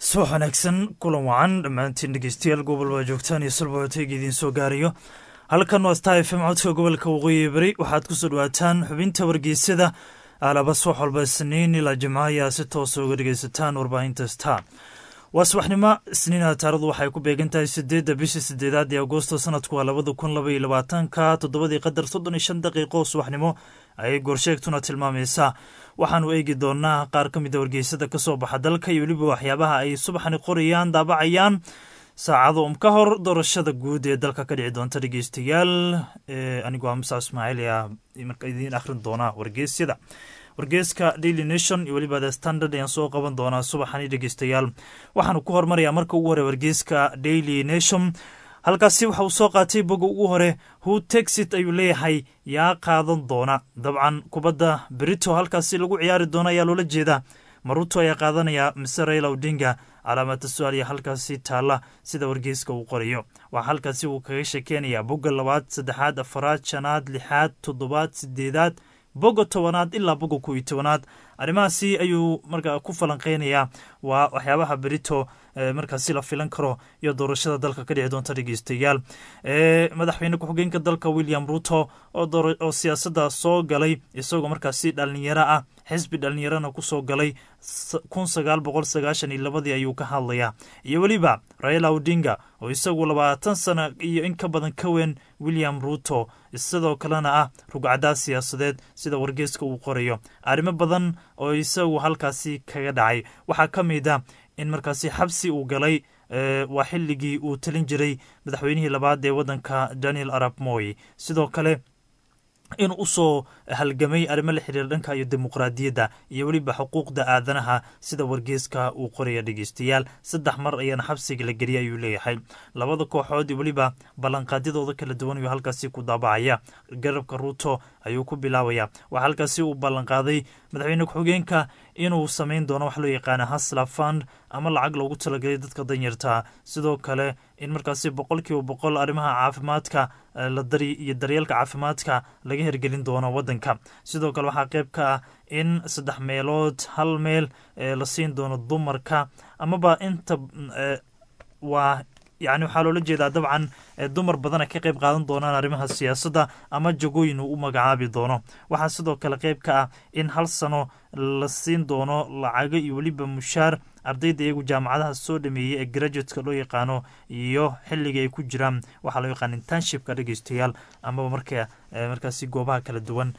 subax wanaagsan kulan wacan dhammaantiin dhegeystayaal gobol waa joogtaan iyo sulbahoteega idiin soo gaarayo halkan waa star fm codka gobolka waqooyi beri waxaad kusoo dhawaataan xubinta wargeysyada alaba subax walba isniin ilaa jimco ayaa si toosa uga dhegeysataan warbaahinta star waa subaxnimo isniina taaradu waxay ku beegan tahay sideedda bishii sideedaad ee agosto sanadku waa labada kun laba iyo labaatanka toddobadii qadar soddon iyo shan daqiiqo subaxnimo ayay goorsheegtuna tilmaamaysaa waxaanu eegi doonaa qaar ka mid a wargeysada ka soo baxa dalka iyo weliba waxyaabaha ay subaxani qorayaan daabacayaan saacado um ka hor doorashada guud ee dalka ka dhici doonta dhegeystayaal anigoo musa ismaaciil ayaa marka idiin akhrin doonaa wargeysyada wargeeska daily nation iyo weliba the standard ayaan soo qaban doonaa subaxani dhegeystayaal waxaanu ku hormarayaa marka ugu hore wargeeska daily nation halkaasi waxa uu soo qaatay boga ugu hore who texit ayuu leeyahay yaa qaadan doona dabcan kubadda berito halkaasi lagu ciyaari doona ayaa loola jeedaa maruto ayaa qaadanaya mise raila odinga calaamada su-aal iyo halkaasi taalla sida wargeyska uu qorayo waxaa halkaasi uu kaga sheekeynayaa bogga labaad saddexaad afaraad shanaad lixaad toddobaad sideedaad boga tobanaad ilaa boga kow iyo tobanaad arrimahaasi ayuu markaa ku falanqeynayaa waa waxyaabaha berito markaasi la filan karo iyo doorashada dalka ka dhici doonta dhegeystayaal madaxweyne ku-xigeenka dalka william ruto oo siyaasadda soo galay isagoo markaasi dhalinyaro ah xisbi dhalinyarana kusoo galay kun sagaal boqol sagaashan iyo labadii ayuu ka hadlayaa iyo weliba raila odinga oo isagu labaatan sana iyo in ka badan ka weyn william ruto sidoo kalena ah rugcadaa siyaasadeed sida wargeeska uu qorayo arrimo badan oo isagu halkaasi kaga dhacay waxaa ka mid a in markaasi xabsi uu galay waa xilligii uu talin jiray madaxweynihii labaad ee waddanka daniel arab moy sidoo kale in usoo halgamay arrimo la xiriira dhanka iyo dimuqraadiyadda iyo weliba xuquuqda aadanaha sida wargeeska uu qoraya dhegeystayaal saddex mar ayaana xabsiga la geliyay ayuu leeyahay labada kooxood iyo weliba ballanqaadyadooda kala duwan ayuu halkaasi ku daabacaya garabka ruuto ayuu ku bilaabaya waxaa halkaasi uu ballanqaaday madaxweyne ku-xigeenka inuu samayn doono wax loo yaqaana hasla fund ama lacag loogu talagelay dadka danyartaa sidoo kale in markaasi boqol kiiba boqol arrimaha caafimaadka iyo daryeelka caafimaadka laga hergelin doono wadanka sidoo kale waxaa qeyb ka ah in saddex meelood hal meel la siin doono dumarka amaba inta waa yani waxaa loola jeedaa dabcan dumar badan ay ka qeyb qaadan doonaan arrimaha siyaasadda ama jagooyin uu u magacaabi doono waxaa sidoo kale qeyb ka ah in hal sano la siin doono lacago iyo weliba mushaar ardayda iyagu jaamacadaha soo dhameeyey ee graduateska loo yaqaano iyo xilliga ay ku jiraan waxaa loo yaqaan internshipka dhegeystayaal amaba marka markaasi goobaha kala duwan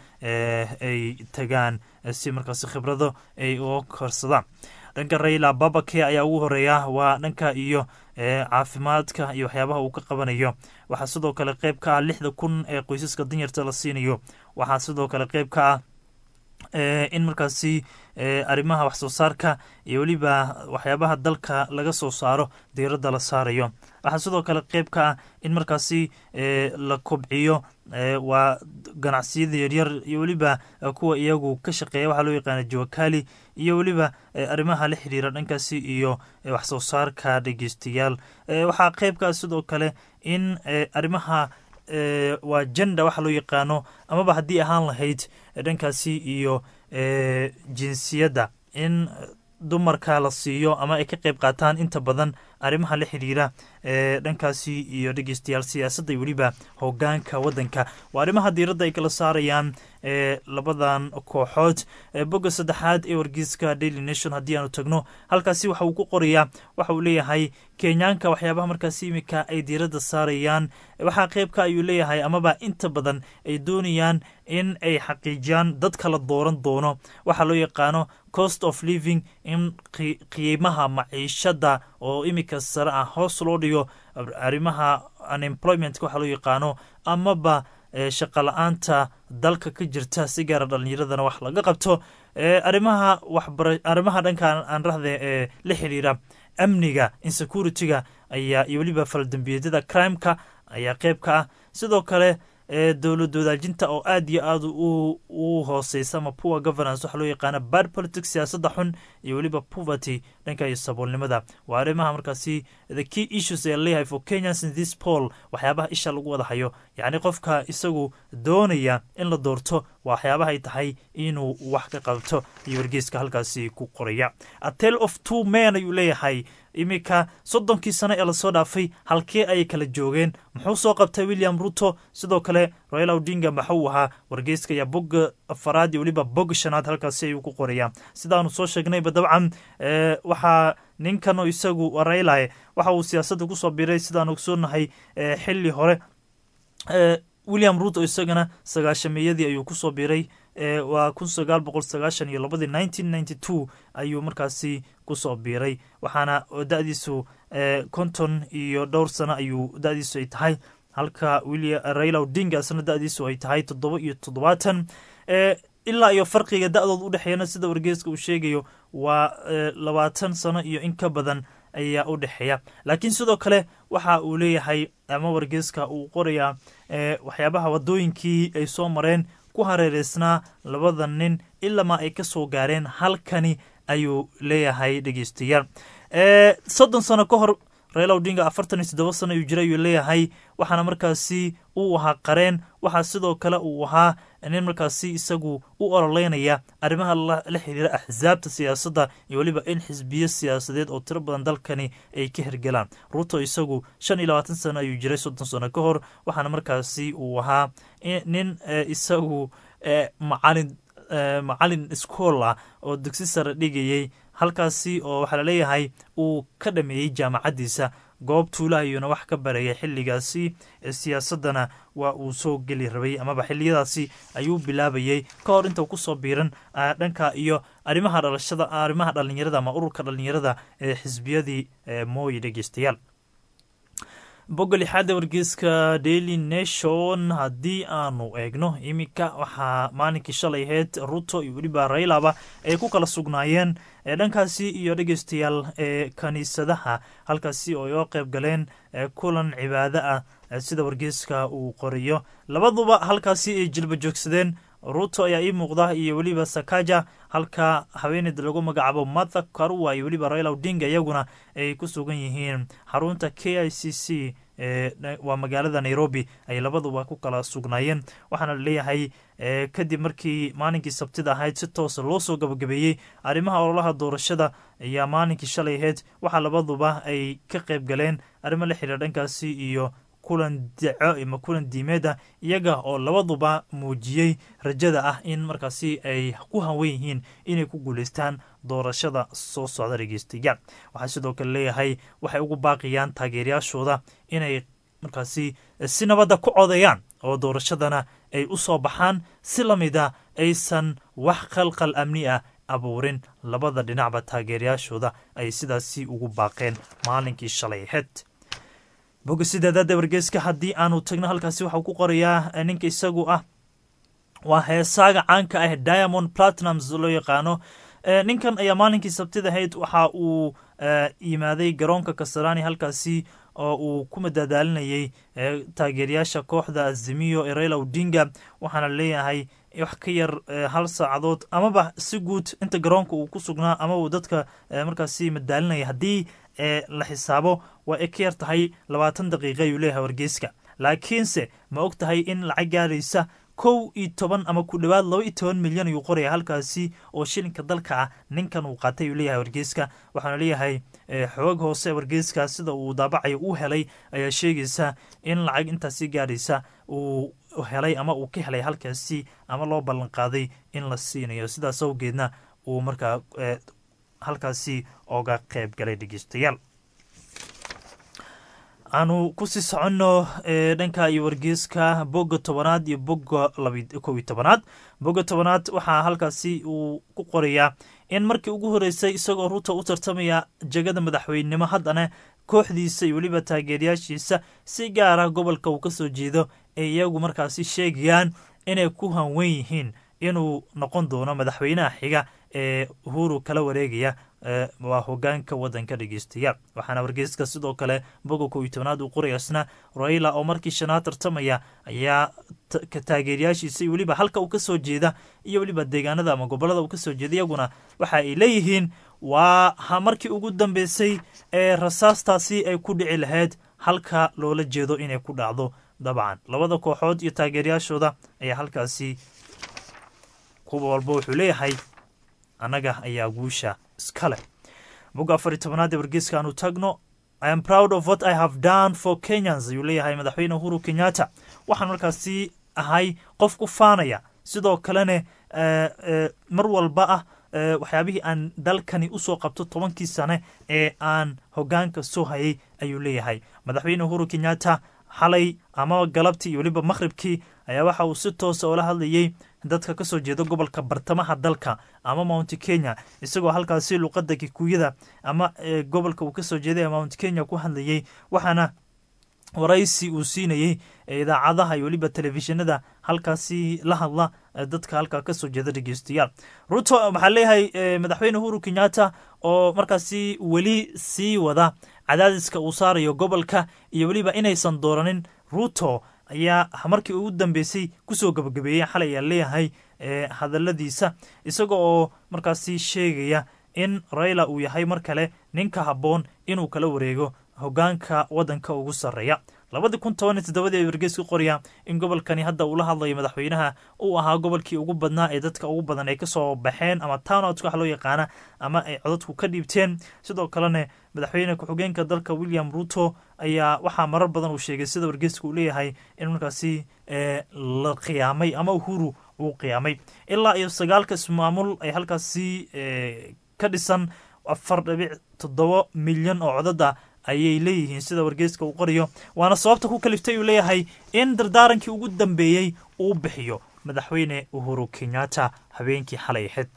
ay tagaan si markaasi khibrado ay uga korsadaan dhanka raila babake ayaa ugu horeeya waa dhanka iyo caafimaadka iyo waxyaabaha uu ka qabanayo waxaa sidoo kale qeyb ka ah lixda kun ee qoysaska danyarta la siinayo waxaa sidoo kale qeyb ka ah in markaasi arrimaha wax soo saarka iyo weliba waxyaabaha dalka laga soo saaro diiradda la saarayo waxaa sidoo kale qeyb ka ah in markaasi la kobciyo waa ganacsiyada yaryar iyo weliba kuwa iyagu ka shaqeeya waxaa loo yaqaana jawakali iyo weliba arrimaha la xiriira dhankaasi iyo wax soo saarka dhegeystayaal waxaa qeybkaa sidoo kale in arrimaha waa jenda waxa loo yaqaano amaba haddii ahaan lahayd dhankaasi iyo jinsiyadda in dumarka la siiyo ama ay ka qeyb qaataan inta badan arrimaha la xiriira dhankaasi iyo dhegeystayaal siyaasadda iyo weliba hogaanka waddanka waa arrimaha diiradda ay kala saarayaan labadan kooxood bogga saddexaad ee wargeyska daily nation haddii aanu tagno halkaasi waxa uu ku qorayaa waxa uu leeyahay kenyaanka waxyaabaha markaasi imika ay diiradda saarayaan waxaa qeybka ayuu leeyahay amaba inta badan ay doonayaan in ay xaqiijiyaan dad kala dooran doono waxaa loo yaqaano cost of living in qiimaha maciishadda oo imika sare ah hoos loo dhigo arrimaha unemploymentka waxaa loo yaqaano amaba shaqa la-aanta dalka ka jirta si gaara dhalinyaradana wax laga qabto arimaha waxbara arrimaha dhanka aan rahde ee la xiriira amniga insecurity-ga ayaa iyo weliba faldambiyeedyada crimeka ayaa qeyb ka ah sidoo kale dowlad wadaajinta oo aad iyo aad u hooseysa ama poor governance waxaa loo yaqaana bad politics siyaasadda xun iyo weliba poverty dhanka iyo saboolnimada waa arrimaha markaasi the key issues ee leeyahay for kenyans in this poll waxyaabaha isha lagu wada hayo yacni qofka isagu doonaya in la doorto waxyaabahay tahay inuu wax ka qabto iyo wargeyska halkaasi ku qoraya a tale of two men ayuu leeyahay iminka soddonkii sano ee lasoo dhaafay halkee ayay kala joogeen muxuu soo qabtay william ruto sidoo kale royal odinga maxuu ahaa wargeyska ayaa bogga afaraad iyo weliba bogga shanaad halkaasi ayuu ku qorayaa sidaanu soo sheegnayba dabcan waxaa ninkan oo isagu raylahe waxa uu siyaasadda kusoo biray sidaan ogsoonahay xili hore william ruto isagana sagaashameeyadii ayuu kusoo biray waa kun sagaal boqol sagaashan iyo labadii nineteen ninety two ayuu markaasi kusoo biiray waxaana da-diisu konton iyo dhowr sano ayuu da-diisu ay tahay halka raila odinga isna da-diisu ay tahay toddoba iyo toddobaatan ilaa iyo farqiga da-dood udhexeeyana sida wargeeska uu sheegayo waa labaatan sano iyo in ka badan ayaa u dhexeeya laakiin sidoo kale waxa uu leeyahay ama wargeeska uu qorayaa waxyaabaha wadooyinkii ay soo mareen ku hareereysnaa labada nin ilamaa ay ka soo gaareen halkani ayuu leeyahay dhegeystayaal soddon sano ka hor raila odinga afartan iyo toddoba sano ayuu jira ayuu leeyahay waxaana markaasi uu ahaa qareen waxaa sidoo kale uu ahaa nin markaasi isagu u ololeynaya arrimaha la xiriira axsaabta siyaasadda iyo weliba in xisbiyo siyaasadeed oo tiro badan dalkani ay ka hirgelaan ruto isagu shan iyo labaatan sano ayuu jiray soddon sano ka hor waxaana markaasi uu ahaa nin isagu macalin macalin iskool ah oo dugsi sare dhigayay halkaasi oo waxaa laleeyahay uu ka dhameeyey jaamacaddiisa goob tuula ayuuna wax ka barayay xilligaasi siyaasaddana waa uu soo geli rabay amaba xiliyadaasi ayuu bilaabayay ka hor inta kusoo biiran dhanka iyo arrimaha dhalashada arrimaha dhalinyarada ama ururka dhalinyarada ee xisbiyadii mooye dhegeystayaal bogga lixaadda wargeyska daily nation haddii aanu eegno iminka waxaa maalinkii shalay ahayd ruto iyo weliba raylaba ay ku kala sugnaayeen dhankaasi iyo dhegeystayaal ee kaniisadaha halkaasi oo ay oo qayb galeen kulan cibaado ah sida wargeyska uu qorayo labaduba halkaasi ay jilba joogsadeen ruto ayaa ii muuqda iyo weliba sakaja halka haweeneyda lagu magacaabo matha karua iyo weliba raila odinga iyaguna ay ku sugan yihiin xarunta k i c c waa magaalada nairobi ay labaduba ku kala sugnaayeen waxaana laleeyahay kadib markii maalinkii sabtida ahayd si toosa loo soo gabagabeeyey arrimaha ololaha doorashada ayaa maalinkii shalay ahayd waxaa labaduba ay ka qayb galeen arrimo la xiriira dhankaasi iyo kulan daco ama kulan diimeeda iyaga oo labaduba muujiyey rajada ah in markaasi ay ku hanwen yihiin inay ku guuleystaan doorashada soo socda dhegeystayaal waxaa sidoo kale leeyahay waxay ugu baaqayaan taageerayaashooda inay markaasi si nabadda ku codeeyaan oo doorashadana ay u soo baxaan si lamida aysan wax qalqal amni ah abuurin labada dhinacba taageerayaashooda ay sidaasi ugu baaqeen maalinkii shalay aheyd bogga sideedaada wargeyska haddii aanu tagno halkaasi waxau ku qorayaa ninka isagu ah waa heesaaga caanka ah diamond platinums loo yaqaano ninkan ayaa maalinkii sabtida ahayd waxa uu yimaaday garoonka kasarani halkaasi oo uu ku madadaalinayay taageerayaasha kooxda azimiyo ee raila odinga waxaana leeyahay wax ka yar hal saacadood amaba si guud inta garoonka uu ku sugnaa ama uu dadka markaasi madaalinaya haddii la xisaabo waa ay ka yar tahay labaatan daqiiqa ayuu leeyahay wargeyska laakiinse ma og tahay in lacag gaaraysa kow iyo toban ama ku dhowaad laba iyo toban milyan ayuu qoraya halkaasi oo shilinka dalka ah ninkan uu qaatay ayuu leeyahay wargeyska waxaana leeyahay xoog hoose wargeyska sida uu daabacayo uu helay ayaa sheegaysa in lacag intaasi gaaraysa uu helay ama uu ka helay halkaasi ama loo ballan qaaday in la siinayo sidaas awgeedna uu markaa halkaasi oga qayb galay dhegeystayaal aanu kusii soconno dhanka iyo wargeyska bogga tobanaad iyo bogga kow iyo tobanaad bogga tobanaad waxaa halkaasi uu ku qorayaa in markii ugu horeysay isagoo ruto u tartamaya jegada madaxweynenimo haddana kooxdiisa iyo weliba taageerayaashiisa si gaara gobolka uu kasoo jeedo ay iyagu markaasi sheegayaan inay ku hanwen yihiin inuu noqon doono madaxweynaha xiga ee uhuru kala wareegaya waa hogaanka wadanka dhegeystayaal waxaana wargeyska sidoo kale boga kow iyo tobanaad uu qorayaasna raila oo markii shanaad tartamaya ayaa taageerayaashiisa iyo weliba halka uu kasoo jeeda iyo weliba deegaanada ama gobolada uu kasoo jeeda iyaguna waxa ay leeyihiin waa ha markii ugu dambeysay ee rasaastaasi ay ku dhici lahayd halka loola jeedo inay ku dhacdo dabcan labada kooxood iyo taageerayaashooda ayaa halkaasi kuwa walba wuxuu leeyahay annaga ayaa guusha iska leh bogga afar iyo tobanaad ee wargeyska aanu tagno i am proud of what i have done for kenyans ayuu leeyahay madaxweyne uhuru kenyatta waxaan markaasi ahay qof ku faanaya sidoo kalena mar walba ah waxyaabihii aan dalkani usoo qabto tobankii sane ee aan hogaanka soo hayay ayuu leeyahay madaxweyne uhuru kenyatta xalay ama galabtii iyo weliba maqhribkii ayaa waxa uu si toosa oola hadlayey dadka kasoo jeeda gobolka bartamaha dalka ama mount kenya isagoo halkaasi luqada kikuyada ama gobolka uu kasoo jeeday ee mount kenya ku hadlayey waxaana waraysi uu siinayey idaacadaha iyo weliba telefishinada halkaasi la hadla dadka halkaa kasoo jeeda dhegeystayaal ruto waxaa leeyahay madaxweyne uhuru kenyatta oo markaasi weli sii wada cadaadiska uu saarayo gobolka iyo weliba inaysan dooranin ruto ayaa markii ugu dambeysay kusoo gabagabeeyey xalay ayaa leeyahay hadaladiisa isaga oo markaasi sheegaya in raila uu yahay mar kale ninka habboon inuu kala wareego hogaanka wadanka ugu sarreeya labadii kun toban iyo toddobadii ay wargeysku qoraya in gobolkani hadda uula hadlayo madaxweynaha uu ahaa gobolkii ugu badnaa ee dadka ugu badan ay kasoo baxeen ama townoutka wax loo yaqaana ama ay codadku ka dhiibteen sidoo kalena madaxweyne ku-xigeenka dalka william ruto ayaa waxaa marar badan uu sheegay sida wargeyska uu leeyahay in markaasi la qiyaamay ama uhuru uu qiyaamay ilaa iyo sagaalka ismaamul ay halkaasi ka dhisan afar dhibic toddoba milyan oo codada ayay leeyihiin sida wargeyska uu qorayo waana sababta ku kaliftay uu leeyahay in dardaarankii ugu dambeeyey uu bixiyo madaxweyne uhuru kenyatta habeenkii xalay ahayd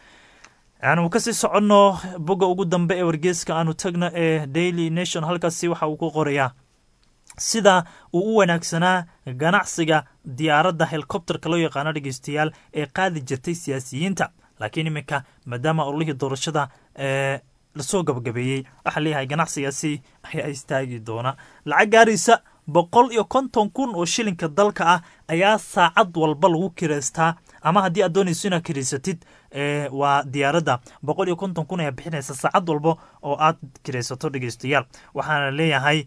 aanu kasii soconno bogga ugu dambe ee wargeyska aanu tagno ee daily nation halkaasi waxa uu ku qorayaa sida uu u wanaagsanaa ganacsiga diyaaradda helikobterka loo yaqaano dhegeystayaal ee qaadi jirtay siyaasiyiinta laakiin iminka maadaama ololihii doorashada ee lasoo gabagabeeyey waxaa leeyahay ganacsigaasi ayaa istaagi doona lacag gaaraysa boqol iyo konton kun oo shilinka dalka ah ayaa saacad walba lagu kireystaa ama haddii aad doonayso inaad kireysatid waa diyaaradda boqol iyo konton kun ayaa bixinaysa saacad walba oo aad kireysato dhegeystayaal waxaana leeyahay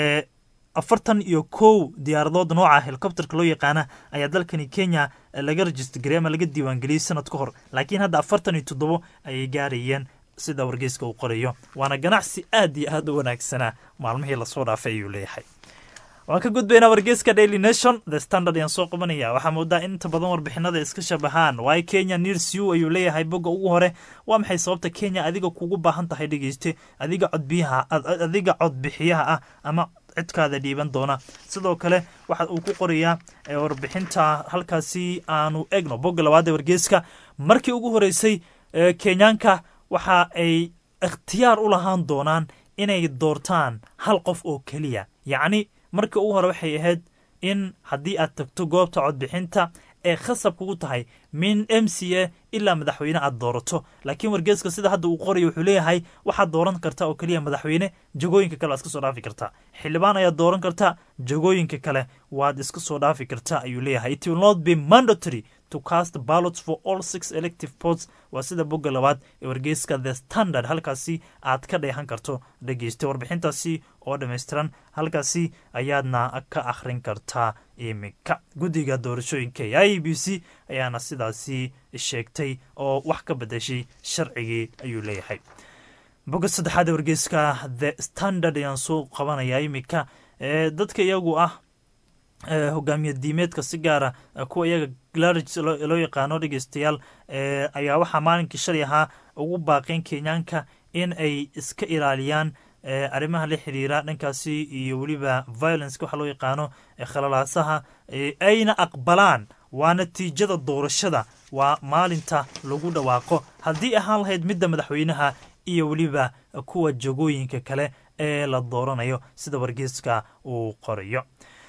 afartan iyo kow diyaaradood nooca helikobterka loo yaqaana ayaa dalkani kenya laga rajistgarey ama laga diiwaangeliyey sanad ka hor laakiin hadda afartan iyo toddobo ayay gaarayeen sida wargeyska uu qorayo waana ganacsi aad iyo aad u wanaagsanaa maalmihii lasoo dhaafay ayuu leeyahay waan ka gudbaynaa wargeyska daily nation the standard ayaan soo qabanaya waxaa moodaa in inta badan warbixinada iska shabahaan waay kenya news u ayuu leeyahay bogga ugu hore waa maxay sababta kenya adiga kugu baahan tahay dhegeyste adiga codbiyaha adiga codbixiyaha ah ama cidkaada dhiiban doona sidoo kale waxa uu ku qorayaa warbixinta halkaasi aanu egno bogga labaad ee wargeyska markii ugu horeysay kenyaanka waxa ay ikhtiyaar u lahaan doonaan inay doortaan hal qof oo keliya yacni markii ugu hore waxay ahayd in haddii aad tagto goobta codbixinta ee khasab kugu tahay min m c a ilaa madaxweyne aad doorato laakiin wargeeska sida hadda uu qorayo wuxuu leeyahay waxaad dooran kartaa oo keliya madaxweyne jagooyinka kale waad iska soo dhaafi kartaa xildhibaan ayaad dooran kartaa jagooyinka kale waad iska soo dhaafi kartaa ayuu leeyahay it will not be mandatory to cast ballots for all six elective ports waa sida bogga labaad ee wargeyska the standard halkaasi aad ka dheehan karto dhegeysta warbixintaasi oo dhammaystiran halkaasi ayaadna ka akhrin kartaa iminka guddiga doorashooyinka ee i b c ayaana sidaasi sheegtay oo wax ka bedeshay sharcigii ayuu leeyahay bogga saddexaad ee wargeyska the standard ayaan soo qabanaya iminka dadka iyagu ah hogaamiye diimeedka si gaara kuwa iyaga glarage loo yaqaano dhegeystayaal ayaa waxaa maalinkii shalay ahaa ugu baaqeen kenyaanka in ay iska ilaaliyaan arrimaha la xiriira dhankaasi iyo weliba violence waxa loo yaqaano khalalaasaha ayna aqbalaan waa natiijada doorashada waa maalinta lagu dhawaaqo haddii ahaan lahayd midda madaxweynaha iyo weliba kuwa jagooyinka kale ee la dooranayo sida wargeyska uu qorayo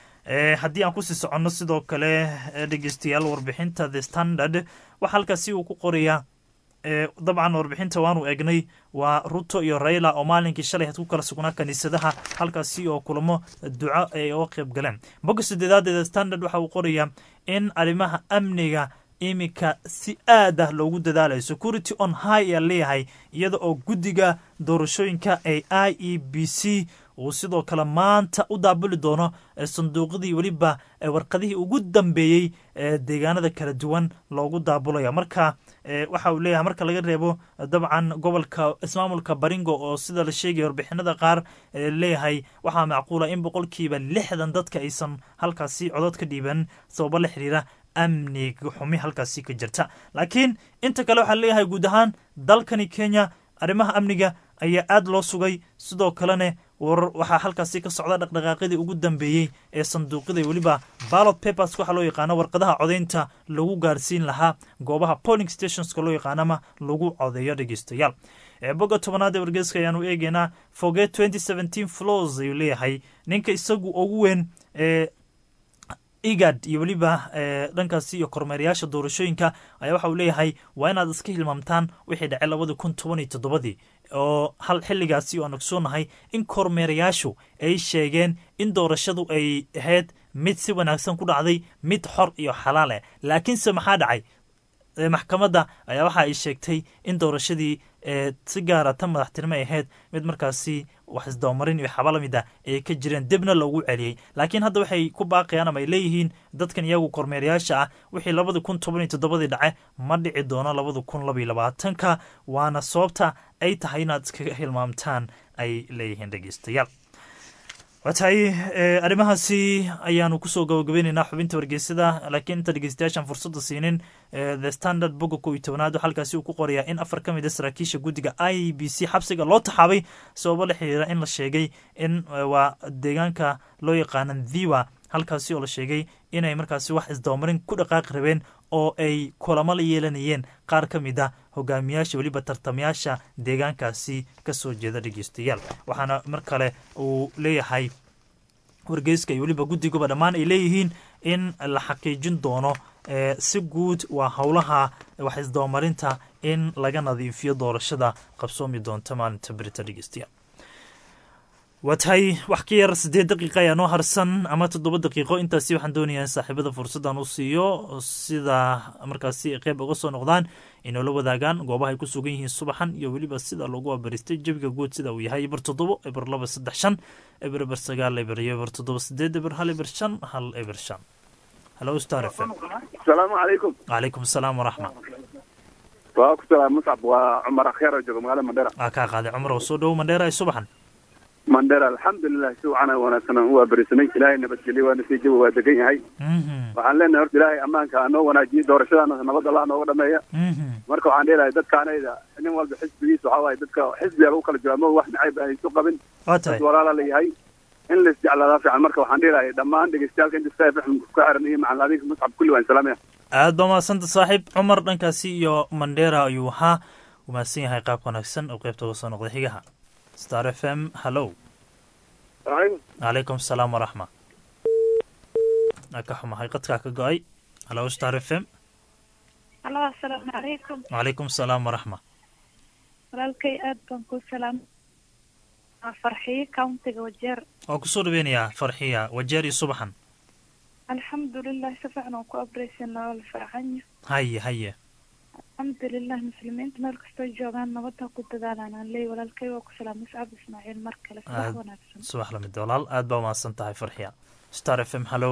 haddii aan kusii soconno sidoo kale dhegeystayaal warbixinta the standard waxaa halkaasi uu ku qorayaa dabcan warbixinta waanu egnay waa ruto iyo raila oo maalinkii shalay had ku kala sugnaa kaniisadaha halkaasi oo kulamo duco ay uga qayb galeen bogga sideedaad ee the standard waxa uu qorayaa in arrimaha amniga iminka si aad ah loogu dadaalayo security on high ayaa leeyahay iyada oo guddiga doorashooyinka ee i e b c uu sidoo kale maanta u daabuli doono sanduuqadii weliba warqadihii ugu dambeeyey ee deegaanada kala duwan loogu daabulaya marka waxa uu leeyahay marka laga reebo dabcan gobolka ismaamulka baringo oo sida la sheegaya warbixinada qaar leeyahay waxaa macquula in boqolkiiba lixdan dadka aysan halkaasi codod ka dhiiban sababo la xiriira amniga xumi halkaasi ka jirta laakiin inta kale waxaa leeyahay guud ahaan dalkani kenya arrimaha amniga ayaa aada loo sugay sidoo kalena war waxaa halkaasi ka socda dhaqdhaqaaqyadii ugu dambeeyey ee sanduuqyada weliba ballot papers waxaa loo yaqaano warqadaha codaynta lagu gaarsiin lahaa goobaha polling stationska loo yaqaanama lagu codeeyo dhegeystayaal boga tobanaad ee wargeyska ayaanu eegeynaa foge twenty seventeen flows ayuu leeyahay ninka isagu ugu weyn ee igad iyo weliba dhankaasi iyo kormeerayaasha doorashooyinka ayaa waxa uu leeyahay waa inaad iska hilmaamtaan wixii dhacay labadii kun toban iyo toddobadii oo hal xilligaasi oo aan ogsoonahay in kormeerayaashu ay sheegeen in doorashadu ay ahayd mid si wanaagsan ku dhacday mid xor iyo xalaal ah laakiinse maxaa dhacay maxkamadda ayaa waxa ay sheegtay in doorashadii si gaara tan madaxtinimo ay ahayd mid markaasi wax isdabamarin iyo xaba lamid ah ay ka jireen dibna loogu celiyey laakiin hadda waxay ku baaqayaan ama ay leeyihiin dadkan iyagu kormeerayaasha ah wixii labadi kun toban iyo toddobadii dhace ma dhici doono labada kun labaiyo labaatanka waana sababta ay tahay inaad iskaga hilmaamtaan ay leeyihiin dhegeystayaal waa tahay arrimahaasi ayaanu kusoo gabagabaynaynaa xubinta wargeysada laakiin inta dhegeystayaashaan fursadda siinin the standard boga kow iyo tobanaad oo halkaasi uu ku qorayaa in afar ka mid a saraakiisha guddiga i b c xabsiga loo taxaabay sababo la xiriira in la sheegay in waa deegaanka loo yaqaana dhiwa halkaasi oo la sheegay inay markaasi wax isdabamarin ku dhaqaaqi rabeen oo ay kulamo la yeelanayeen qaar ka mid a hogaamiyaasha weliba tartamayaasha deegaankaasi kasoo jeeda dhegeystayaal waxaana mar kale uu leeyahay wargeyska iyo weliba guddiguba dhammaan ay leeyihiin in la xaqiijin doono si guud waa howlaha wax isdabamarinta in laga nadiifiyo doorashada qabsoomi doonta maalinta berita dhegeystayaal waa tahay wax ka yar siddeed daqiiqa ayaa noo harsan ama toddoba daqiiqo intaasi waxaan doonayaa in saaxiibada fursaddan u siiyo sida markaasi qeyb uga soo noqdaan inoola wadaagaan goobaha ay ku sugan yihiin subaxan iyo weliba sida loogu abaristay jebiga guud sida uu yahay eber toddobo eber laba saddex shan eber eber sagaal eber iyo eber toddoba sideed eber hal eber shan hal eber shan halo star f m asalaamu calaykum calaykum asalaam waraxma waa ku salaam muscab waa cumar akheer oo jooga magaalada mandheera waa kaa qaaday cumar oo soo dhowo mandheera ay subaxan mandheera alxamdulilah si wacan wanaagsan u abarisanay ilaahay nabadgelye waana sii jawa waa degan yahay waxaan leenahay horta ilaahay ammaanka anoo wanaajiye doorashadaana nabad allah nooga dhameeya marka waxaan dheelahay dadkaanayda nin walba xisbigiisa waxaa waaye dadka xisbiga lagu kala jiro ama wax nacayb aan isu qabin waa tahay dad walaala la yahay in la isjeclaadaa fiican marka waxaan dheelahay dhammaan dhegeystayaalka inta skype ku xiran iyo macalin adiga muscab kulli waan salaamaya aad baa mahadsanta saaxiib cumar dhankaasi iyo mandheera ayuu ahaa u mahadsan yahay qaab wanaagsan oo qeybta uga soo noqday xigaha star f m hallow calaykum asalaam waraxma ka xumahay qadkaa ka go-ay hallow star f m halo asalaamu calaykum calaykum asalaam waraxma walaalkay aad baan ku salaam waa farxiyo countiga wajeer waan kusoo dhaweynayaa farxiya wajeer iyo subaxan alxamdulilah si fiican aan ku abreysanaa waa la fiicanya haye haye alxamdulilah muslimiinta meel kastoo joogaan nabadha ku dadaalaan aan leey walaalkay waa ku salaam muscab ismaaciil mar kale subax Aad- wanaagsan subax lamid walaal aad baa mahadsan tahay farxiya star f m hallow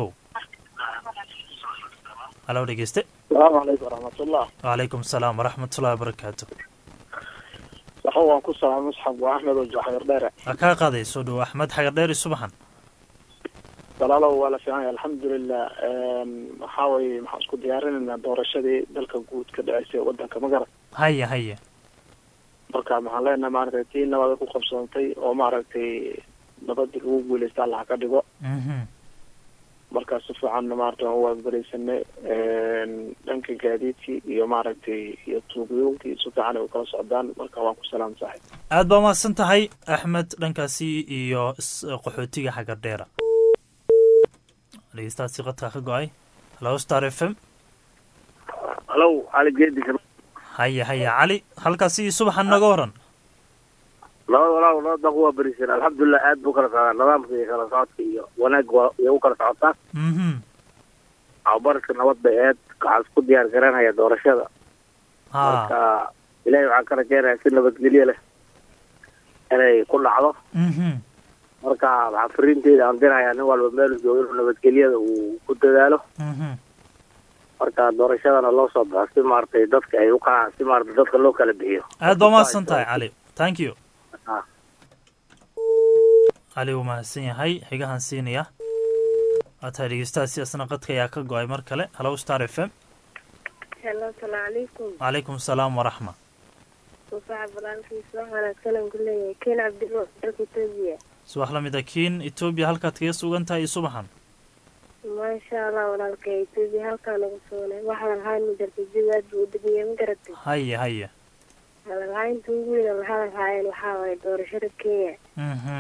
hallow dhegeyste asalaamu calaykum waraxmatullah wacalaykum asalaam waraxmatullahi wabarakaatu waxa waan ku salaam musxab waa axmed oo jaxyar dheere waa kaa qaaday soo dhowo axmed xagar dheer iyo subaxan walaalow waa la fiican yahay alxamdulilah waxaa weye maxaan isku diyaarinaynaa doorashadii dalka guud ka dhaceysay wadanka magarad haye haye marka maxaan leenahay maaragtay tii nabada ku qabsoontay oo maaragtay nabadii lagu guuleysta allah ka dhigo mhm marka si fiican maaragtay waan u waabgareysanay dhanka gaadiidkii iyo maaragtay iyo tuugyoonkii si fiican ay u kala socdaan marka waan ku salaam saaxib aad baa mahadsan tahay axmed dhankaasi iyo is- qaxootiga xagar dheera dhegeystahaasi qadkaa ka go-ay hallo star f m halow cali geedi haye haye cali halkaasi iyo subaxan naga waran labada walaal laba daq waa berisan alxamdulilah aad buu kala socdaa nidaamka iyo kala socodka iyo wanaag waa iyo u kala socotaa mhm abarka nabad bay ahayd waxaan isku diyaar garanaya doorashada ha marka ilaahay waxaan ka rajeynaya si nabadgelyo leh inay ku dhacdo mhm marka waxaa fariinteeda aan dirayaa nin walba meel joogo inuu nabadgelyada uu ku dadaalo mhm marka doorashadana loo soo baxo si maaragtay dadka ay u qanacaan si maaragtay dadka loo kala bixiyo aad baa mahadsan tahay cali thank you Ah. cali wuu mahadsan yahay xigahan siinaya waa tahay dhegeystahaasi isna qadka ayaa ka go-ay mar kale hallo star f m helo salaamu calaykum calaykum salaam waraxma sufaaca balaalkiisa wax wanaagsan aan ku leeyahay ken cabdilo dalka etoobiya subax la mid a kiin etoobiya halkaad kaga sugan tahay iyo subaxan maasha allah walaalka etoobiya halkaa nagu soonay waxaan lahayn ma jirta jawi aad buu u degaya ma garatay haya haya hadalhaynta ugu weyn oo lahadal haayeen waxaa waaye doorashada kenya mhm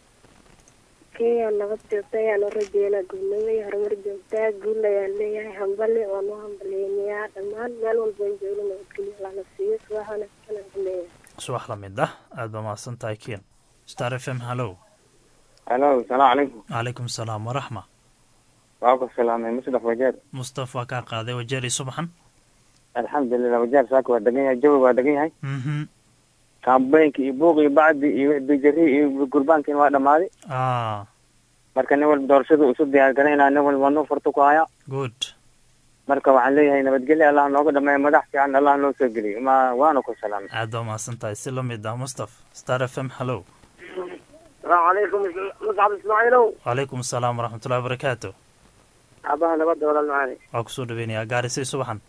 kenya nabad joogta ayaan u rajeynaa gudnimo iyo horumar joogtaa guul ayaan leeyahay hambali oo noo hambaliyeynayaa dhammaan meel walba aan joogno nabadgelyo lana siiyo subax wanaagsan aan ku leeyahay subax la mid ah aad baa mahadsan tahay kiin star f m hallo halo salaamu calaykum calaykum salaam waraxma waa ku salaamay musdaf wajeer mustafa kaa qaaday wajeeri subaxan alxamdulilah wajeer saaka waa degan yahay jawi waa degan yahay mhm kaambeynka iyo buuq iyo bacdi iyo bijari iyo gurbaankiina waa dhammaaday ah marka nin walba doorashada uu isu diyaar garaynaa nin walba nuu furto ku haya good marka waxaan leeyahay nabadgelyo allah nooga dhameeya madax fiican allah noo soo geliyo ma waana ku salaamay aad baa mahadsan tahay si la mid ah mustaf star f m hallo salaamu calaykum muscab ismaaciilow calaykum salaam waraxmatullahi wabarakaatu aabaha nabadda walaal macaani waa kusoo dhaweynayaa gaarisay subaxan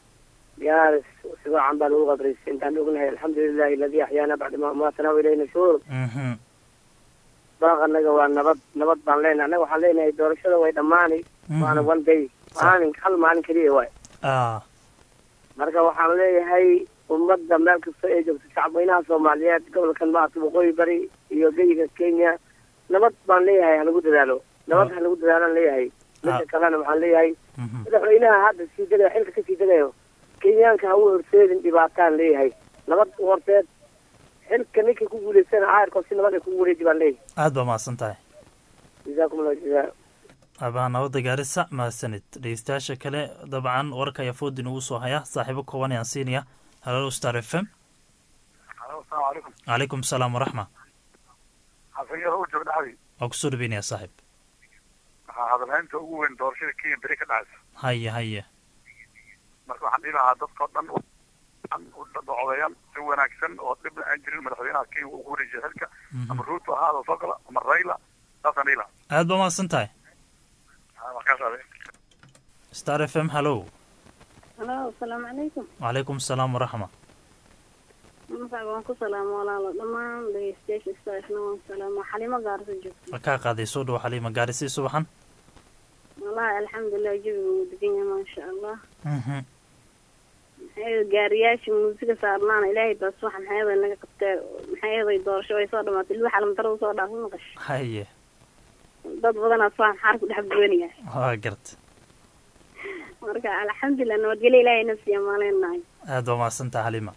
gaaris si wacan baa lagu qadraysay intaan ognahay alxamdulilahi aladii axyaana bacda ma amaatana ilayna shuur mhm baaq annaga waa nabad nabad baan leenahay annaga waxaan leenahay doorashada way dhammaanay waana one day maalin hal maalin keliya waay ah marka waxaan leeyahay ummadda meel kasta ee joogta shacabweynaha soomaaliyeed gobolkan maarata waqooyi bari iyo geyiga kenya nabad baan leeyahay halagu dadaalo nabad halagu dadaalaan leeyahay midda kalena waxaan leeyahay mhm madaxweynaha hadda sii degayo xilka kasii degayo kenyaanka ha u horseedin dhibaataan leeyahay nabad u horseed xilka ninkay ku guulaysana caayarkoo si nabad ay kugu wareeji baan leeyahay aad baa mahadsan tahay jazaakum allahu jazaa aabaha nabadda gaarisa mahadsanid dhegeystayaasha kale dabcan warka ayaa foodin ugu soo haya saaxiibo kooban ayaan siinaya hallo star f m asalaamu calaykum calaykum salaam waraxma xafiyaha u joog dhaxdi waa kusoo dhaweynayaa saaxiib waxaa hadalhaynta ugu weyn doorashada kenya beri ka dhacaysa haya haya marka waxaan dhihi lahaa dadka oo dhan u docodeeyaan si wanaagsan oo dhibna aan jirin madaxweynaha kenya uu ku wareejiya xilka ama ruuto ahaada soo gala ama rayla saasaan dhihi lahaa aad baa mahadsan tahay Ah, markaas ade star f m hallo halo asalaamu calaykum calaykum salaam waraxma masac waan ku salaamo walaalo dhammaan dhegeystayaasha istaashna waan salaamo xalimo gaarso joogto kaa qaaday soo dhowo xaliima gaarisay subaxan wallahi alxamdulilah jawiga wuu degan yahay maasha allah mhm maxay gaariyaasha muusiga saarnaana ilaahay baa subax maxay eeday naga qabtee maxay eeday doorasho way soo dhamaatay ilwa xalamdarada soo dhaafay maqash haye dad badanaa subax maxaar ku dhex gubanaya waa garta marka alxamdulilah nabadgelyo ilaahay na siiya maaleenahay aad baa mahadsan tahay xaliima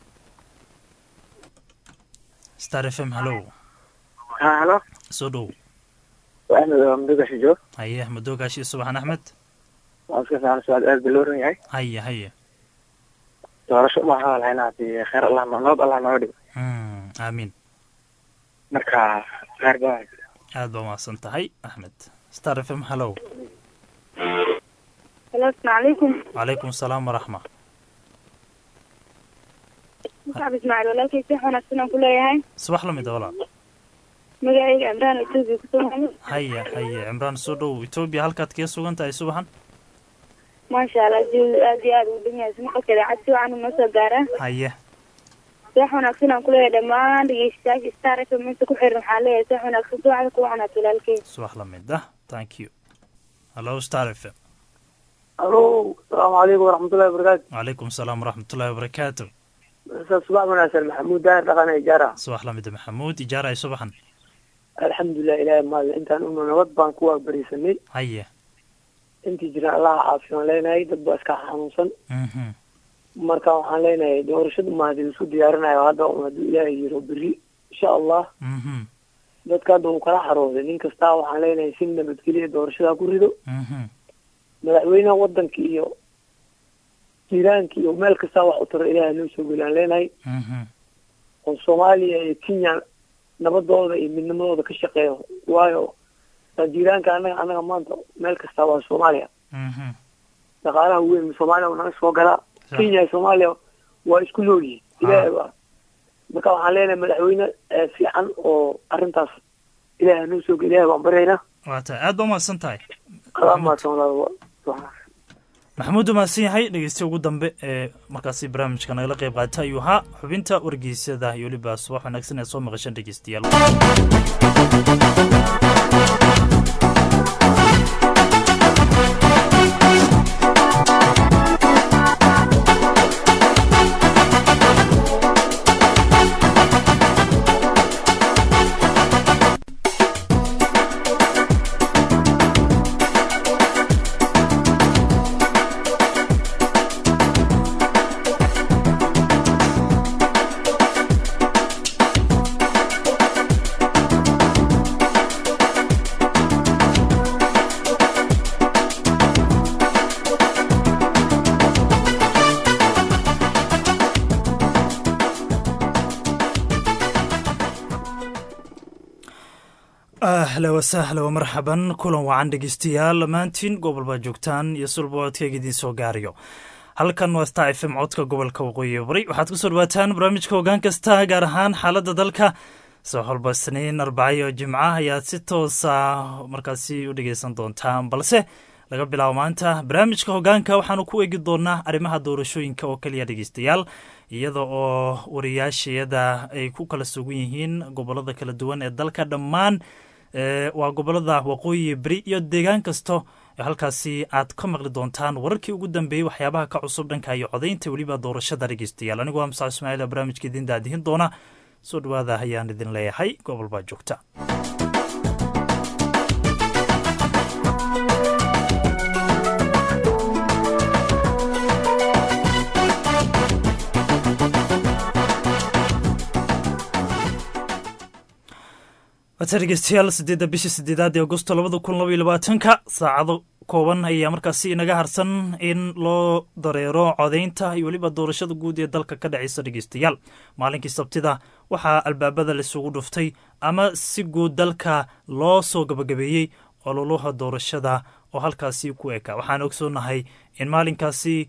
star f m hallo ha halo soo dhow axmed waa mudogasha joog haye axmed doogaashii subaxan axmed waa iska fiican su-aal aad baa loo ran yahay haye haye doorasho uma hadalhaynaa hadii khayr allah nabad allah nooga dhigo Mm, aamiin marka khayr baa aad baa mahadsan tahay axmed star f m hallo halo asalaamu calaykum calaykum salaam waraxma muscab ismaaciil walaalkay si wanaagsan aan ku leeyahay subax la mid a walaal magacayga cimraan etoobiya kusoo maxamed haye haye cimraan soo dhow etoobiya halkaad kaga sugan tahay subaxan maasha allah jawi aad iyo aad uu dhan yahay ismaqalkeeda cad si wacan noo soo gaaraa haye seex wanaagsan aan ku leeyahay dhammaan dhegeystayaasha star f m inta ku xiran waxaan leeyahay seex wanaagsan si wacan ku wacnaat walaalkay subax la mid ah thank you hallo star f m alo asalaamu calaykum waraxmatullahi wabarakaatu calaykum salaam waraxmatullahi wabarakaatu subax wanaagsan maxamuud daahir dhaqan ijaara subax la mid a maxamuud ijaaraay subaxan alxamdulilah ilaahay maada intaan una nabad baan ku waabarisanay haye intii jiraan allaha caafiyan leenahay dad baa iska xanuunsan mhm marka waxaan leenahay doorashada mahadi isku diyaarinayo hadda un hadduu ilaahay yiro beri insha allah mhm dadka hadda uu kala xarooday nin kastaa waxaan leenahay si nabadgelya doorashada ku rido mhm madaxweynaha wadanka iyo jiiraanka iyo meel kastaa wax u taro ilaahay noo soo geliyaan leenahay oo soomaaliya iyo kenya nabadooda iyo midnimadooda ka shaqeeyo waayo jiiraanka anaga anaga maanta meel kastaa waa soomaaliya dhaqaalaha weyn soomaaliya u naga soo galaa kenya iyo soomaaliya waa isku nool yihin ilaahay waa marka waxaan leenahay madaxweyne fiican oo arrintaas ilaahay noo soo geliyahay baan baryaynaa waa tahay aad ba umahadsan tahay adaa mahadsan walaal maxamuud umahadsan yahay dhegeystiya ugu dambe ee markaasi barnaamijka nagala qayb qaata ayuu ahaa xubinta wargeysyada iyo weliba subax wanaagsan ee soo maqashan dhegeystayaal ahla wasahla wamarxaban kulan wacan dhegeystayaal dhammaantiin gobol baa joogtaan iyo sulboodkayga idiin soo gaarayo halkan waa star f m codka gobolka waqooyi bari waxaad ku soo dhawaataan barnaamijka hoggaan kasta gaar ahaan xaaladda dalka soo holba isniin arbacayo jimca ayaad si toosa markaasi u dhegeysan doontaan balse laga bilaabo maanta barnaamijka hoggaanka waxaanu ku eegi doonaa arrimaha doorashooyinka oo keliya dhegeystayaal iyada oo wariyaashayada ay ku kala sugan yihiin gobolada kala duwan ee dalka dhammaan waa gobolada waqooyi beri iyo deegaan kasto halkaasi aad ka maqli doontaan wararkii ugu dambeeyey waxyaabaha ka cusub dhanka iyo codaynta weliba doorashada dhegeystayaal anigu waa musac ismaaciil barnaamijka idin daadihin doona soo dhawaada ayaan idin leeyahay gobol baa joogta wata dhegeystayaal sideedda bisha sideedaad ee agosto labada kun laba iyo labaatanka saacado kooban ayaa markaasi inaga harsan in loo dareero codaynta iyo weliba doorashada guud ee dalka ka dhaceysa dhegeystayaal maalinkii sabtida waxaa albaabada laisugu dhuftay ama si guud dalka loo soo gabagabeeyey ololaha doorashada oo halkaasi ku eka waxaan ogsoonahay in maalinkaasi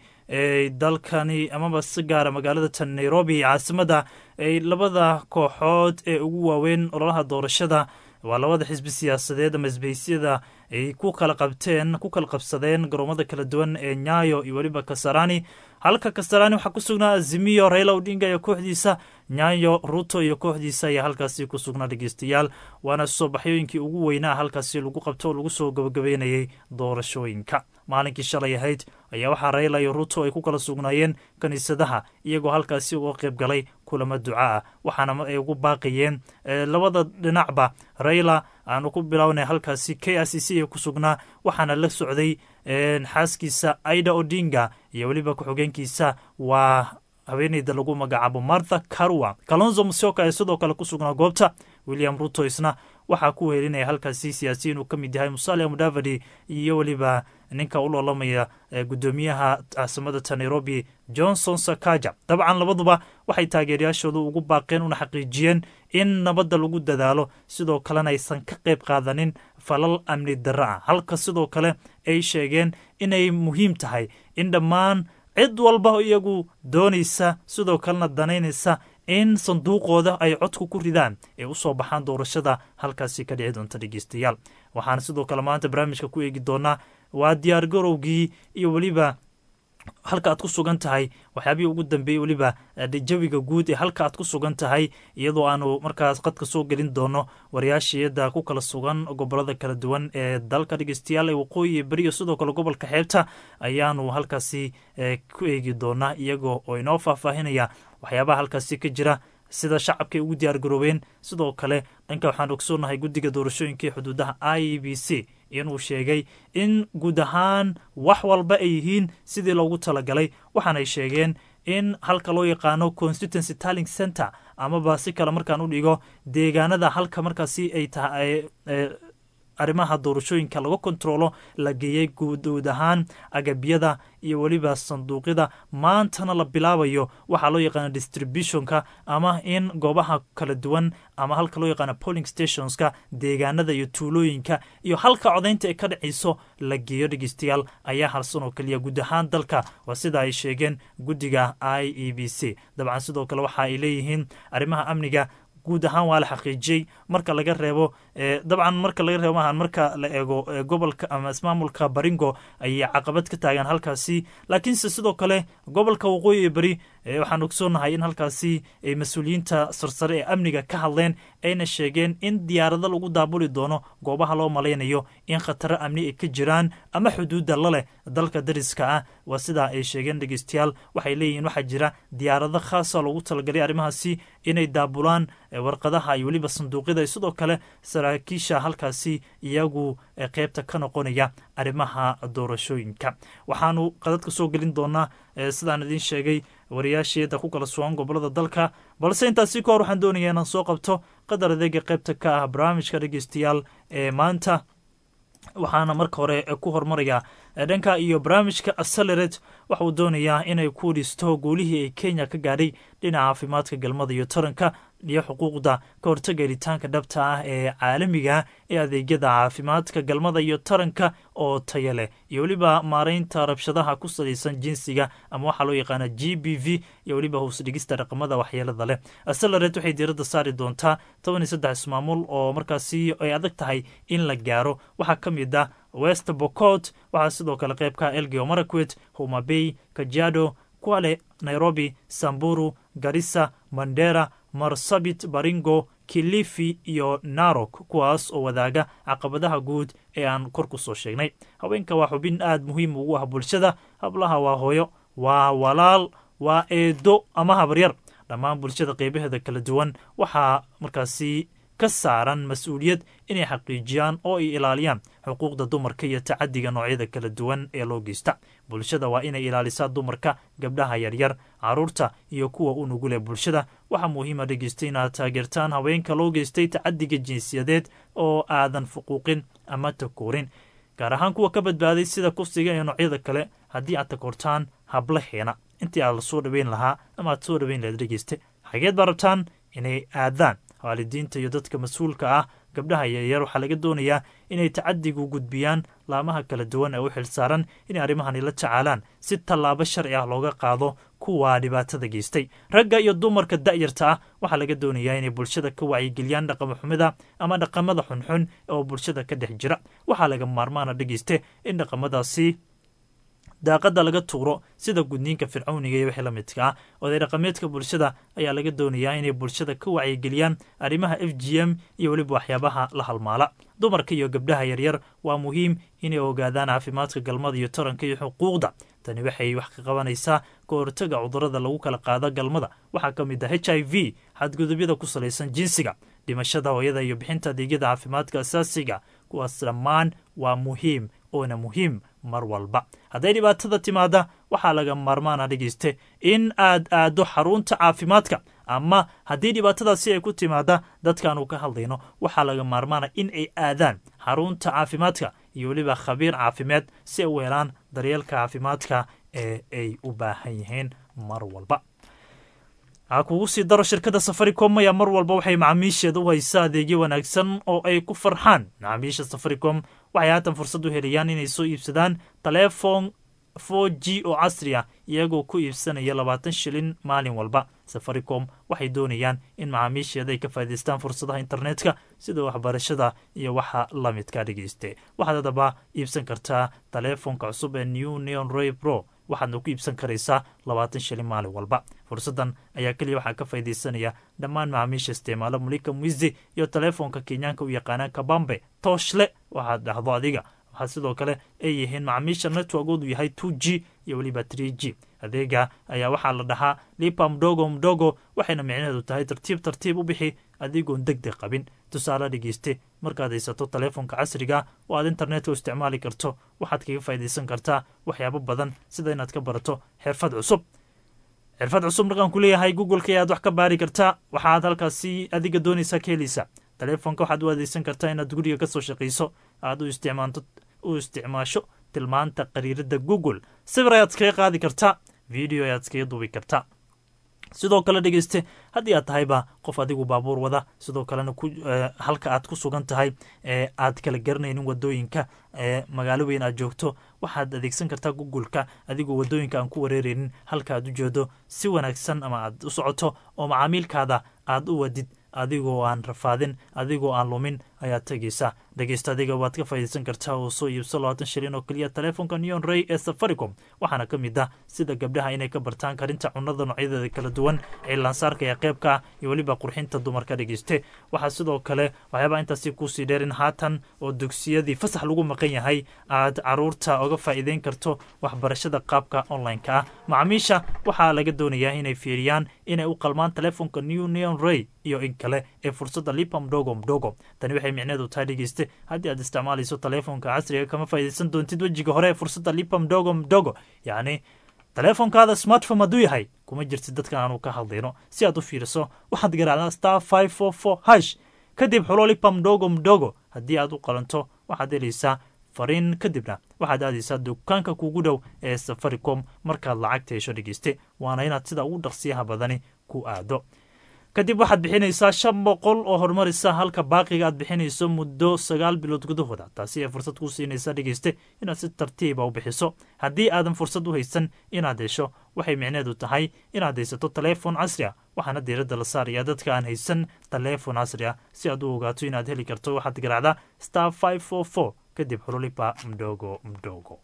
dalkani amaba si gaara magaalada tan nairobi caasimada ay labada kooxood ee ugu waaweyn ololaha doorashada waa labada xisbi siyaasadeed ama isbahisyada ay ku kala qabteen ku kala qabsadeen garoomada kala duwan ee nyayo iyo weliba kasarani halka kasarani waxaa ku sugnaa azimiyo raila odinga iyo kooxdiisa nyayo ruto iyo kooxdiisa ayaa halkaasi ku sugnaa dhegeystayaal waana soo baxyooyinkii ugu weynaa halkaasi lagu qabto oo lagu soo gabagabeynayay doorashooyinka maalinkii shalay ahayd ayaa waxaa raila iyo ruto ay ku kala sugnaayeen kiniisadaha iyagoo halkaasi uga qayb galay kulamo duca ah waxaana ay ugu baaqayeen labada dhinacba raila aanu ku bilownay halkaasi k r c c ee ku sugnaa waxaana la socday xaaskiisa aida odinga iyo weliba ku-xigeenkiisa waa haweeneyda lagu magacaabo martha karwa kalonzo musioka ee sidoo kale ku sugnaa goobta william ruto isna waxaa ku weelinaya halkaasi siyaasiyiin uu ka mid yahay musalia mudavadi iyo weliba ninka u loolamaya gudoomiyaha caasimada ta nairobi johnson sakaja dabcan labaduba waxay taageerayaashooda ugu baaqeen una xaqiijiyeen in nabadda lagu dadaalo sidoo kalena aysan ka qayb qaadanin falal amni darra ah halka sidoo kale ay sheegeen inay muhiim tahay in dhammaan cid walba iyagu doonaysa sidoo kalena danaynaysa in sanduuqooda ay codku ku ridaan ee usoo baxaan doorashada halkaasi ka dhici doonta dhegeystayaal waxaana sidoo kale maanta barnaamijka ku eegi doonaa waa diyaar garowgii iyo weliba halka aad ku sugan tahay waxyaabihii ugu dambeeyey weliba jawiga guud ee halka aad ku sugan tahay iyadoo aanu markaas qadka soo gelin doono wariyaashiyada ku kala sugan gobolada kala duwan ee dalka dhegeystayaal ee waqooyi iyo beriyo sidoo kale gobolka xeebta ayaanu halkaasi ku eegi doonaa iyagoo oo inoo faahfaahinaya waxyaabaha halkaasi ka jira sida shacabkay ugu diyaar garoobeen sidoo kale dhanka waxaan ogsoonahay guddiga doorashooyinkai xuduudaha i b c inuu sheegay in guud ahaan wax walba ay yihiin sidii loogu talagalay waxaanay sheegeen in halka loo yaqaano constituency talling center amaba si kale markaan u dhigo deegaanada halka markaasi ay tahay arrimaha doorashooyinka laga kontroolo la geeyey guud ahaan agabyada iyo weliba sanduuqyada maantana la bilaabayo waxaa loo yaqaana distributionka ama in goobaha kala duwan ama halka loo yaqaana polling stationska deegaanada iyo tuulooyinka iyo halka codaynta ay ka dhacayso la geeyo dhegeystayaal ayaa harsan oo keliya guud ahaan dalka waa sida ay sheegeen guddiga i e b c dabcan sidoo kale waxa ay leeyihiin arrimaha amniga guud ahaan waa la xaqiijiyey marka laga reebo dabcan marka laga reebo maahan marka la eego gobolka ama ismaamulka baringo ayay caqabad ka taagaan halkaasi laakiinse sidoo kale gobolka waqooyi iyo beri waxaan ogsoonahay in halkaasi ay mas-uuliyiinta sarsare ee amniga ka hadleen ayna sheegeen in diyaarado lagu daabuli doono goobaha loo malaynayo in khataro amni ay ka jiraan ama xuduudda la leh dalka dariska ah waa sidaa ay sheegeen dhegeystayaal waxay leeyihiin waxaa jira diyaarado khaasa loogu talagalay arrimahaasi inay daabulaan warqadaha iyo weliba sanduuqyada sidoo kale saraakiisha halkaasi iyagu qeybta ka noqonaya arrimaha doorashooyinka waxaanu qadadka soo gelin doonaa sidaan idiin sheegay wariyaasheeda ku kala sugan gobolada dalka balse intaasi ka hor waxaan doonaya inaan soo qabto qadar adeega qeybta ka ah barnaamijka dhegeystayaal ee maanta waxaana marka hore ku hormarayaa dhanka iyo barnaamijka acceleret waxa uu doonayaa inay ku dhisto guulihii ay kenya ka gaadhay dhinaca caafimaadka galmada iyo taranka iyo xuquuqda ka hortaga helitaanka dhabta ah ee caalamiga ee adeegyada caafimaadka galmada iyo taranka oo taya leh iyo weliba maaraynta rabshadaha ku salaysan jinsiga ama waxaa loo yaqaana g b v iyo weliba hoosdhigista dhaqamada waxyeelada leh acceleret waxay diiradda saari doontaa toban iyo saddex ismaamul oo markaasi ay adag tahay in la gaaro waxaa ka mid ah west bocot waxaa sidoo kale qeybka elgeo marakwet homabey kajiado kuale nairobi samburu garissa mandera marsabit baringo kilifi iyo narok kuwaas oo wadaaga caqabadaha guud ee aan kor ku soo sheegnay haweenka waa xubin aad muhiim ugu ah bulshada hablaha waa hooyo waa walaal waa eedo ama habaryar dhammaan bulshada qeybaheeda kala duwan waxaa markaasi ka saaran mas-uuliyad inay xaqiijiyaan oo ay ilaaliyaan xuquuqda dumarka iyo tacadiga noocyada kala duwan ee loo geysta bulshada waa inay ilaalisaa dumarka gabdhaha yaryar caruurta iyo kuwa u nugule bulshada waxaa muhiima dhegeysta inaad taageertaan haweenka loo geystay tacadiga jinsiyadeed oo aadan fuquuqin ama takoorin gaar ahaan kuwa ka badbaaday sida kufsiga iyo noocyada kale haddii aad takoortaan hablaheena intii aad la soo dhaweyn lahaa ama aad soo dhaweyn lahayd dhegeyste xageed baa rabtaan inay aadaan waalidiinta iyo dadka mas-uulka ah gabdhaha yaryar waxaa laga doonayaa inay tacadigu gudbiyaan laamaha kala duwan ee u xilsaaran inay arrimahani la tacaalaan si tallaabo sharci ah looga qaado kuwa dhibaatada geystay ragga iyo dumarka da'yarta ah waxaa laga doonayaa inay bulshada ka wacyigeliyaan dhaqamo xumida ama dhaqamada xunxun oo bulshada ka dhex jira waxaa laga maarmaana dhegeyste in dhaqamadaasi daaqada laga tuuro sida gudniinka fircawniga iyo wixii la midka ah oday dhaqameedka bulshada ayaa laga doonayaa inay bulshada ka wacyigeliyaan arrimaha f g m iyo weliba waxyaabaha la halmaala dumarka iyo gabdhaha yaryar waa muhiim inay ogaadaan caafimaadka galmada iyo taranka iyo xuquuqda tani waxay wax ka qabanaysaa ka hortaga cudurada lagu kala qaado galmada waxaa ka mid ah h i v xadgudubyada ku salaysan jinsiga dhimashada hooyada iyo bixinta adeegyada caafimaadka asaasiga kuwaas dhammaan waa muhiim oona muhiim mar walba hadday dhibaatada timaada waxaa laga maarmaana dhegeyste in aad aaddo xarunta caafimaadka ama haddii dhibaatadaasi ay ku timaada dadkaanu ka hadlayno waxaa laga maarmaana in ay aadaan xarunta caafimaadka iyo weliba khabiir caafimaad si ay u helaan daryeelka caafimaadka ee ay u baahan yihiin mar walba waxaa kugu sii daro shirkadda safaricom ayaa mar walba waxay macaamiisheeda u haysaa adeegyo wanaagsan oo ay ku farxaan macaamiisha safaricom waxay haatan fursad u helayaan inay soo iibsadaan taleefon for g oo casri ah iyagoo ku iibsanaya labaatan shilin maalin walba safaricom waxay doonayaan in macaamiisheeda ay ka faa'idaystaan fursadaha internetka sida waxbarashada iyo waxa la midka dhegeyste waxaad haddaba iibsan kartaa taleefonka cusub ee new neon roy pro waxaadna ku iibsan karaysaa labaatan shilin maalin walba fursaddan ayaa keliya waxaa ka faydaysanaya dhammaan macaamiisha isticmaalo mulika mwizi iyo taleefonka kenyaanka u yaqaanaan kabambe tooshle waxaad dhahdo adiga waxaa sidoo kale ay yihiin macaamiisha networkoodu yahay two g iyo weliba tree g adeega ayaa waxaa la dhahaa lipa mdogo mdogo waxayna micnaheedu tahay tartiib tartiib u bixi adigoon deg deg qabin tusaale dhegeyste markaad haysato taleefonka casriga oo aad internetka u isticmaali karto waxaad kaga faa'idaysan kartaa waxyaabo badan sida inaad ka barato xirfad cusub xirfad cusub dhaqan ku leeyahay googleka ayaad wax ka baari kartaa waxaad halkaasi adiga doonaysaa ka helaysaa taleefonka waxaad u adeegsan kartaa inaad guriga kasoo shaqayso aad u isticmaanto u isticmaasho tilmaanta qariirada google sawir ayaad iskaga qaadi kartaa video ayaad iskaga duubi kartaa sidoo kale dhegeyste haddii aad tahayba qof adigu baabuur wada sidoo kalena halka aad ku sugan tahay ee aad kala garanaynin wadooyinka ee magaalo weyn aad joogto waxaad adeegsan kartaa google-ka adigoo wadooyinka aan ku wareereynin halka aad u jeedo si wanaagsan ama aad u socoto oo macaamiilkaada aad u wadid adigoo aan rafaadin adigoo aan lumin ayaad tegaysaa dhegeysta adiga waad ka faa'iidaysan kartaa oo soo iibso labaatan shilin oo keliya taleefonka neon ray ee safaricom waxaana ka mid ah sida gabdhaha inay ka bartaan karinta cunada noocyadeeda kala duwan cilaansaarka ee qeybka ah iyo weliba qurxinta dumarka dhegeyste waxaa sidoo kale waxyaabaa intaasi kuusii dheerin haatan oo dugsiyadii fasax lagu maqan yahay aad caruurta oga faa'iideyn karto waxbarashada qaabka online-ka ah macaamiisha waxaa laga doonayaa inay fiiriyaan inay u qalmaan taleefonka new neon ray iyo in kale ee fursadda lipa mdogo mdogo tani waxay micneedu tahay dhegeyste haddii aad isticmaalayso taleefonka casriga kama faa'iidaysan doontid wejiga hore ee fursadda lipa mdogo mdogo yacni taleefonkaada smartphone hadduu yahay kuma jirtid dadkan aanu ka hadlayno si aad u fiiriso waxaad garaacdaa star five four four hash kadib xulo lipa mdogo mdogo haddii aad u qalanto waxaad helaysaa fariin kadibna waxaad aadaysaa dukaanka kugu dhow ee safaricom markaad lacagta hesho dhegeyste waana inaad sida ugu dhaqsiyaha badani ku aado kadib waxaad bixinaysaa shan boqol oo horumarisa halka baaqiga aad bixinayso muddo sagaal bilood gudahooda taasi ee fursad kuu siinaysa dhegeyste inaad si tartiiba u bixiso haddii aadan fursad u haysan inaad hesho waxay micneedu tahay inaad haysato taleefon casri ah waxaana diiradda la saaraya dadka aan haysan taleefon casri ah si aad u ogaato inaad heli karto waxaad garaacdaa star five four four kadib xululipa mdogo mdogo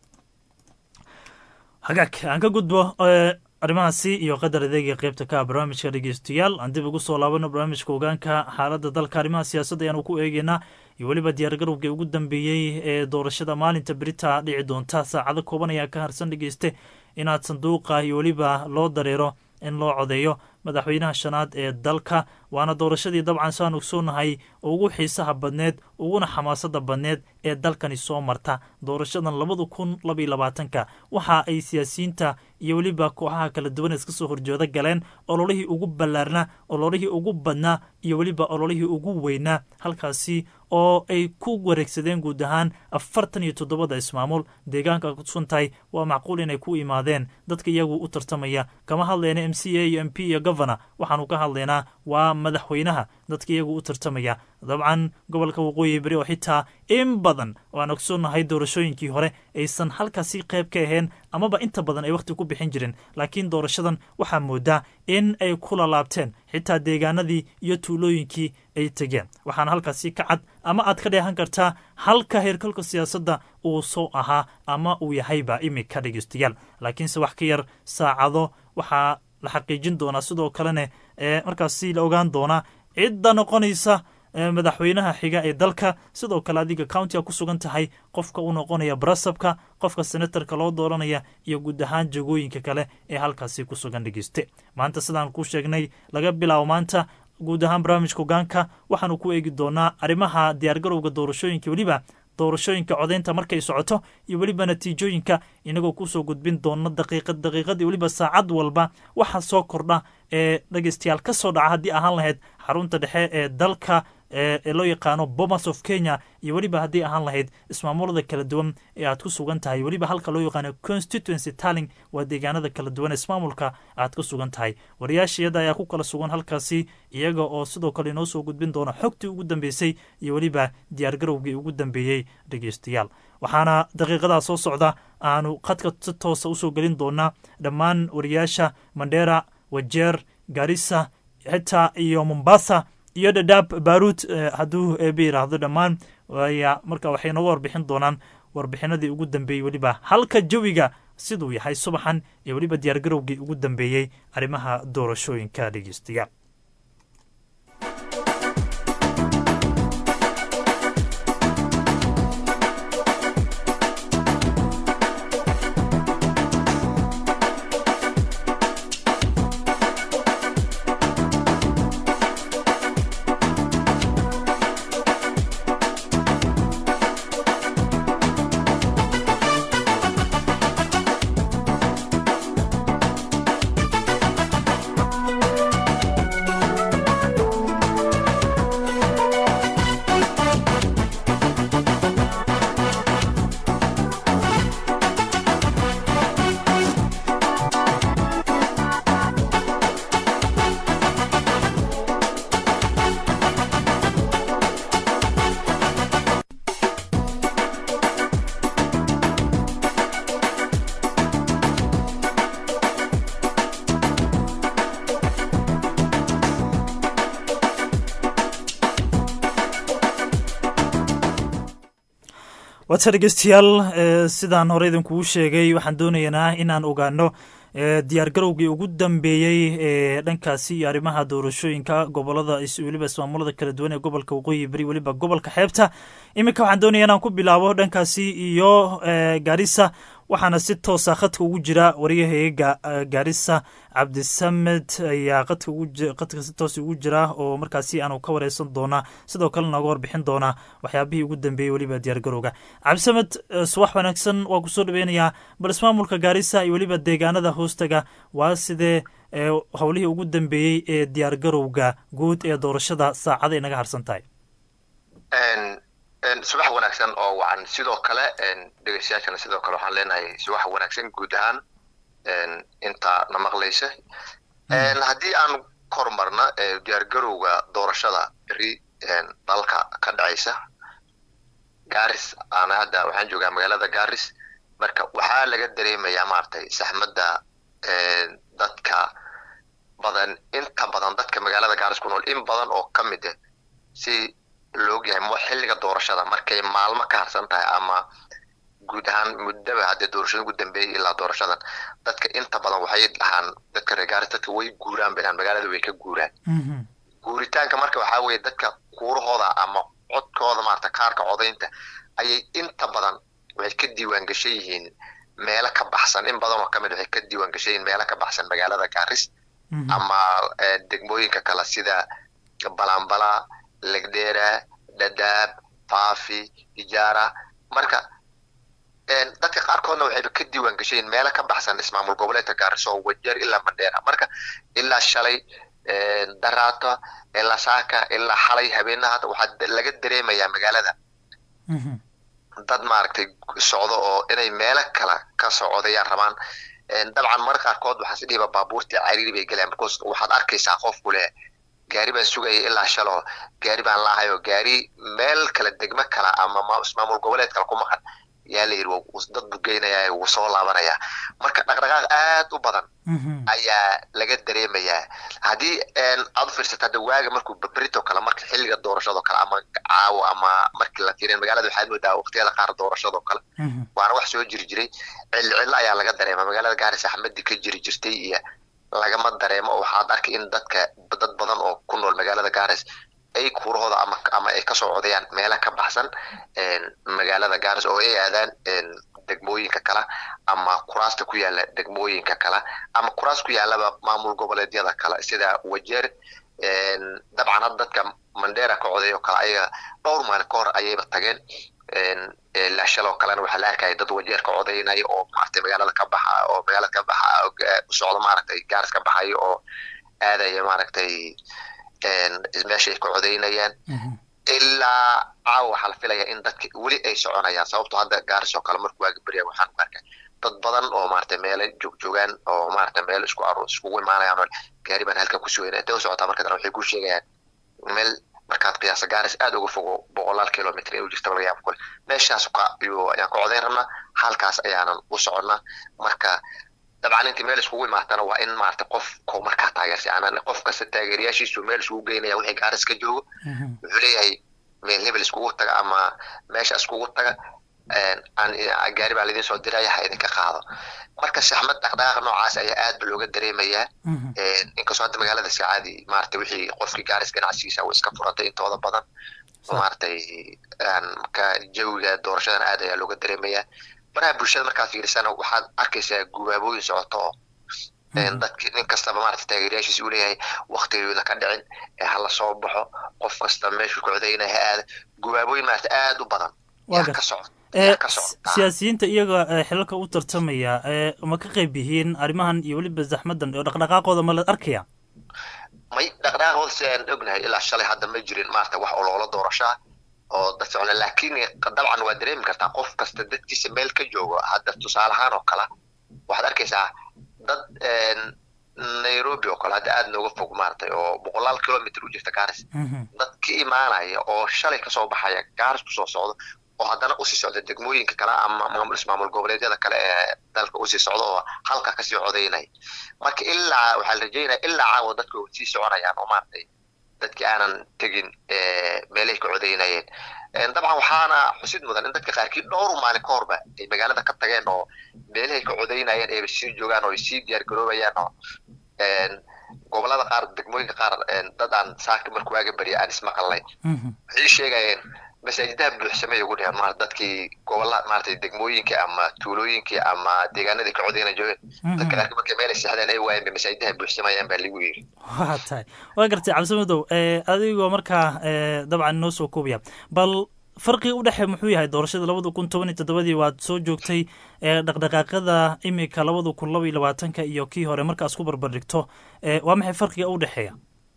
hagaag aan ka gudbo arrimahaasi iyo qadar adeega qeybta ka barnaamijka dhegeystayaal aan dib ugu soo laabano barnaamijka ogaanka xaaladda dalka arrimaha siyaasadda ayaanu ku eegeynaa iyo weliba diyaargarowgii ugu dambeeyey ee doorashada maalinta berita dhici doonta saacado kooban ayaa ka harsan dhegeyste inaad sanduuqa iyo weliba loo dareero in loo codeeyo madaxweynaha shanaad ee dalka waana doorashadii dabcan saan ogsoonahay ugu xiisaha badneed uguna xamaasada badneed ee dalkani soo marta doorashadan labada kun labaiyo labaatanka waxa ay siyaasiyiinta iyo weliba kooxaha kala duwan iska soo horjeeda galeen ololihii ugu ballaarnaa ololihii ugu badnaa iyo weliba ololihii ugu weynaa halkaasi oo ay ku wareegsadeen guud ahaan afartan iyo toddobada ismaamul deegaanka kusugan tahay waa macquul inay ku imaadeen dadka iyagu u tartamaya kama hadlayna m c a iyo m p iyo governor waxaanu ka hadlaynaa waa madaxweynaha dadka iyagu u tartamaya dabcan gobolka waqooyi beri oo xitaa in badan oo aan ogsoonahay doorashooyinkii hore aysan halkaasi qayb ka ahayn amaba inta badan ay wakhti ku bixin jireen laakiin doorashadan waxaa moodaa in ay kula laabteen xitaa deegaanadii iyo tuulooyinkii ay tegeen waxaana halkaasi ka cad ama aad ka dheehan kartaa halka heerkalka siyaasadda uu soo ahaa ama uu yahayba imika dhegeystayaal laakiinse wax ka yar saacado waxaa la xaqiijin doonaa sidoo kalena ee markaasi la ogaan doonaa cidda noqonaysa madaxweynaha xiga ee dalka sidoo kale adiga countiga ku sugan tahay qofka u noqonaya barasabka qofka senatarka loo dooranaya iyo guud ahaan jagooyinka kale ee halkaasi ku sugan dhegeyste maanta sidaan ku sheegnay laga bilaabo maanta guud ahaan barnaamijka ogaanka waxaanu ku eegi doonaa arrimaha diyaargarowga doorashooyinka weliba doorashooyinka codeynta markay socoto iyo weliba natiijooyinka inagoo kusoo gudbin doona daqiiqad daqiiqad iyo weliba saacad walba waxa soo kordha ee dhegeystayaal ka soo dhaca haddii ahaan lahayd xarunta dhexe ee dalka ee loo yaqaano bomas of kenya iyo weliba haddii ahaan lahayd ismaamulada kala duwan ee aad ku sugan tahay weliba halka loo yaqaano constituency talling waa deegaanada kala duwan ismaamulka aad ku sugan tahay wariyaashayada ayaa ku kala sugan halkaasi iyaga oo sidoo kale inoo soo gudbin doona xogtii ugu dambeysay iyo weliba diyaargarowgii ugu dambeeyey dhegeystayaal waxaana daqiiqadaa soo socda aanu khadka si toosa usoo gelin doonaa dhammaan wariyaasha mandera wajeer garissa xitaa iyo mombasa iyo dhadhaab baaruud hadduu eeba yidhaahdo dhammaan waya marka waxay nooga warbixin doonaan warbixinadii ugu dambeeyey weliba halka jawiga siduu yahay subaxan iyo weliba diyaargarowgii ugu dambeeyey arrimaha doorashooyinka dhegeystayaal waata dhegeystayaal sidaan hore idinkugu sheegay waxaan doonaynaa inaan ogaano diyaargarowgii ugu dambeeyey ee dhankaasi iyo arrimaha doorashooyinka gobolada weliba ismaamulada kala duwan ee gobolka waqooyi beri weliba gobolka xeebta iminka waxaan doonaya inaan ku bilaabo dhankaasi iyo gaarisa waxaana si toosa khadka ugu jira waryahayga gaarisa cabdisamed ayaa qadka si toos ugu jira oo markaasi aanu ka wareysan doonaa sidoo kale nooga warbixin doonaa waxyaabihii ugu dambeeyey weliba diyaargarowga cabdisamed subax wanaagsan waa kusoo dhaweynayaa bal ismaamulka gaarisa iyo weliba deegaanada hoostaga waa sidee howlihii ugu dambeeyey ee diyaargarowga guud ee doorashada saacada inaga harsan tahay subax wanaagsan oo wacan sidoo kale dhegeystayaashana sidoo kale waxaan leenahay subax wanaagsan guud ahaan intaa na maqlaysa haddii aan kormarna diyaargarowga doorashada beri dalka ka dhacaysa garis ana hadda waxaan joogaa magaalada garis marka waxaa laga dareemayaa maaragtay saxmadda dadka badan inta badan dadka magaalada garis ku nool in badan oo ka mid ah si laogyahay mo xilliga doorashada markay maalmo ka harsan tahay ama guud ahaan muddaba haddee doorashada ugu dambeeyay ilaa doorashadan dadka inta badan waxay dhahaan dadka reer gaaris dadka way guuraan bay dhahaan magaalada way ka guuraan guuritaanka marka waxaa weeye dadka kuurahooda ama codkooda maarata kaarka codaynta ayay inta badan waxay ka diiwaan gashan yihiin meelo ka baxsan in badan oo ka mid waxay ka diiwaan gashan yihiin meelo ka baxsan magaalada gaaris ama degmooyinka kale sida balambala legdera dadaab faafi ijaara marka dadka qaarkoodna waxayba ka diiwaan gashayin meelo ka baxsan ismaamul goboleedka gaariso wajeer ilaa mandheera marka ilaa shalay daraato ilaa saaka ilaa xalay habeenaha waxaa laga dareemayaa magaalada dad maaragtay socdo oo inay meelo kale ka socodayaan rabaan dabcan marka qaarkood waxaa si dhihiba baabuurtii cariiri bay gelayaan because waxaad arkaysaa qofku leh gaari baan sugaya ilaa shalo gaari baan laahayo gaari meel kale degmo kale ama ismaamul goboleed kale ku maqan yaa la yidhi dad buu geynayaa wuu soo laabanaya marka dhaqdhaqaaq aad u badan ayaa laga dareemayaa haddii aad u fiirsata hadda waaga markuu berito kale marka xilliga doorashado kale ama caawo ama markii la fiiriyan magaalada waxaad moodaa waqtiyada qaar doorashado kale waana wax soo jiri jiray cilli cillo ayaa laga dareema magaalada gaaris axmadi ka jiri jirtay iyo lagama dareemo oo waxaad arkay in dadka dad badan oo ku nool magaalada garis ay kuurahooda ama ama ay kasoo codayaan meelo ka baxsan magaalada garis oo ay aadaan degmooyinka kale ama kuraasta ku yaala degmooyinka kale ama kuraas ku yaalaba maamul goboleedyada kale sida wajeer dabcan had dadka mandera ka coday oo kale ayaga dhowr maalin ka hor ayayba tageen laashaloo kalena waxaa la arkaya dad wajeer ka codaynaya oo maaragtay magaalada ka baxa oo magaalada ka baxa u socdo maaragtay gaaris ka baxayo oo aadaya maaragtay meeshay ka codaynayaan ilaa caawa waxaa la filaya in dadka weli ay soconayaan sababto hadda gaaris oo kale markuu waaga berya waxaan ku arkay dad badan oo maaragtay meelo joogjoogaan oo maaragtay meel isku aro iskugu imaanayaan oo gaari baan halkan ku sugayna intay u socotaa marka dana waxay ku sheegayaan meel markaad qiyaasa gaaris aad uga fogo boqolaal kilomitr in u jirta laga yaabo kule meeshaas ayaan ka codayn rabnaa halkaas ayaanan u soconnaa marka dabcan intii meel iskugu imaatana waa in maarata qof ko markaa taageersa anaan qof kasta taageerayaashiisu meel iskugu geynaya wixii gaaris ka joogo wuxuu leeyahay meel hebel iskugu taga ama meesha iskugu taga gaari baa laidin soo diraya ha idinka qaado marka saxmad dhaqdhaqaaq noocaas ayaa aad ba looga dareemayaa inkastoo hadda magaalada iska caadi maarata wixii qofkii gaaris ganacsigiisa way iska furantay intooda badan maaragtay ka jawiga doorashadan aad ayaa looga dareemayaa baraha bulshada markaad fiirisana waxaad arkaysaa gubaabooyin socoto oo dadki nin kastaba maarata taageerayaashiisa uu leeyahay waktigeeduna ka dhicin hala soo baxo qof kasta meeshuu ka codaynaya ha aada gubaabooyin maarata aad u badan yaa ka socota siyaasiyiinta iyaga xilalka u tartamaya ma ka qayb yihiin arrimahan iyo weliba zaxmadan oo dhaqdhaqaaqooda ma la arkaya may dhaqdhaqaaqooda si aan ognahay ilaa shalay hadda ma jirin maarata wax oloola doorashaa oo dad socona laakiin dabcan waa dareemi kartaa qof kasta dadkiisa meel ka joogo hadda tusaale ahaan oo kale waxaad arkaysaa dad nairobi oo kale hadda aad nooga fog maaragtay oo boqolaal kilomitr u jirta garis dad ka imaanaya oo shalay kasoo baxaya garis kusoo socdo oo haddana usii socda degmooyinka kale ama maamul ismaamul goboleedyada kale ee dalka usii socda oo halka kasii codaynaya marka ilaa waxaa la rajeynaya ilaa caawa dadka sii soconayaan oo maaragtay dadkii aanan tegin meelahay ka codaynayeen dabcan waxaana xusid mudan in dadka qaarkii dhowr maalin ka horba ay magaalada ka tageen oo meelahay ka codaynayeen ayba sii joogaan oo ay sii diyaar garoobayaan oo gobolada qaar degmooyinka qaar dad aan saaka markuu waaga beriya aan ismaqalnay waxay sheegayeen masaajidaha buuxsamay ugu dheheen ma dadkii gobola maaragtay degmooyinka ama tuulooyinkii ama deegaanadii ka codayna joogeen dadka qaarkii markay meel ay seexdeen ay waayeen bay masaajidaha buuxsamayaan baa lagu yiri waa tahay waa gartay cabdimadow adigoo markaa dabcan inoo soo koobaya bal farqiga u dhexe muxuu yahay doorashada labada kun toban iyo toddobadii waad soo joogtay dhaqdhaqaaqada imika labada kun laba iyo labaatanka iyo kii hore markaas ku barbardhigto waa maxay farqiga u dhexeeya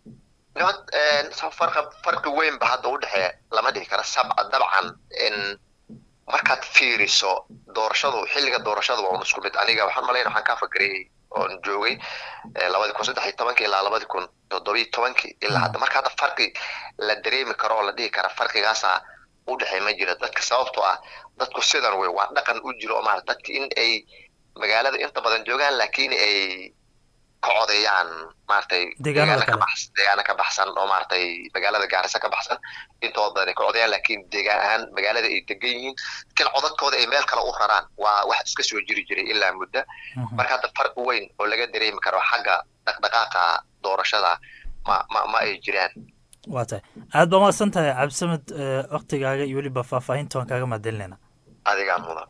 farqi weyn ba hadda u dhexeeya lama dhihi karo sabca dabcan markaad fiiriso doorashadu xilliga doorashada waa un isku mid aniga waxaan malayna waxaan kaa fakarayay oon joogay labadii kun saddex iyo tobankii ilaa labadii kun toddobiyo tobankii ilaa hadda marka hadda farqi la dareemi karo oo la dhihi kara farqigaasa u dhexey ma jira dadka sababtoo ah dadku sidan wey waa dhaqan u jiro oo maarata dadka in ay magaalada inta badan joogaan laakiin ay ka codeeyaan maaragtay deegaana ka baxsan deegaana ka baxsan oo maaragtay magaalada gaarisa ka baxsan intooda badan ay ka codeeyaan laakiin deegaan ahaan magaalada ay degan yihiin lakin codadkooda ay meel kale u raraan waa wax iska soo jiri jiray ilaa muddo marka hadda farqi weyn oo laga dareemi karo xagga dhaqdhaqaaqa doorashada ma ma ma ay jiraan waa tahay aad baa mahadsan tahay cabdisamed waktigaaga iyo weliba faahfaahinta waan kaaga mahadcelinayna adigaa mudan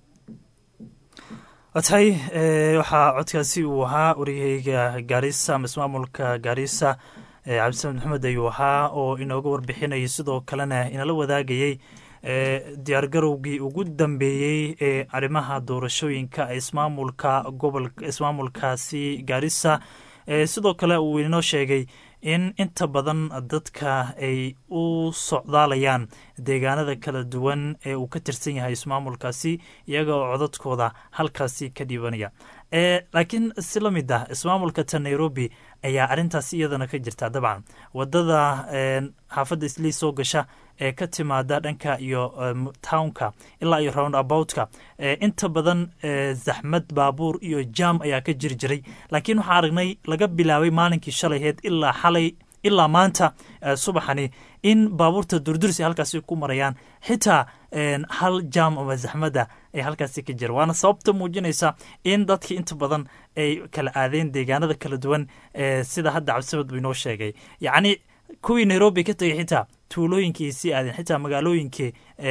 waa tahay waxaa codkaasi uu ahaa waryahayga gaarisa ama ismaamulka gaarisa cabdisamed maxamed ayuu ahaa oo inooga warbixinayay sidoo kalena inala wadaagayey diyaargarowgii ugu dambeeyey ee arrimaha doorashooyinka ismaamulka gobol ismaamulkaasi gaarisa sidoo kale uu inoo sheegay in inta badan dadka ay u socdaalayaan deegaanada kala duwan ee uu ka tirsan yahay ismaamulkaasi iyaga oo codadkooda halkaasi ka dhiibanaya laakiin si la mid ah ismaamulka ta nairobi ayaa arrintaasi iyadana ka jirta dabcan wadada xaafadda islii soo gasha ee ka timaada dhanka iyo townka ilaa iyo round aboutka inta badan zaxmad baabuur iyo jam ayaa ka jiri jiray laakiin waxaa aragnay laga bilaabay maalinkii shalayheed ilaa xalay ilaa maanta subaxani in baabuurta durdursi halkaasi ku marayaan xitaa hal jam ama zaxmada ay halkaasi ka jira waana sababta muujinaysa in dadkii inta badan ay kala aadeen deegaanada kala duwan sida hadda cabdisamad buu inoo sheegay yacni kuwii nairobi ka tegay xitaa tuulooyinkii sii aadeen xitaa magaalooyinkii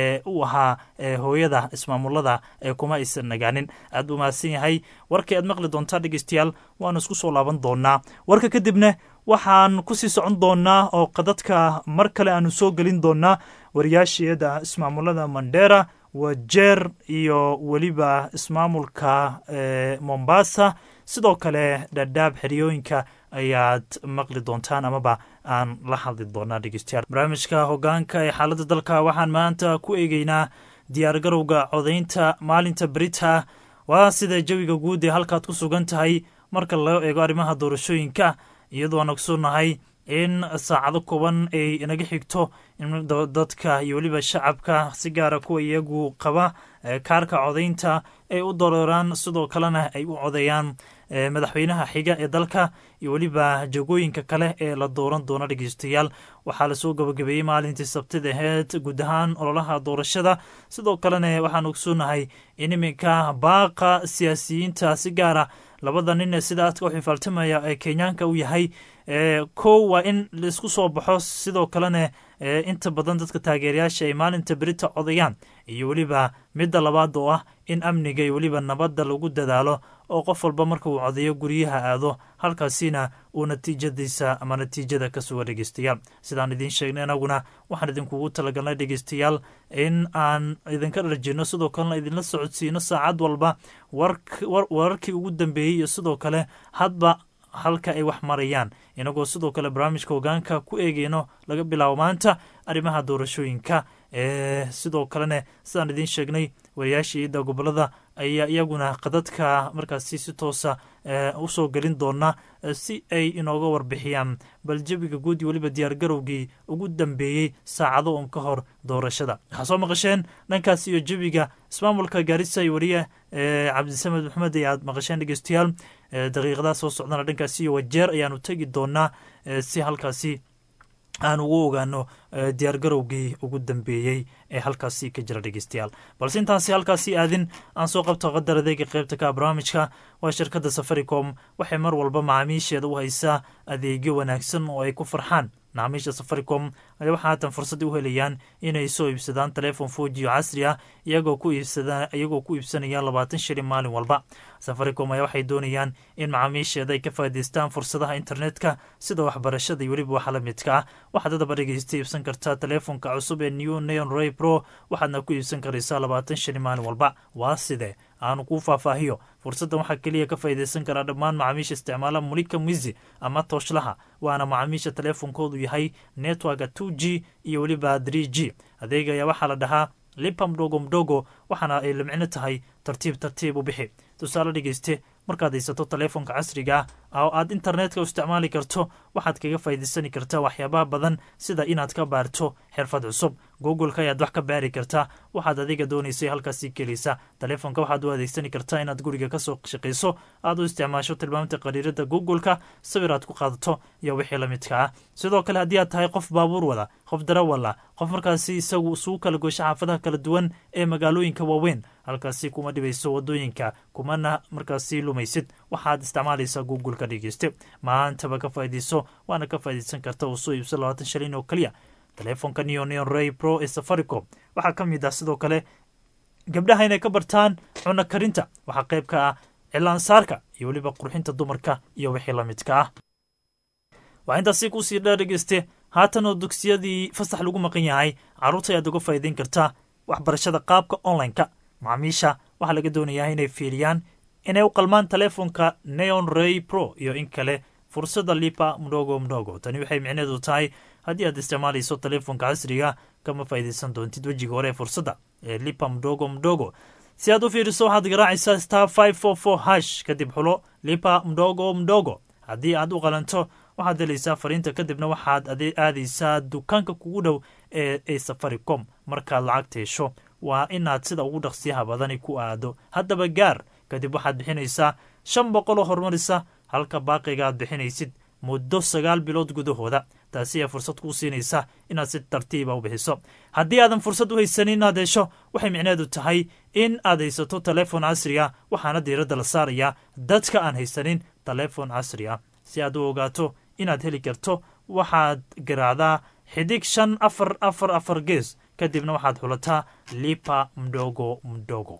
u ahaa hooyada ismaamulada kuma aysan nagaanin aad buu mahadsan yahay warkii aad maqli doontaa dhegeystayaal waanu isku soo laaban doonaa warka kadibna waxaan kusii socon doonaa oo qadadka mar kale aanu soo gelin doonaa wariyaashiyada ismaamulada mandera wajeer iyo weliba ismaamulka mombasa sidoo kale dhadhaab xeriyooyinka ayaad maqli doontaan amaba aan la hadli doonaa dhegeystayaal barnaamijka hogaanka ee xaaladda dalka waxaan maanta ku eegeynaa diyaargarowga codaynta maalinta berita waa sida jawiga guud ee halkaad ku sugan tahay marka loo eego arrimaha doorashooyinka iyadoo aan ogsoonnahay in saacado kooban ay inaga xigto in dadka iyo weliba shacabka si gaara kuwa iyagu qaba kaarka codaynta ay u dareeraan sidoo kalena ay u codeeyaan madaxweynaha xiga ee dalka iyo weliba jagooyinka kale ee la dooran doono dhegeystayaal waxaa lasoo gabagabeeyey maalintii sabtida aheyd guud ahaan ololaha doorashada sidoo kalena waxaan ogsoonahay in iminka baaqa siyaasiyiinta si gaara labada nin ee sida aadka u xifaaltamaya ee kenyaanka u yahay kow waa in laisku soo baxo sidoo kalena inta badan dadka taageerayaasha ay maalinta berita codayaan iyo weliba midda labaad oo ah in amniga iyo weliba nabadda lagu dadaalo oo qof walba marka uu codeeyo guryaha aado halkaasina uu natiijadiisa ama natiijada ka suga dhegeystayaal sidaan idiin sheegnay anaguna waxaan idinkugu talagalnay dhegeystayaal in aan idinka dharjino sidoo kalena idinla socodsiino saacad walba wararkii ugu dambeeyey iyo sidoo kale hadba halka ay wax marayaan inagoo sidoo kale barnaamijka hogaanka ku eegeyno laga bilaabo maanta arrimaha doorashooyinka sidoo kalena sidaan idiin sheegnay wariyaashiida gobolada ayaa iyaguna qadadka markaasi si toosa usoo gelin doona si ay inooga warbixiyaan bal jawiga guud iyo weliba diyaargarowgii ugu dambeeyey saacado un ka hor doorashada waxaa soo maqasheen dhankaas iyo jawiga ismaamulka gaarisa iyo wariye cabdisamed maxamed ay aad maqasheen dhegeystayaal daqiiqadaha soo socdana dhankaasi iyo wajeer ayaanu tegi doonaa si halkaasi aan ugu ogaano diyaargarowgii ugu dambeeyey ee halkaasi ka jira dhegeystayaal balse intaansi halkaasi aadin aan soo qabto qadar adeega qeybta ka barnaamijka waa shirkadda safaricom waxay mar walba macaamiisheeda u haysaa adeegyo wanaagsan oo ay ku farxaan macaamiisha safaricom ayaa waxaa haatan fursad u helayaan inay soo iibsadaan teleefon foji oo casri ah iyagoo ku iibsada iyagoo ku iibsanaya labaatan shilin maalin walba safaricom ayaa waxay doonayaan in macaamiisheeda ay ka faa'idaystaan fursadaha internetka sida waxbarashada iyo weliba waxa la midka ah waxaad hadaba dhegeysta iibsan kartaa teleefonka cusub ee new neon ray pro waxaadna ku iibsan karaysaa labaatan shilin maalin walba waa sidee aanu kuu faahfaahiyo fursaddan waxaa keliya ka faa'iidaysan karaa dhammaan macaamiisha isticmaala mulika mizi ama tooshlaha waana macaamiisha teleefonkoodu yahay networka two g iyo weliba three g adeega ayaa waxaa la dhahaa lipa mdogo mdogo waxaana ay lamcino tahay tartiib tartiib u bixi tusaale dhegeyste markaad haysato teleefonka casriga ah oo aad internetka u isticmaali karto waxaad kaga faa'iidaysani kartaa waxyaabaha badan sida inaad ka baarto xirfad cusub googleka ayaad wax ka baari kartaa waxaad adiga doonaysay halkaasii kelaysa teleefonka waxaad u adeegsani kartaa inaad guriga kasoo shaqayso aad u isticmaasho tilmaamta qariirada googleka sawir aad ku qaadato iyo wixii la midka ah sidoo kale haddii aad tahay qof baabuur wada qof darawal ah qof markaasi isagu isugu kala goysho xaafadaha kala duwan ee magaalooyinka waaweyn halkaasi kuma dhibayso wadooyinka kumana markaasi lumaysid waxaad isticmaalaysaa googleka dhegeyste maantaba ka faa'iidayso waana ka faa'iidaysan karta oo soo iibso labaatan shilin oo keliya teleefonka neo neon ray pro ee safaricom waxaa ka mid ah sidoo kale gabdhaha inay ka bartaan cunno karinta waxaa qayb ka ah cilaansaarka iyo weliba qurxinta dumarka iyo wixii la midka ah waxaa intaasi kusii dheer dhegeyste haatan oo dugsiyadii fasax lagu maqan yahay carruurta ayaad uga faa'iidayn kartaa waxbarashada qaabka online-ka macaamiisha waxaa laga doonayaa inay fiiriyaan inay u qalmaan teleefonka neon ray pro iyo in kale fursadda lipa mdogo mdogo tani waxay micneedu tahay haddii aad isticmaalayso teleefonka casriga kama faa'iidaysan doontid wejiga hore ee fursadda ee lipa mdogo mdogo si aad u fiiriso waxaad garaacaysaa star five four four hash kadib xulo lipa mdogo mdogo haddii aad u qalanto waxaad helaysaa fariinta kadibna waxaad aadaysaa dukaanka kugu dhow ee ee safaricom markaad lacagta hesho waa inaad sida ugu dhaqsiyaha badani ku aado haddaba gaar kadib waxaad bixinaysaa shan boqol oo horumarisa halka baaqiga aad bixinaysid muddo sagaal bilood gudahooda taasi ayaa fursad kuu siinaysa inaad si tartiiba u bixiso haddii aadan fursad u haysanin inaad hesho waxay micneedu tahay in aad haysato teleefon casri ah waxaana diiradda la saarayaa dadka aan haysanin teleefon casri ah si aad u ogaato inaad heli karto waxaad garaacdaa xidig shan afar afar afar gees kadibna waxaad xulataa lipa mdogo mdogo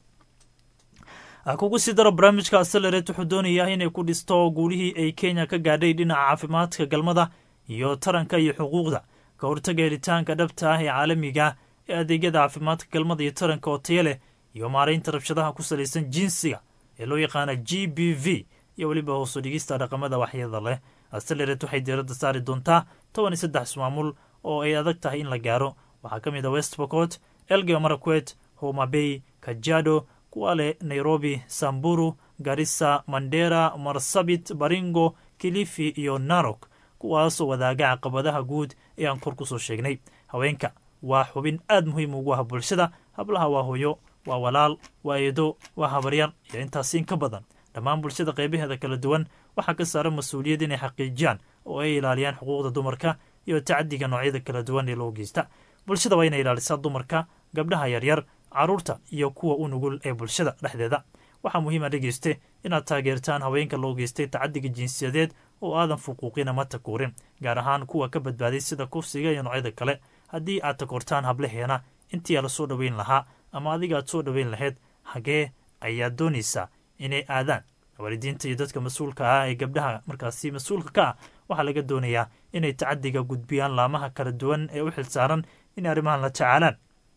kugu sii daro barnaamijka acelerat wuxuu doonayaa inay ku dhisto guulihii ay kenya ka gaadhay dhinaca caafimaadka galmada iyo taranka iyo xuquuqda ka hortaga helitaanka dhabta ah ee caalamiga ee adeegyada caafimaadka galmada iyo taranka oo taya leh iyo maaraynta rabshadaha ku salaysan jinsiga ee loo yaqaana g b v iyo weliba hoosu dhigista dhaqamada waxyada leh acelerat waxay diiradda saari doontaa toban iyo saddex ismaamul oo ay adag tahay in la gaaro waxaa ka mid ah west bocot elgeo marakwet homa bay kajado kuwale nairobi samburu garissa mandera marsabit baringo kilifi iyo narok kuwaasoo wadaaga caqabadaha guud ee aan kor kusoo sheegnay haweenka waa xubin aad muhiim ugu ah bulshada hablaha waa hooyo waa walaal waa eedo waa habaryar iyo intaasi in ka badan dhammaan bulshada qaybaheeda kala duwan waxaa ka saaran mas-uuliyad inay xaqiijiyaan oo ay ilaaliyaan xuquuqda dumarka iyo tacadiga noocyada kala duwan ee loo geysta bulshada waa inay ilaalisaa dumarka gabdhaha yaryar carruurta iyo kuwa u nugul ee bulshada dhexdeeda waxaa muhiima dhegeyste inaad taageertaan haweenka loo geystay tacadiga jinsiyadeed oo aadan fuquuqin ama takuurin gaar ahaan kuwa ka badbaaday sida kufsiga iyo noocyada kale haddii aad takoortaan hablaheena intii la soo dhoweyn lahaa ama adiga aad soo dhoweyn lahayd hagee ayaad doonaysaa inay aadaan waalidiinta iyo dadka mas-uulka ah ee gabdhaha markaasi mas-uulka ka ah waxaa laga doonayaa inay tacadiga gudbiyaan laamaha kala duwan ee u xilsaaran inay arrimahan la tacaalaan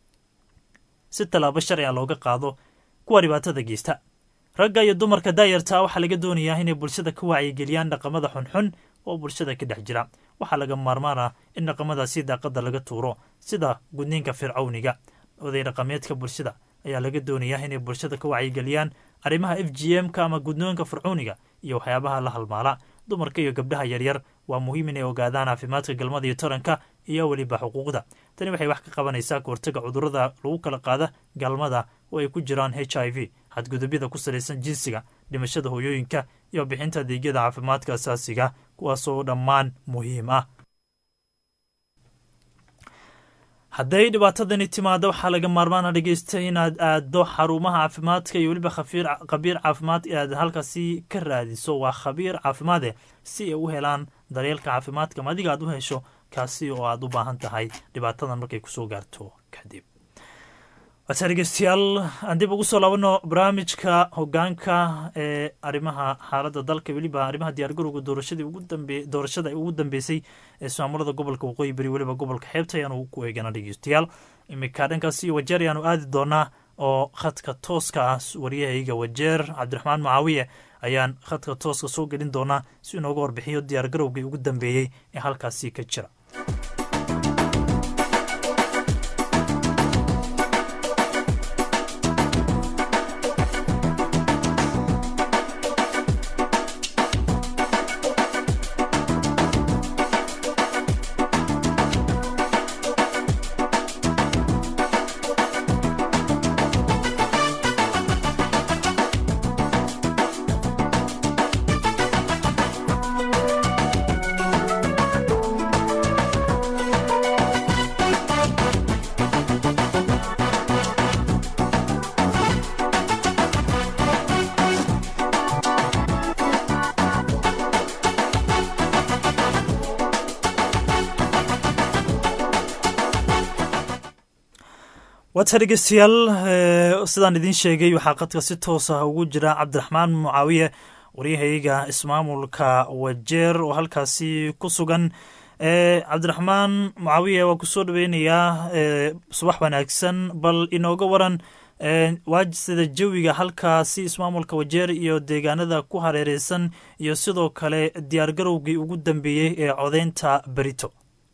si tallaabo sharciga looga qaado kuwa dhibaatada geysta ragga iyo dumarka daayarta waxaa laga doonayaa inay bulshada ka wacyigeliyaan dhaqamada xunxun oo bulshada ka dhex jira waxaa laga maarmaan ah in dhaqamadaasi daaqada laga tuuro sida gudniinka fircawniga oday dhaqameedka bulshada ayaa laga doonayaa inay bulshada ka wacyigeliyaan arrimaha f g m ka ama gudnoonka fircooniga iyo waxyaabaha la halmaala dumarka iyo gabdhaha yaryar waa muhiim inay ogaadaan caafimaadka galmada iyo taranka iyo weliba xuquuqda tani waxay wax ka qabanaysaa kahortaga cudurrada lagu kala qaada galmada oo ay ku jiraan h i v xadgudubyada ku salaysan jinsiga dhimashada hooyooyinka iyo bixinta adeegyada caafimaadka asaasiga kuwaasoo dhammaan muhiim ah hadday dhibaatadani timaado waxaa laga maarmaana dhegeysta inaad aado xarumaha caafimaadka iyo weliba khabiir khabiir caafimaad inaad halkaasi ka raadiso waa khabiir caafimaade si ay u helaan daryeelka caafimaadka ma adiga aad u hesho kaasi oo aad u baahan tahay dhibaatadan markay kusoo gaarto kadib waata dhegeystayaal aan dib ugu soo laabano barnaamijka hogaanka ee arrimaha xaaladda dalka weliba arrimaha diyaargarowga doorashadii ugu dambe doorashada ugu dambeysay ee ismaamulada gobolka waqooyi beri weliba gobolka xeebta ayaanu ku eegana dhegeystayaal iminka dhankaasi wajeer ayaanu aadi doonaa oo khadka tooska ah waryahayga wajeer cabdiraxmaan mucaawiye ayaan khadka tooska soo gelin doonaa si inooga warbixiyo diyaargarowgii ugu dambeeyey ee halkaasi ka jira waata dhegeystayaal sidaan idiin sheegay waxaa qadka si toos ah ugu jira cabdiraxmaan mucaawiye waryahayga ismaamulka wajeer oo halkaasi ku sugan cabdiraxmaan mucaawiye waa kusoo dhaweynayaa subax wanaagsan bal inooga waran waajisada jawiga halkaasi ismaamulka wajeer iyo deegaanada ku hareereysan iyo sidoo kale diyaargarowgii ugu dambeeyey ee codeynta berito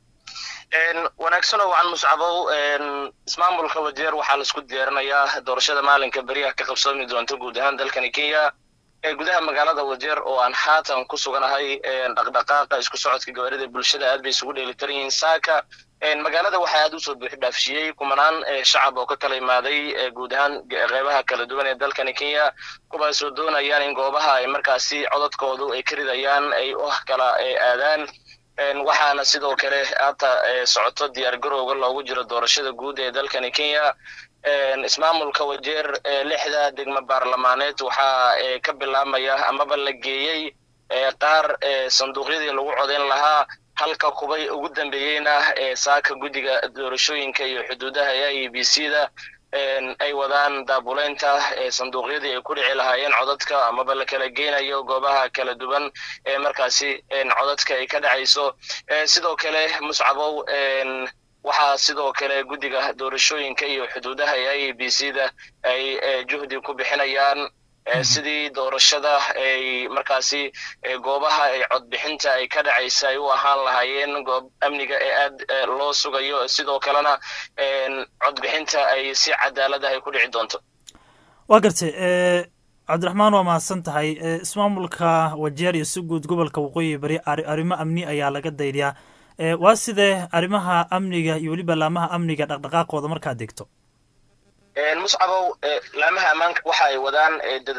wanaagsanoo wacan muscabow ismaamulka wajeer waxaa la isku diyaarinayaa doorashada maalinka beriyaha ka qabsoomi doonta guud ahaan dalkani kenya ee gudaha magaalada wajeer oo aan haatan ku suganahay dhaqdhaqaaqa isku socodka gawaarida bulshada aad bay isugu dheelitiran yihiin saaka magaalada waxaa aad usoo buux dhaafshiyey kumanaan shacab oo ka kala imaaday guud ahaan qeybaha kala duwan ee dalkani kenya kuwaasoo doonayaan in goobaha ay markaasi codadkoodu ay ka ridayaan ay oh kala aadaan waxaana sidoo kale haata socoto diyaar garowga loogu jiro doorashada guud ee dalkani kenya ismaamulka wajeer lixda degmo baarlamaaneed waxaa ka bilaabmaya amaba la geeyey qaar sanduuqyadii lagu codeyn lahaa halka kubay ugu dambeeyeyna saaka guddiga doorashooyinka iyo xuduudaha e i b c da ay wadaan daabuleynta sanduuqyadii ay ku dhici lahaayeen codadka amaba la kala geynayo goobaha kala duwan ee markaasi codadka ay ka dhacayso sidoo kale muscabow waxaa sidoo kale guddiga doorashooyinka iyo xuduudaha ee i b c da ay juhdi ku bixinayaan sidii doorashada ay markaasi goobaha ay codbixinta ay ka dhacaysa ay u ahaan lahaayeen goob amniga ee aad loo sugayo sidoo kalena codbixinta ay si cadaalad ah ay ku dhici doonto waa gartay cabdiraxmaan waa mahadsan tahay ismaamulka wajeer iyo si guud gobolka waqooyi bari arrimo amni ayaa laga daydiyaa waa sidee arrimaha amniga iyo weliba laamaha amniga dhaqdhaqaaqooda markaad degto muscabow laamaha ammaanka waxa ay wadaan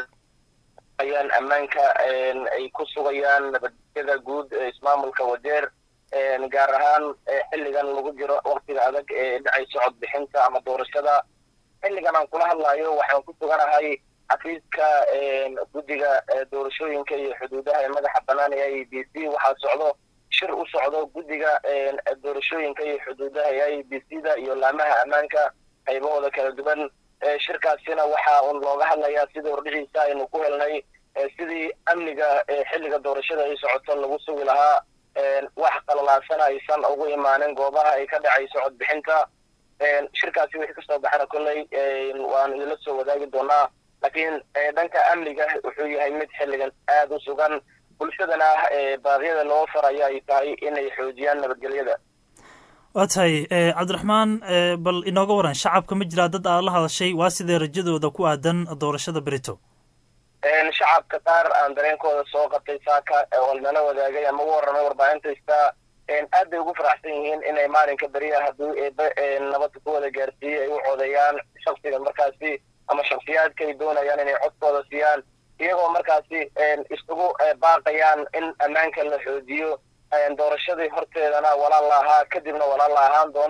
ayaan ammaanka ay ku sugayaan nabadgelyada guud ee ismaamulka wajeer gaar ahaan xilligan lagu jiro waktiga adag ee dhacayso codbixinta ama doorashada xilligan aan kula hadlayo waxaan ku suganahay xafiiska guddiga doorashooyinka iyo xuduudaha ee madaxa bannaan ee i b c waxaa socdo shir u socdo guddiga doorashooyinka iyo xuduudaha ee i b c da iyo laamaha ammaanka qaybahooda kala duwan shirkaasina waxa un looga hadlayaa sidii hordhiciisa aynu ku helnay sidii amniga xilliga doorashada ay socoto lagu sugi lahaa wax qalalaasana aysan ugu imaanin goobaha ay ka dhacayso codbixinta shirkaasi wixii kasoo baxana kolley waanu idinla soo wadaagi doonaa laakiin dhanka amniga wuxuu yahay mid xilligan aad u sugan bulshadana baaqyada loo farayo ay tahay inay xoojiyaan nabadgelyada waa tahay cabdiraxmaan bal inooga waran shacabka ma jiraa dad aad la hadashay waa sidee rajadooda ku aadan doorashada berito shacabka qaar aan dareenkooda soo qabtay saaka oo nala wadaagay ama u warramay warbaahintaystaa aad bay ugu faraxsan yihiin inay maalinka beriyaha hadduu eebe nabadda ku wada gaarsiiyey ay u codeeyaan shaksiga markaasi ama shaksiyaadka ay doonayaan inay codkooda siiyaan iyagoo markaasi isugu baaqayaan in ammaanka la xoojiyo doorashadii horteedana walaal la ahaa kadibna walaal la ahaan doono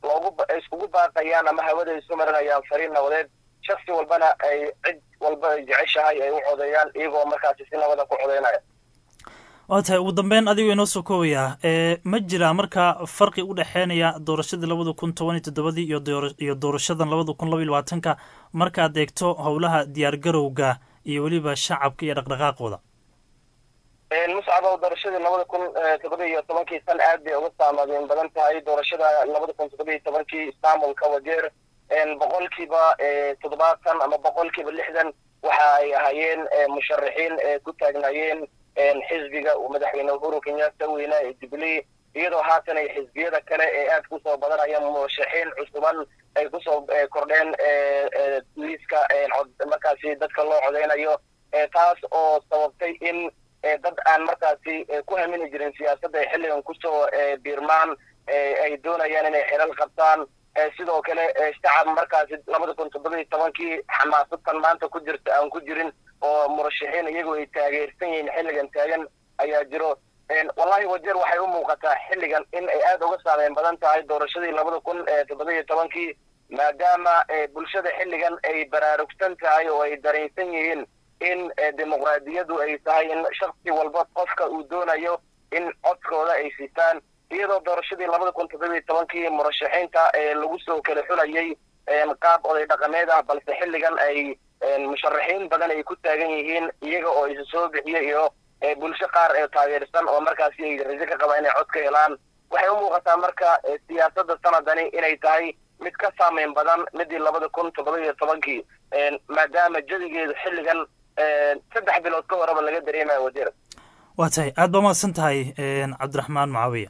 loogu ay iskugu baaqayaan ama hawada isu marinayaan fariin nabadeed shaksi walbana ay cid walba ay jeceshahay ay u codeeyaan iyagoo markaasi si nabada ku codeynaya waa tahay ugu dambeyn adigoo inoo soo koobayaa ma jira marka farqi u dhexeynaya doorashadii labada kun toban iyo toddobadii iyo doorashadan labada kun laba iyo labaatanka markaad eegto howlaha diyaargarowga iyo weliba shacabka iyo dhaqdhaqaaqooda muscabo doorashadii labada kun toddoba iyo tobankii san aad bay uga saamaadeen badan tahay doorashada labada kun toddoba iyo tobankii istanbulka wajeer boqolkiiba toddobaatan ama boqolkiiba lixdan waxa ay ahaayeen musharaxiin ku taagnaayeen xisbiga uu madaxweyne uhuru kenyatta weyna ee jubilee iyadoo haatan ay xisbiyada kale ee aad kusoo badanayaan murashaxiin cusuban ay kusoo kordheen liiska markaasi dadka loo codeynayo taas oo sababtay in dad aan markaasi ku hamini jirin siyaasadda ay xilligan kusoo biirmaan ay doonayaan inay xilal qabtaan sidoo kale shacab markaasi labada kun toddoba iyo tobankii xamaasadtan maanta ku jirta aan ku jirin oo murashaxiin iyagoo ay taageersan yihiin xilligan taagan ayaa jiro wallahi wajeer waxay u muuqataa xilligan in ay aada uga saameyn badan tahay doorashadii labada kun toddoba iyo tobankii maadaama bulshada xilligan ay baraarugsan tahay oo ay dareensan yihiin in dimuqraadiyadu ay tahay in shaksi walba qofka uu doonayo in codkooda ay sitaan iyadoo doorashadii labada kun toddoba iyo tobankii murashaxiinta lagu soo kala xulayay qaab oday dhaqameed ah balse xilligan ay musharaxiin badan ay ku taagan yihiin iyaga oo isu soo bixiya iyo bulsho qaar ee taageersan oo markaasi ay rajo ka qabaan inay cod ka helaan waxay u muuqataa marka siyaasadda sanadani inay tahay mid ka saameyn badan midii labada kun toddoba iyo tobankii maadaama jadigeedu xilligan saddex bilood ka horeba laga dareemayo wajeer waa tahay aad baa mahadsan tahay cabdiraxmaan mucaawiya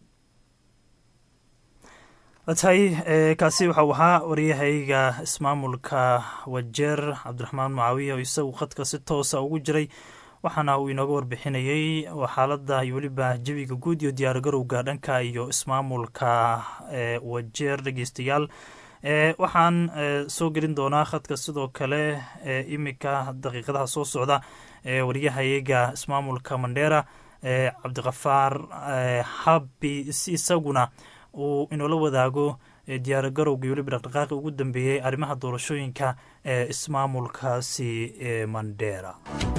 waa tahay kaasi waxau ahaa waryahayga ismaamulka wajeer cabdiraxmaan mucaawiya oo isagu khadka si toosa ugu jiray waxaana uu inooga warbixinayey xaaladda iyo weliba jawiga guud iyo diyaargarowga dhanka iyo ismaamulka wajeer dhegeystayaal waxaan soo gelin doonaa khadka sidoo kale iminka daqiiqadaha soo socda waryahayaga ismaamulka mandheera cabdiqafaar habi si isaguna uu inoola wadaago diyaargarowga iyo weliba dhaqdhaqaaqi ugu dambeeyey arrimaha doorashooyinka ee ismaamulkaasi ee mandheera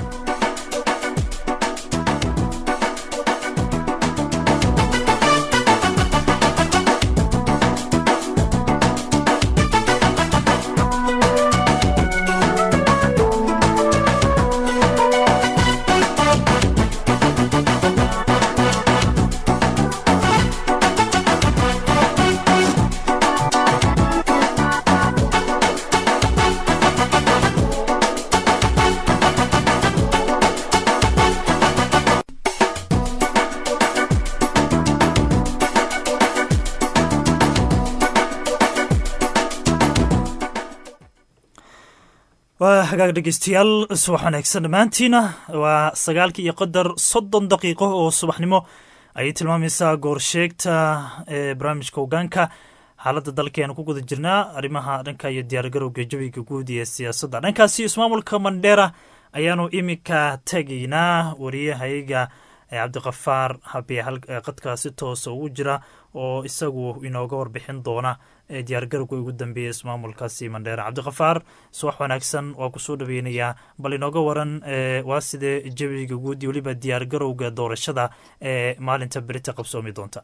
waa hagaag dhegeystayaal subax wanaagsan dhammaantiina waa sagaalkii iyo qadar soddon daqiiqo oo subaxnimo ayay tilmaamaysaa goorsheegta ee barnaamijka hogaanka xaaladda dalkeenu ku guda jirnaa arrimaha dhanka iyo diyaargarowga jawiga guud ee siyaasadda dhankaasi ismaamulka mandheera ayaanu iminka tegaynaa wariyahayaga cabdiqafaar habiye qadkaa si toosa ugu jira oo isagu inooga warbixin doona diyaargarowga ugu dambeeya ismaamulkaasi mandheera cabdiqafaar subax wanaagsan waa kusoo dhaweynayaa bal inooga waran waa sidee jawiga guud iyo weliba diyaargarowga doorashada ee maalinta berita qabsoomi doonta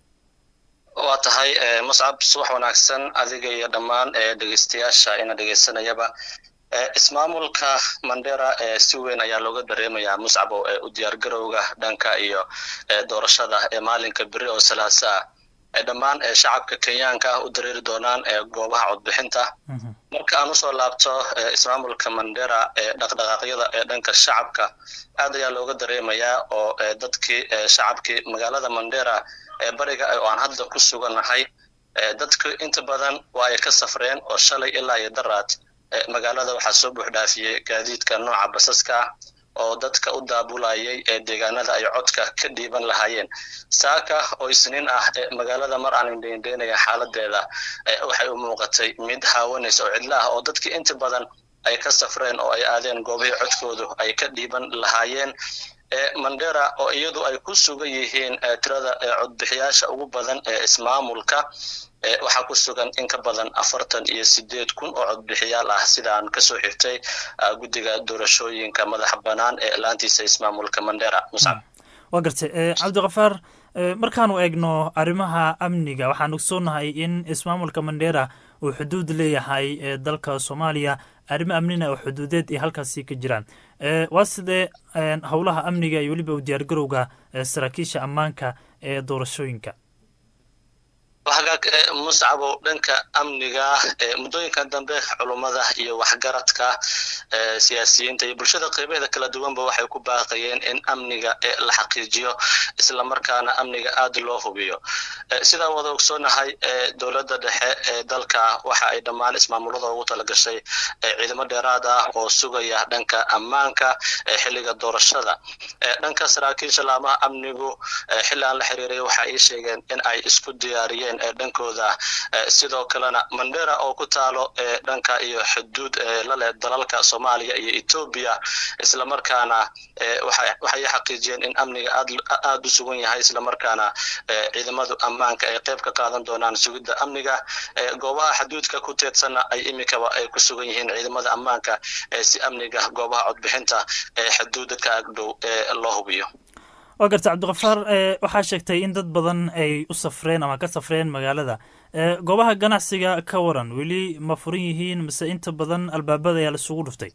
waa tahay muscab subax wanaagsan adiga iyo dhammaan dhegeystayaasha ina dhegeysanayaba ismaamulka mandera si weyn ayaa looga dareemayaa muscabo u diyaargarowga dhanka iyo doorashada ee maalinka beri oo salaasa ah dhammaan shacabka kenyaanka ah u dareeri doonaan goobaha codbixinta marka aan usoo laabto ismaamulka mandera dhaqdhaqaaqyada ee dhanka shacabka aad ayaa looga dareemayaa oo dadkii shacabkii magaalada mandera ee bariga oo aan hadda ku sugannahay dadku inta badan waa ay ka safreen oo shalay ilaa iyo daraad magaalada waxaa soo buuxdhaafiyey gaadiidka nooca basaska ah oo dadka u daabulayay ee deegaanada ay codka ka dhiiban lahaayeen saaka oo isniin ah magaalada mar aan indheindheynaya xaaladeeda waxay u muuqatay mid haawanaysa oo cidla ah oo dadkii inta badan ay ka safreen oo ay aadeen goobihii codkoodu ay ka dhiiban lahaayeen mandera oo iyadu ay ku sugan yihiin tirada codbixiyaasha ugu badan ee ismaamulka waxaa ku sugan in ka badan afartan iyo sideed kun oo codbixiyaal ah sidaan kasoo xigtay guddiga doorashooyinka madaxa bannaan ee laantiisa ismaamulka mandera muscab waa gartay cabdikafaar markaanu eegno arrimaha amniga waxaan ogsoonahay in ismaamulka mandera uu xuduud leeyahay ee dalka soomaaliya arrimo amnina oo xuduudeed ay halkaasi ka jiraan waa sidee howlaha amniga iyo weliba u diyaargarowga saraakiisha ammaanka ee doorashooyinka hagaag muscabo dhanka amniga muddooyinkan dambe culummada iyo waxgaradka siyaasiyiinta iyo bulshada qeybeeda kala duwanba waxay ku baaqayeen in amniga la xaqiijiyo islamarkaana amniga aada loo hubiyo sidaan wada ogsoonahay dowladda dhexe ee dalka waxa ay dhammaan ismaamulada ugu talagashay ciidamo dheeraad ah oo sugaya dhanka ammaanka xilliga doorashada dhanka saraakiisha laamaha amnigu xilli aan la xiriiray waxa ay sheegeen in ay isku diyaariyeen dhankooda sidoo kalena mandera oo ku taalo dhanka iyo xuduud laleh dalalka soomaaliya iyo etoobiya islamarkaana waxay xaqiijiyeen in amniga aada u sugan yahay islamarkaana ciidamadu ammaanka ay qayb ka qaadan doonaan sugidda amniga goobaha xuduudka ku teedsanna ay imikaba ay ku sugan yihiin ciidamada ammaanka si amniga goobaha codbixinta ee xuduuda ka agdhow loo hubiyo waa garta cabdikafaar waxaa sheegtay in dad badan ay u safreen ama ka safreen magaalada goobaha ganacsiga ka waran weli ma furan yihiin mise inta badan albaabada ayaa laisugu dhuftay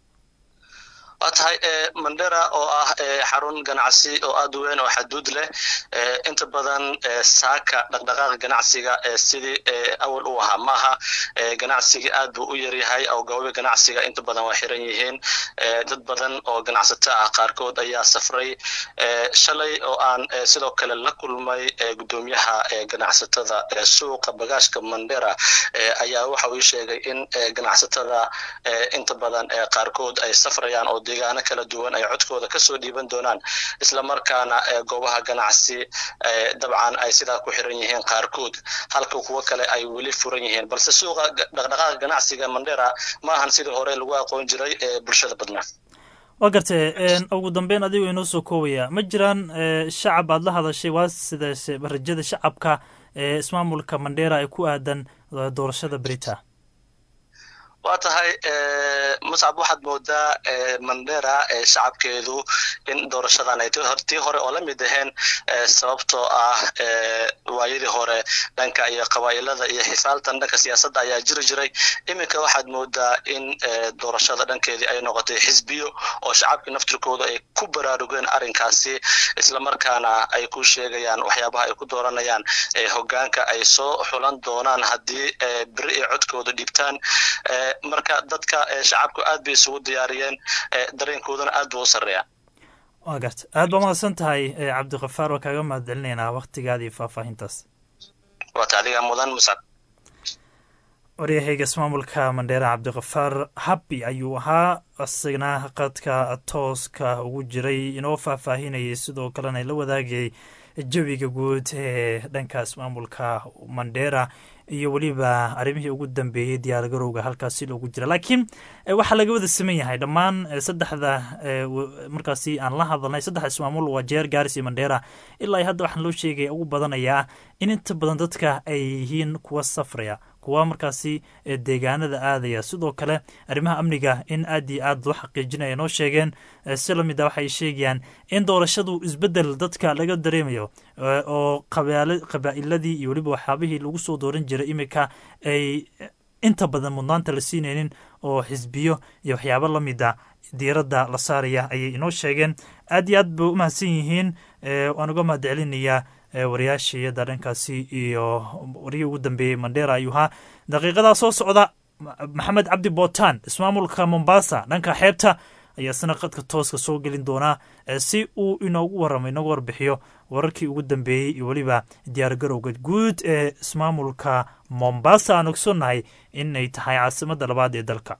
waa tahay mandera oo ah xarun ganacsi oo aada u weyn oo xaduud leh inta badan saaka dhaqdhaqaaqa ganacsiga sidii awal u ahaa maaha ganacsiga aad buu u yaryahay oo goobi ganacsiga inta badan waa xiran yihiin dad badan oo ganacsato ah qaarkood ayaa safray shalay oo aan sidoo kale la kulmay guddoomiyaha ganacsatada suuqa bagaashka mandera ayaa waxa uu sheegay in ganacsatada inta badan qaarkood ay safrayaan oo deegaano kala duwan ay codkooda kasoo dhiiban doonaan islamarkaana goobaha ganacsi dabcan ay sidaa ku xiran yihiin qaarkood halka kuwo kale ay weli furan yihiin balse suuqa dhaqdhaqaaqa ganacsiga mandera maahan sidii hore lagu aqoon jiray ee bulshada badnaa waa gartay ugu dambeyn adigoo inoo soo koobaya ma jiraan shacab aad la hadashay waa sidaase rajada shacabka ee ismaamulka mandera ee ku aadan doorashada berita waa tahay muscab waxaad moodaa mandera shacabkeedu in doorashadan ay tii hore oo la mid aheen sababtoo ah waayadii hore dhanka iyo qabaa'ilada iyo xifaaltan dhanka siyaasadda ayaa jiri jiray iminka waxaad moodaa in doorashada dhankeedii ay noqotay xisbiyo oo shacabkii naftirkooda ay ku baraarugeen arrinkaasi islamarkaana ay ku sheegayaan waxyaabaha ay ku dooranayaan hogaanka ay soo xulan doonaan haddii beri ay codkooda dhiibtaan marka dadka shacabku aad bay isugu diyaariyeen dareenkoodana aad buu u sarreeyaa waa garta aad baa mahadsan tahay cabdikafaar waa kaaga mahad celinaynaa waktigaada iyo faahfaahintaas waata adiga mudan muscab waryahayga ismaamulka mandheera cabdikafaar habbi ayuu ahaa isagna qadka tooska ugu jiray inoo faahfaahinayay sidoo kalena la wadaagayay jawiga guud ee dhanka ismaamulka mandheera iyo weliba arrimihii ugu dambeeyey diyaargarowga halkaasi loogu jira laakiin waxaa laga wada saman yahay dhammaan saddexda markaasi aan la hadalnay saddexda ismaamul waa jeer gaaris iyo mandheera ilaa hadda waxaan loo sheegaya ugu badanayaa in inta badan dadka ay yihiin kuwa safraya kuwa markaasi deegaanada aadaya sidoo kale arrimaha amniga in aad iyo aad loo xaqiijinaya noo sheegeen si lamid a waxay sheegayaan in doorashadu isbedel dadka laga dareemayo oo qabaa'iladii iyo weliba waxyaabihii lagu soo dooran jiray iminka ay inta badan mudnaanta la siinaynin oo xisbiyo iyo waxyaabo lamida diiradda la saaraya ayay inoo sheegeen aad iyo aad bay u mahadsan yihiin waan uga mahad celinayaa wariyaashiyada dhankaasi iyo warihii ugu dambeeyey mandheera ayuu ahaa daqiiqadaa soo socda maxamed cabdi bootaan ismaamulka mombasa dhanka xeebta ayaa isna qadka tooska soo gelin doonaa si uu inoogu waramo inoogu warbixiyo wararkii ugu dambeeyey iyo weliba diyaargarowga guud ee ismaamulka mombasa aan ogsoonnahay inay tahay caasimadda labaad ee dalka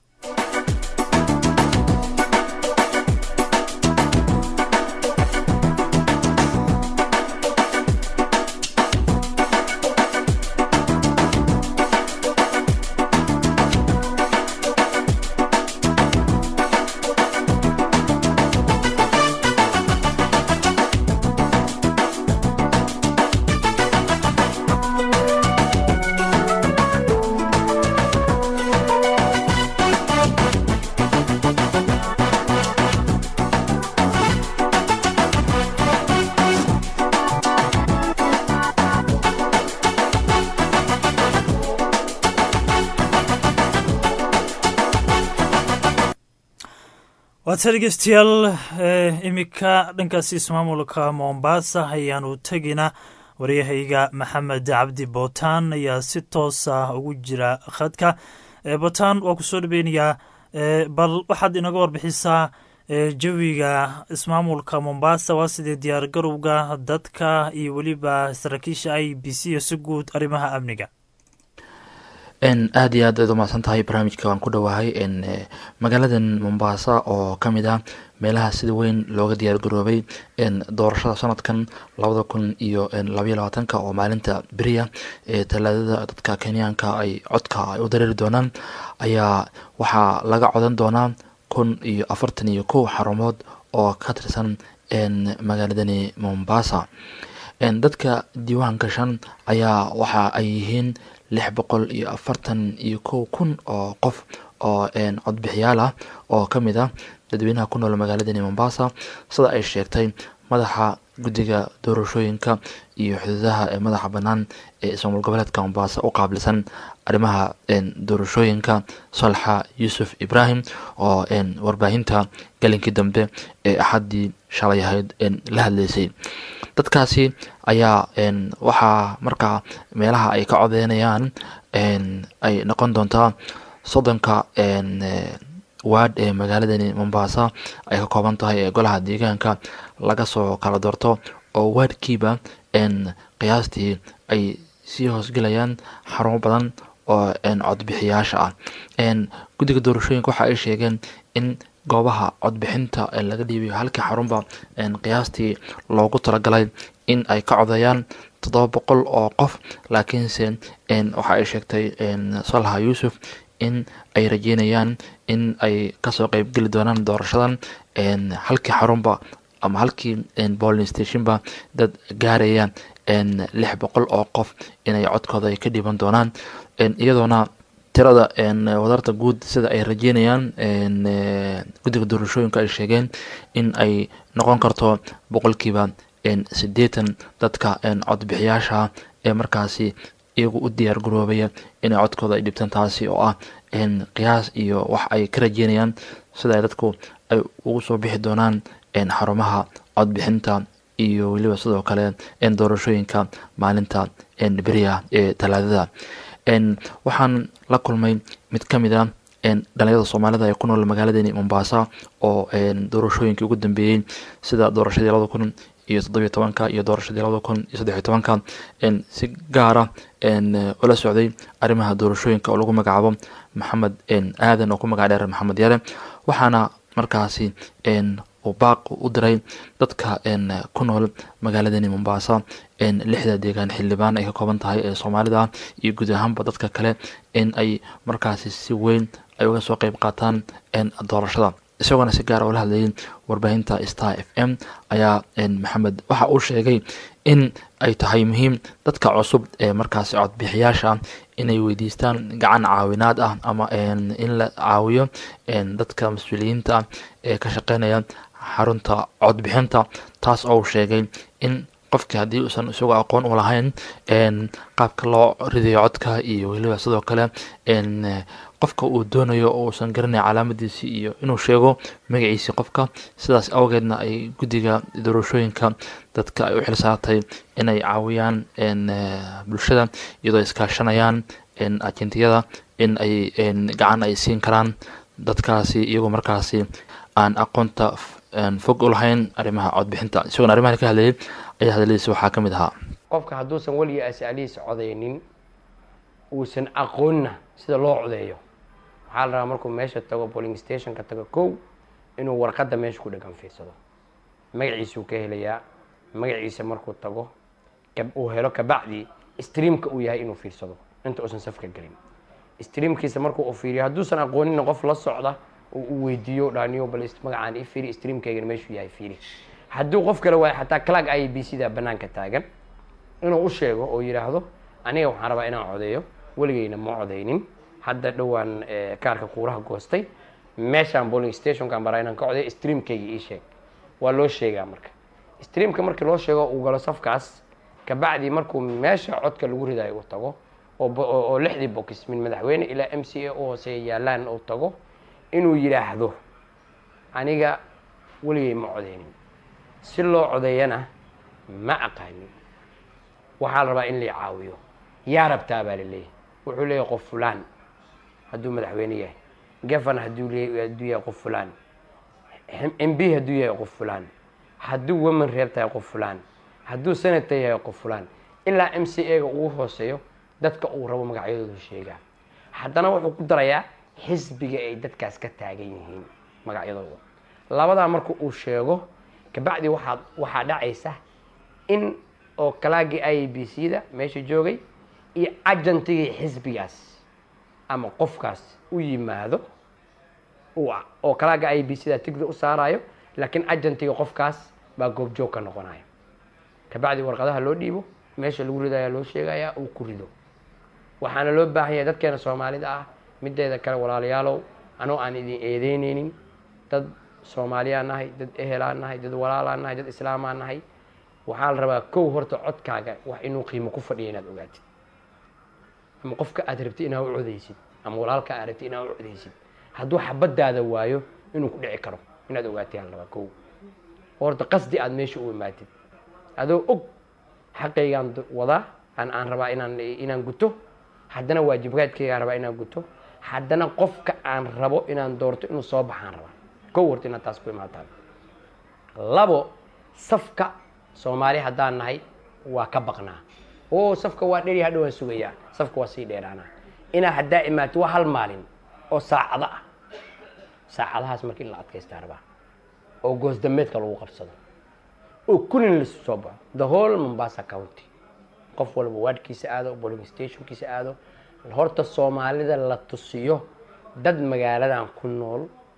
waata dhegeystayaal iminka dhankaasi ismaamulka mombasa ayaanu tegina waryahayga maxamed cabdi bootaan ayaa si toos ah ugu jira khadka bootaan waa kusoo dhaweynayaa bal waxaad inaga warbixisaa jawiga ismaamulka mombasa waa sidee diyaar garowga dadka iyo weliba saraakiisha i b c iyo si guud arrimaha amniga aada iyo aad aad umahadsan tahay barnaamijka waan ku dhowahay magaaladan mombasa oo ka mid ah meelaha sida weyn looga diyaar garoobay doorashada sanadkan labada kun iyo labaiyo labaatanka oo maalinta beriya ee talaadada dadka kenyaanka ay codka ay u dareeri doonaan ayaa waxaa laga codan doonaa kun iyo afartan iyo kow xarumood oo ka tirsan magaaladani mombasa dadka diiwaan gashan ayaa waxa ay yihiin lix boqol iyo afartan iyo kow kun oo qof oo codbixiyaal ah oo ka mid ah dadweynaha ku nool magaaladani mombasa sida ay sheegtay madaxa guddiga doorashooyinka iyo xuduudaha ee madaxa bannaan ee ismaamul goboleedka mombasa u qaabilsan arrimaha doorashooyinka salxa yuusuf ibrahim oo warbaahinta galinkii dambe ee axaddii shalay ahayd la hadleysay dadkaasi ayaa waxaa markaa meelaha ay ka codeynayaan ay noqon doontaa soddonka waad ee magaaladani mombasa ay ka kooban tahay ee golaha deegaanka laga soo kala doorto oo waadkiiba qiyaastii ay sii hoosgelayaan xarumo badan oo codbixiyaasha ah guddiga doorashooyinka waxa ay sheegeen in goobaha codbixinta laga dhiibayo halkii xarunba qiyaastii loogu talagalay in ay ka codeeyaan toddoba boqol oo qof laakiinse waxa ay sheegtay salha yuusuf in ay rajeynayaan in ay kasoo qeybgeli doonaan doorashadan halkii xarunba ama halkii bolling stationba dad gaaraya lix boqol oo qof inay codkooda ay ka dhiiban doonaan iyadoona tirada wadarta guud sida ay rajeynayaan guddiga doorashooyinka ay sheegeen in ay noqon karto boqolkiiba siddeetan dadka codbixiyaasha ee markaasi iyagu u diyaar garoobaya inay codkooda ay dhibtaan taasi oo ah qiyaas iyo wax ay ka rajeynayaan sida ay dadku ay ugu soo bixi doonaan xarumaha codbixinta iyo weliba sidoo kale doorashooyinka maalinta beriya ee talaadada waxaan la kulmay mid ka mid a dhalinyarada soomaalida ee ku nool magaaladani mombasa oo doorashooyinkii ugu dambeeyey sida doorashadii labada kun iyo toddobiyo tobanka iyo doorashadii labada kun iyo saddexiyo tobanka si gaara ula socday arrimaha doorashooyinka oo lagu magacaabo maxamed aadan oo ku magac dheer maxamed yare waxaana markaasi uu baaq u diray dadka ku nool magaaladani mombasa lixda deegaan xildhibaan ay ka kooban tahay ee soomaalida iyo guud ahaanba dadka kale in ay markaasi si weyn ay uga soo qeyb qaataan doorashada isagoona si gaara ula hadlayay warbaahinta star f m ayaa maxamed waxa uu sheegay in ay tahay muhiim dadka cusub ee markaasi codbixiyaasha inay weydiistaan gacan caawinaad ah ama in la caawiyo dadka mas-uuliyiinta ah ee ka shaqeynaya xarunta codbixinta taas oo uu sheegay in qofkii haddii uusan isagoo aqoon u lahayn qaabka loo ridayo codka iyo weliba sidoo kale qofka uu doonayo oo uusan garanay calaamadiisi iyo inuu sheego magaciisi qofka sidaas awgeedna ay guddiga doorashooyinka dadka ay u xilsaartay inay caawiyaan bulshada iyadoo iskaashanayaan ajentiyada in ay gacan ay siin karaan dadkaasi iyagoo markaasi aan aqoonta fog u lahayn arrimaha codbixinta isagoona arrimahan ka hadlayay ayaa hadaladiisa waxaa ka mid ahaa qofka hadduusan weligii asaalihiisa codeynin uusan aqoonna sida loo codeeyo waxaa la rabaa markuu meesha tago boling stationka tago kow inuu warqadda meesha ku dhegan fiirsado magaciisuu ka helayaa magaciisa markuu tago uu helo kabacdi streamka uu yahay inuu fiirsado inta uusan safka gelin streamkiisa markuu u fiiriyo hadduusan aqoonina qof la socda u weydiiyo dhaaniyo bal magacaan i fiiri streamkaygana meeshuu yahay fiiri hadduu qof kale waayo xataa clag i b c da banaanka taagan inuu u sheego oo yidhaahdo aniga waxaan rabaa inaan codeeyo weligeyna ma codeynin hadda dhowaan kaarka kuuraha goostay meeshaan boling stationkaan baraa inaan ka codeeyo streamkayga ii sheeg waa loo sheegaa marka streamka markii loo sheego uu galo safkaas kabacdi markuu meesha codka lagu ridayo uu tago oo lixdii box min madaxweyne ilaa m c a u hooseeya yaalaan uu tago inuu yidhaahdo aniga weligay ma codeynin si loo codeeyana ma aqaanin waxaa la rabaa in la caawiyo yaa rabtaa baa laleeyahay wuxuu leeyahay qof fulaan hadduu madaxweyne yahay gafan hadduu le hadduu yahay qof fulaan m b hadduu yahay qof fulaan hadduu women reeb tahay qof fulaan hadduu senator yahay qof fulaan ilaa m c a ga ugu hooseeyo dadka uu rabo magacyadoodu sheegaa haddana wuxuu ku darayaa xisbiga ay dadkaas ka taagan yihiin magacyadooda labadaa marka uu sheego kabacdi waxaa waxaa dhacaysa in oo kalaagii i b c da meesha joogay iyo ajantigii xisbigaas ama qofkaas u yimaado oo kalaaga i b c da tigda u saarayo laakiin ajantiga qofkaas baa goobjoog ka noqonaya kabacdi warqadaha loo dhiibo meesha lagu ridaya loo sheegaya uu ku rido waxaana loo baahan yahay dadkeena soomaalida ah mideeda kale walaalayaalow anoo aan idin eedeyneynin dad soomaaliyaan nahay dad ehelaan nahay dad walaalaan nahay dad islaamaan nahay waxaa la rabaa kow horta codkaaga wax inuu qiimo ku fadhiya inaad ogaatid ama qofka aad rabtid inaad u codeysid ama walaalka aad rabtid inaad u codeysid hadduu xabadaada waayo inuu ku dhici karo inaad ogaatid aa la rabaa kow horta qasdi aad meesha u imaatid adoo og xaqaygaan wadaa aan aan rabaa inaan inaan guto haddana waajibaadkaygaan rabaa inaan guto haddana qofka aan rabo inaan doorto inuu soo baxaan rabaa kow horta inaad taas ku imaataan labo safka soomaali haddaan nahay waa ka baqnaa oo safka waa dheri hadha waan sugayaa safka waa sii dheeraanaa inaa haddaa imaato waa hal maalin oo saacado ah saacadahaas marka in la adkaystaa rabaa oo goosdameedka lagu qabsado oo kulin lasu soo baxo the whole mombasa county qof walba waadhkiisa aado boling stationkiisa aado horta soomaalida la tusiyo dad magaaladan ku nool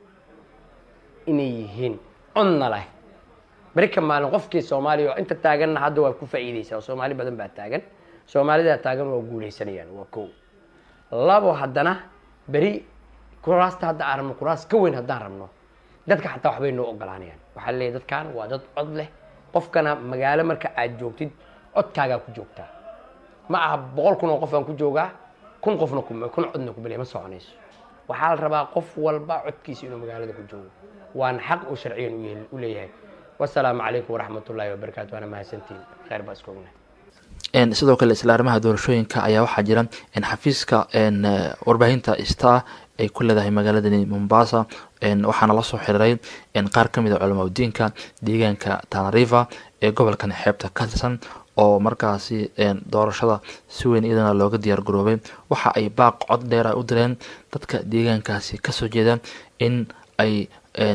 inay yihiin codna leh berika maalin qofkii soomaaliya oo inta taaganna hadda waa ku faa'iideysaa oo soomaali badan baa taagan soomaalidaa taagan waa guuleysanayaan waa kow labo haddana beri kuraasta hadda aan rabno kuraas ka weyn haddaan rabno dadka xataa waxbay noo ogolaanayaan waxaa leeyahy dadkan waa dad cod leh qofkana magaalo marka aad joogtid codkaagaa ku joogtaa ma aha boqol kun oo qof aan ku joogaa kun qofna kun codna kumaliya ma soconayso waxaa la rabaa qof walba codkiisa inuu magaalada ku joogo waana xaq uu sharciyan u leeyahay wasalaamu calaykum waraxmat ullaahi wabarakaatu waana mahadsantiin kheyr baa iska ognahay sidoo kale isla arrimaha doorashooyinka ayaa waxaa jira xafiiska warbaahinta star ay ku leedahay magaaladani mombasa waxaana lasoo xiriiray qaar ka mid a culamaa udiinka deegaanka tanariva ee gobolkan xeebta ka tirsan oo markaasi doorashada si weyn iyadana looga diyaar garoobay waxa ay baaq cod dheera u direen dadka deegaankaasi kasoo jeeda in ay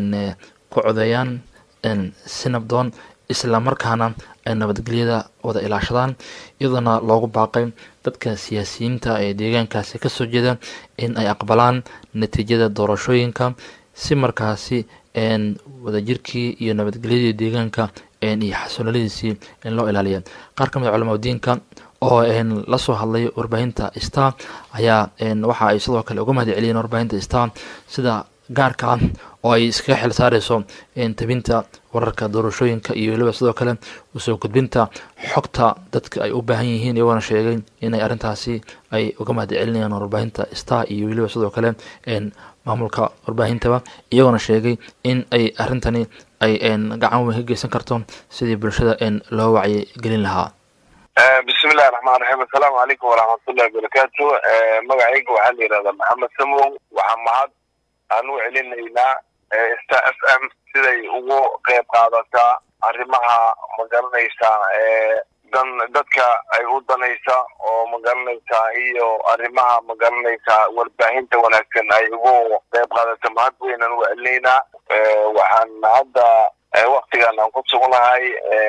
ku codeeyaan si nabdoon islamarkaana ay nabadgelyada wada ilaashadaan iyadoona loogu baaqay dadka siyaasiyiinta ee deegaankaasi kasoo jeeda in ay aqbalaan natiijada doorashooyinka si markaasi wadajirkii iyo nabadgelyadii deegaanka iyo xasooladiisii in loo ilaaliya qaar ka mid a culamaa diinka oo lasoo hadlay warbaahinta star ayaa waxa ay sidoo kale uga mahad celiyeen warbaahinta star sida gaarka ah oo ay iskaga xil saareyso tabinta wararka doorashooyinka iyo weliba sidoo kale usoo gudbinta xogta dadka ay u baahan yihiin iyagoona sheegay inay arrintaasi ay uga mahad celinayaan warbaahinta star iyo weliba sidoo kale maamulka warbaahintaba iyagoona sheegay in ay arrintani ay gacan weyn ka geysan karto sidii bulshada loo wacyi gelin lahaa bismi illahi raxmaan raxiim assalaamu calaykum waraxmatullahi wabarakaatu magacayga waxaa la yidhahdaa maxamed samow waxaa mahad aan u celinaynaa star f m siday ugu qeyb qaadataa arrimaha magaranaysaa dan dadka ay u danaysa oo magaranaysaa iyo arrimaha magaranaysaa warbaahinta wanaagsan ay ugu qeyb qaadata mahad weynaan u celinaynaa waxaan hadda waktigan aan ku sugnahay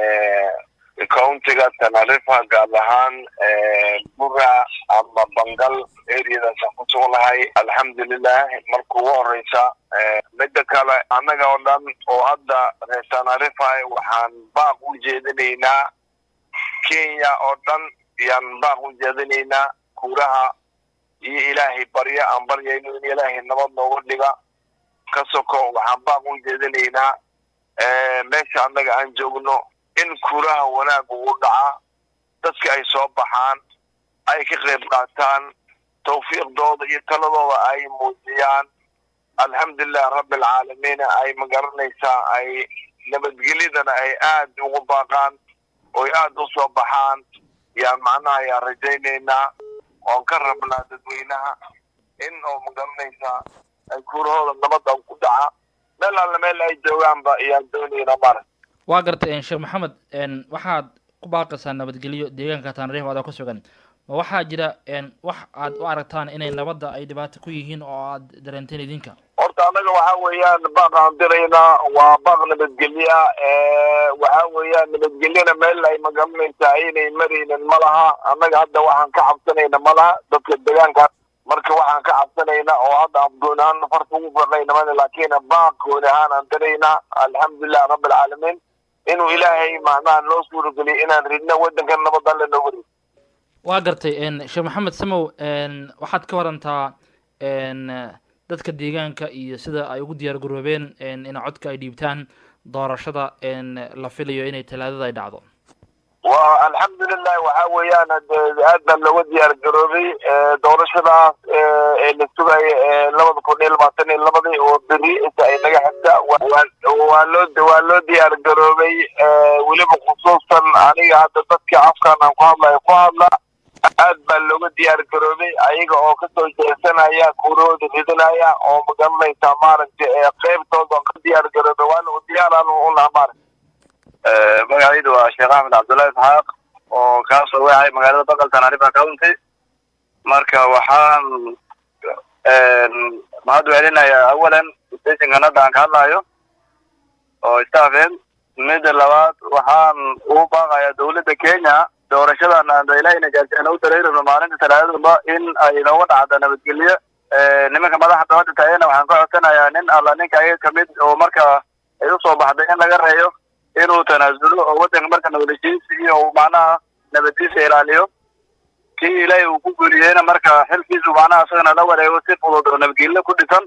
countiga tanarifa gaar ahaan bura ama bangal areadaasaan ku sugnahay alxamdulilah marka ugu horeysa midda kale annaga oo dhan oo hadda reer tanarifa waxaan baaq u jeedinaynaa kenya oo dhan yaan baaq u jeedinaynaa kuuraha iyo ilaahay barya aan baryayno in ilaahay nabad nooga dhiga ka soko waxaan baaq u jeedinaynaa meesha annaga aan joogno in kuuraha wanaag ugu dhaca dadka ay soo baxaan ay ka qayb qaataan tawfiiqdooda iyo taladooda ay muujiyaan alxamdulilah rabbi alcaalamiin ay magaranaysaa ay nabadgelyadana ay aad ugu baaqaan oy aad u soo baxaan yaan macnaha ayaan rajaynaynaa oon ka rabnaa dadweynaha in oo magaranaysaa ay kuurahooda nabadda ku dhaca meel alle meel ay joogaanba ayaan doonaynaa maarag waa gartay sheekh maxamed waxaad ku baaqaysaa nabadgelyo deegaanka tanariif aada ku sugan ma waxaa jira wax aad u aragtaan inay nabadda ay dhibaato ku yihiin oo aad dareenteen idinka horta annaga waxa weeyaan baaq aan diraynaa waa baaq nabadgelya waxa weeyaan nabadgelyana meel ay magaranaysaa inay maraynin ma laha annaga hadda waxaan ka cabsanayna ma laha dadka deegaanka marka waxaan ka cabsanayna oo hadda aan goon ahaan farta ugu farnayna mana laakiin baaq gooni ahaan aan diraynaa alxamdulilah rabbi alcaalamiin inuu ilaahay macnaha noo suurageliyo inaan ridno waddankan nabad alle nooga rid waa gartay sheekh maxamed samow waxaad ka warantaa dadka deegaanka iyo sida ay ugu diyaar garoobeen in codka ay dhiibtaan doorashada la filayo inay talaadada ay dhacdo wa alxamdulilah waxa weeyaan aad baa looga diyaar garoobay doorashadaas ee la sugayo labada kun iyo labaatan iyo labadii oo beri inta ay naga xigta waa loo waa loo diyaar garoobay weliba khusuusan aniga hadda dadkii afkan aan ku hadlayo ku hadla aad baa looga diyaar garoobay ayaga oo kasoo jeesanaya kuurahooda ridinaya oo magaranaysaa maaragtay qeybtooda ka diyaar garoobay waana u diyaaraan u laha maaragta magacaydu waa sheekh axmed cabdullahi isxaaq oo kaasoo wacay magaalada baqal tanarifa county marka waxaan mahad celinayaa awalan stationkan hadda aan ka hadlayo oo staffen midda labaad waxaan ugu baaqayaa dowladda kenya doorashadan aan ilahayna gaarsiina u dareerino maalinta talaadadaba in ay nooga dhacdo nabadgelyo nimanka madaxda hadda taagana waxaan ka codsanayaa nin alla ninka ayaga kamid oo marka ay usoo baxday in laga reeyo inuu tanaasulo oo waddanka marka nabadheshiisi iyo macnaha nabaddiisa ilaaliyo kii ilaahay uu ku guuliyeyna marka xilkiisu macnaha isagana la wareego si fudud oo nabadgelyo ku dhisan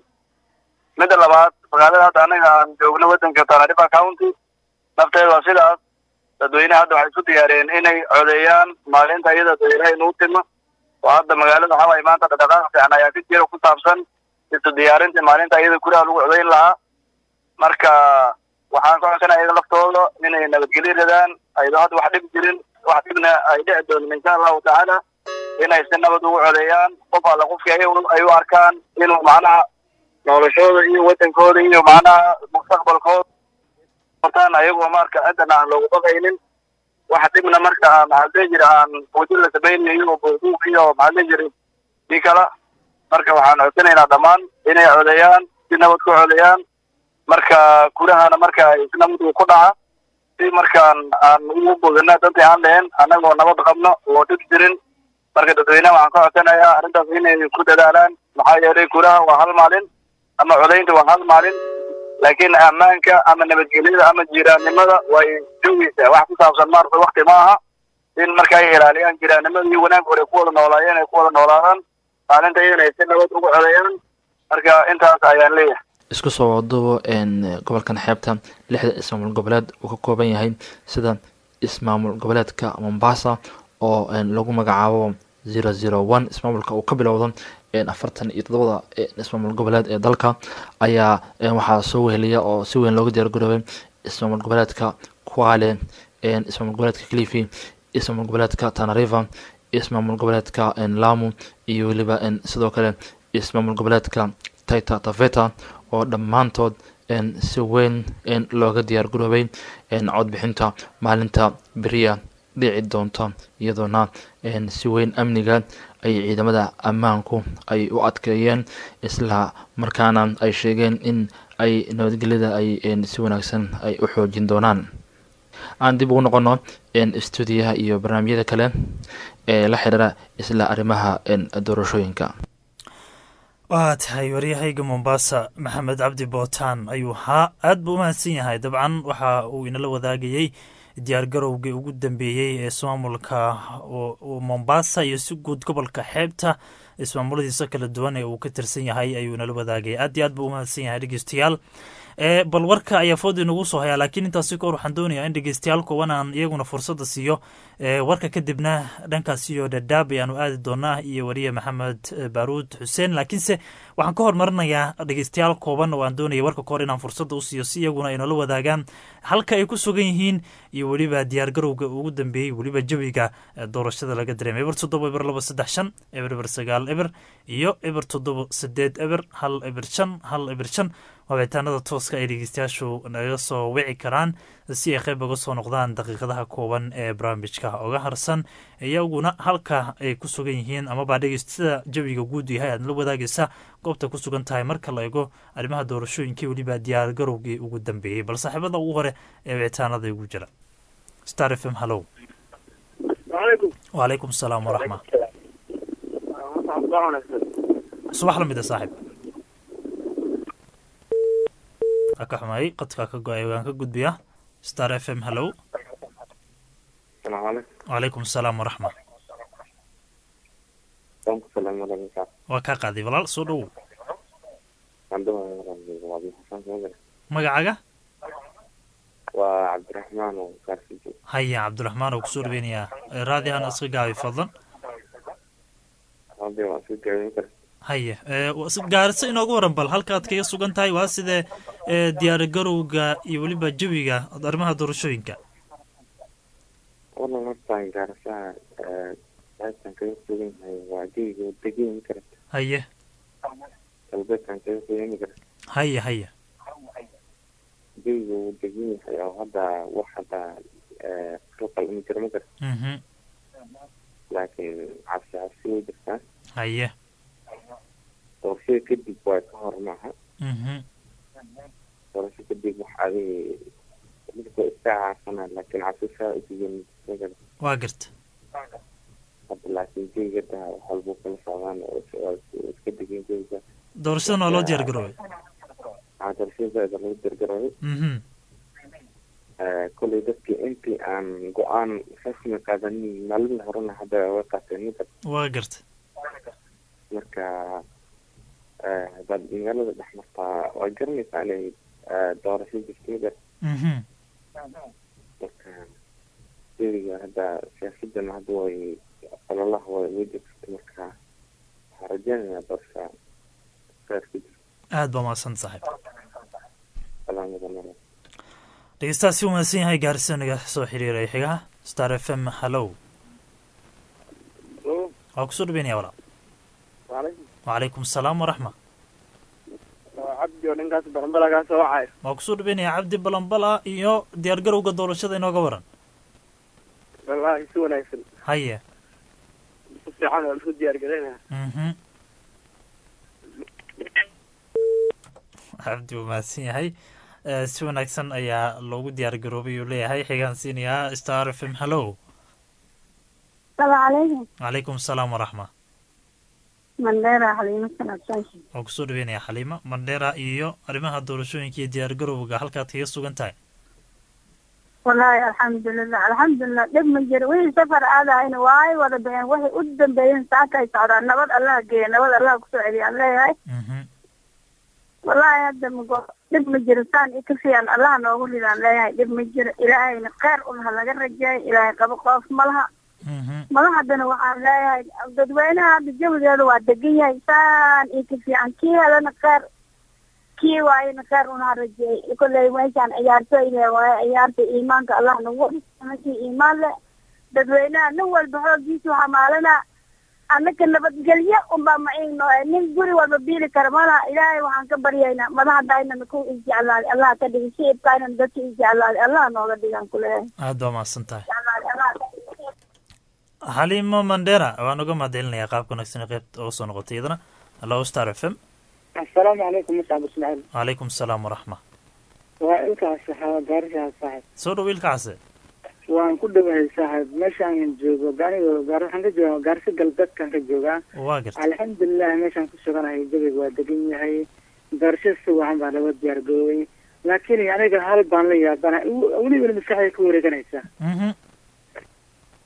midda labaad magaalada hadda anaga aan joogno waddanka tanarifa county nafteeda waa sidaas dadweynaha hadda waxay isku diyaariyeen inay codeeyaan maalinta iyada ilaahay nuu timo oo hadda magaalada waxaa waaye maanta dhaqdhaqaaq fiican ayaa ka jira ku saabsan isu diyaarintii maalinta iyada guriha lagu codeyn lahaa marka waxaan ka codsanaya iyaga laftooda inay nabadgelyo radaan ayadoo hadda wax dhib jirin wax dhibna ay dhici doonin insha allahu tacaala inay si nabad ugu codeeyaan qof alla qofkii ay u arkaan inuu macnaha noloshooda iyo waddankooda iyo macnaha mustaqbalkooda hortaan ayagoo marka ciddana aan loogu baqaynin wax dhibna marka aan maxaa dhihi jira aan wajin la samaynayo oo buubuuq iyo maxaa dhihi jira si kala marka waxaan codsanaynaa dhammaan inay codeeyaan si nabad ku codeeyaan marka gurahana marka isnabad uu ku dhaca si markaan aan ugu bogana dantii aan lahayn annagoo nabad qabno oo dhib jirin marka dadweynaha waxaan ka codsanayaa arrintaas inay ku dadaalaan maxaa yeelay guraha waa hal maalin ama codaynta waa hal maalin laakiin ammaanka ama nabadgelyada ama jiraannimada way joogeysaa wax ku saabsan maarata wakti ma aha in marka ay ilaaliyaan jiraannimada iyo wanaag hore ku wada noolaayeen ay ku wada noolaadaan maalinta iyadana ay si nabad ugu codeeyaan marka intaas ayaan leeyahay isku soo wadubo gobolkan xeebta lixda ismaamul goboleed uu ka kooban yahay sida ismaamul goboleedka mombasa oo lagu magacaabo zero zero one ismaamulka uu ka bilowdo afartan iyo todobada ismaamul goboleed ee dalka ayaa waxaa soo weheliya oo si weyn looga diyaar garoobay ismaamul goboleedka kwale ismaamul goboleedka clifi ismaamul goboleedka tanariva ismaamul goboleedka lamu iyo weliba sidoo kale ismaamul goboleedka taita taveta oo dhammaantood si weyn looga diyaar garoobay codbixinta maalinta beriya dhici doonta iyadoona si weyn amniga ay ciidamada ammaanku ay u adkeeyeen isla markaana ay sheegeen in ay nabadgelyada ay si wanaagsan ay u xoojin doonaan aan dib ugu noqono stuudiyaha iyo barnaamijyada kale ee la xiriira isla arrimaha doorashooyinka waa tahay waryahayga mombasa maxamed cabdi bootaan ayuu haa aad buu umahadsan yahay dabcan waxa uu inala wadaagayey diyaar garowgii ugu dambeeyey ee ismaamulka mombasa iyo si guud gobolka xeebta ismaamuladiisa kala duwan ee uu ka tirsan yahay ayuu nala wadaagay aad iyo aad buu umahadsan yahay dhegeystayaal bal warka ayaa food inagu soo hayaa laakiin intaasi kahor waxaan doonayaa in dhegeystayaal kooban aan iyaguna fursadda siiyo warka kadibna dhankaas iyo dhadhaab ayaanu aadi doonaa iyo wariye maxamed baaruud xuseen laakiinse waxaan ka hormarinayaa dhegeystayaal kooban oo aan doonaya warka kahor inaan fursadda u siiyo si iyaguna ay nala wadaagaan halka ay ku sugan yihiin iyo weliba diyaargarowga ugu dambeeyey weliba jawiga doorashada laga dareemay eber toddoba eber laba saddex shan eber eber sagaal eber iyo eber toddoba sideed eber hal eber shan hal eber shan wabitaanada tooska ay dhegeystayaashu naga soo wici karaan si ay qayb uga soo noqdaan daqiiqadaha kooban ee barnaamijka oga harsan iyaguna halka ay ku sugan yihiin amaba dhegeystada jawiga guud yahay aad la wadaagaysa goobta ku sugan tahay marka la eego arrimaha doorashooyinkii weliba diyaargarowgii ugu dambeeyey bal saaxiibada ugu hore ee wicitaanada igu jira star f m hallow wacalaykum asalaam waraxma subax lamid a saaxib ka xumay qadkaa ka go-ay waan ka gudbiyaa star f m hallow wacalaykum asalaam waraxma waa kaa qaaday walaal soo dhowow magacaga waa cabdiraxmaan oo gaarsijo haya cabdiraxmaan oo kusoo dhaweynayaa raadihan iska gaabi fadlan hadda waan soo gaabin kara haya gaariso inoogu waran bal halkaad kaga sugan tahay waa sidee diyaargarowga iyo weliba jawiga arrimaha doorashooyinka wallan hortaan gaarisaha qaybtan kaga sugan yahay waa jawiga degeeni karata haye galbeedkan kaga sugani karata haya haya jawiga wuu degan yahay oo hadda wax hadda qalqal uma jiro ma karta laakiin cabsi cabsi way jirtaa haye doorashada kadib waa ka hor maaha doorasho kadib wax adi dadka iska caafana laakiin cabsi saa usigen waa garta hadda laakiin jawiga da wax walbuu kala socdaan oo iska degan jawiga doorashadan waa loo diyaar garoobay aa doorashadaada lagu diyaargaroobay kolley dadkii intii aan go-aan rasmi qaadanin maalin horena hadda way qaateen mida waa garta marka hadaad magaalada dhex martaa waa garanaysaa inay doorasho jirto mida marka jawiga hadda siyaasadana hadda way ololaha way way jirta marka waxaa rajeynayaa doorasha kheyr ku jirto aada baa mahadsan saaxiib salaamada dhegeystaha si wanaagsan yahay gaarsiinaga soo xiriiray xigaha star f m hallow waa kusoo dhaweynaya walaa wacalaykum asalaam waraxma cabdi oo dhankaas balanbala kaa soo wacayo waa kusoo dhaweynaya cabdi balambala iyo diyaargarowga doorashada inooga waran wallaahi si wanaagsan haye si fiican waa lasu diyaar garaynaya mhm cabdi wuu mahadsan yahay si wanaagsan ayaa loogu diyaar garoobay uu leeyahay xigaan siinayaa star f m hallow salaamu calaykum calaykum asalaam waraxma mandheera xaliimo sanabsanshi waa kusoo dhaweynaya xaliima mandheera iyo arrimaha doorashooyinka iyo diyaar garowga halkaad kaga sugan tahay wallaahi alxamdulilah alxamdulilah dhib ma jiro wixii safar aadahayna waay wada baxeen waxay u dambeeyeen saaka ay socdaan nabad allah geeya nabad allah kusoo celiya aan leeyahay wallaahi hadda mago dhib ma jiro saan i ka fiican allah noogu ridaan leeyahay dhib ma jiro ilaahayna kheyr unha laga rajeeyo ilaahay qabo qoof ma laha madaxdana waxaan leeyahay dadweynaha hadda jawigeeda waa degan yahay saan i ka fiican kii helana kheyr kii waayana kheyr unha rajeeyay kolley meeshaan ciyaartooyne waaye ciyaarta iimaanka allah nagu kii iimaan leh dadweynaha nin walba xoogiisu xamaalana annaka nabadgelyo unbaa maciigno nin guri walba biili kara malaha ilaahay waxaan ka baryaynaa madaxdaynana ku isjeclaaday allah ka dhigi shicibkaynana dadka isjeclaaday allah nooga dhigaan kuleeyahay aada baa mahadsan tahay xaliimo mandera waan uga mahadcelinayaa qaabka wanaagsan ee qeybta uga soo noqotay iyadana hallo star f m asalaamu calaykum muscab ismaaciil wacalaykum asalaam waraxma waa ilkaas saxaaba gaarishaha saaxib soo dhow ilkaase waan ku dhawahay saaxib meeshaan joogo aniga gaar waxaan ka joogaa gaarsi galbeedkan ka joogaa waa garta alxamdulilah meeshaan ku suganahay jawiga waa degan yahay doorashada si wacan baa laga diyaar garoobay laakiin aniga hal baan la yaabana welibana maskaxda ka wareeganaysa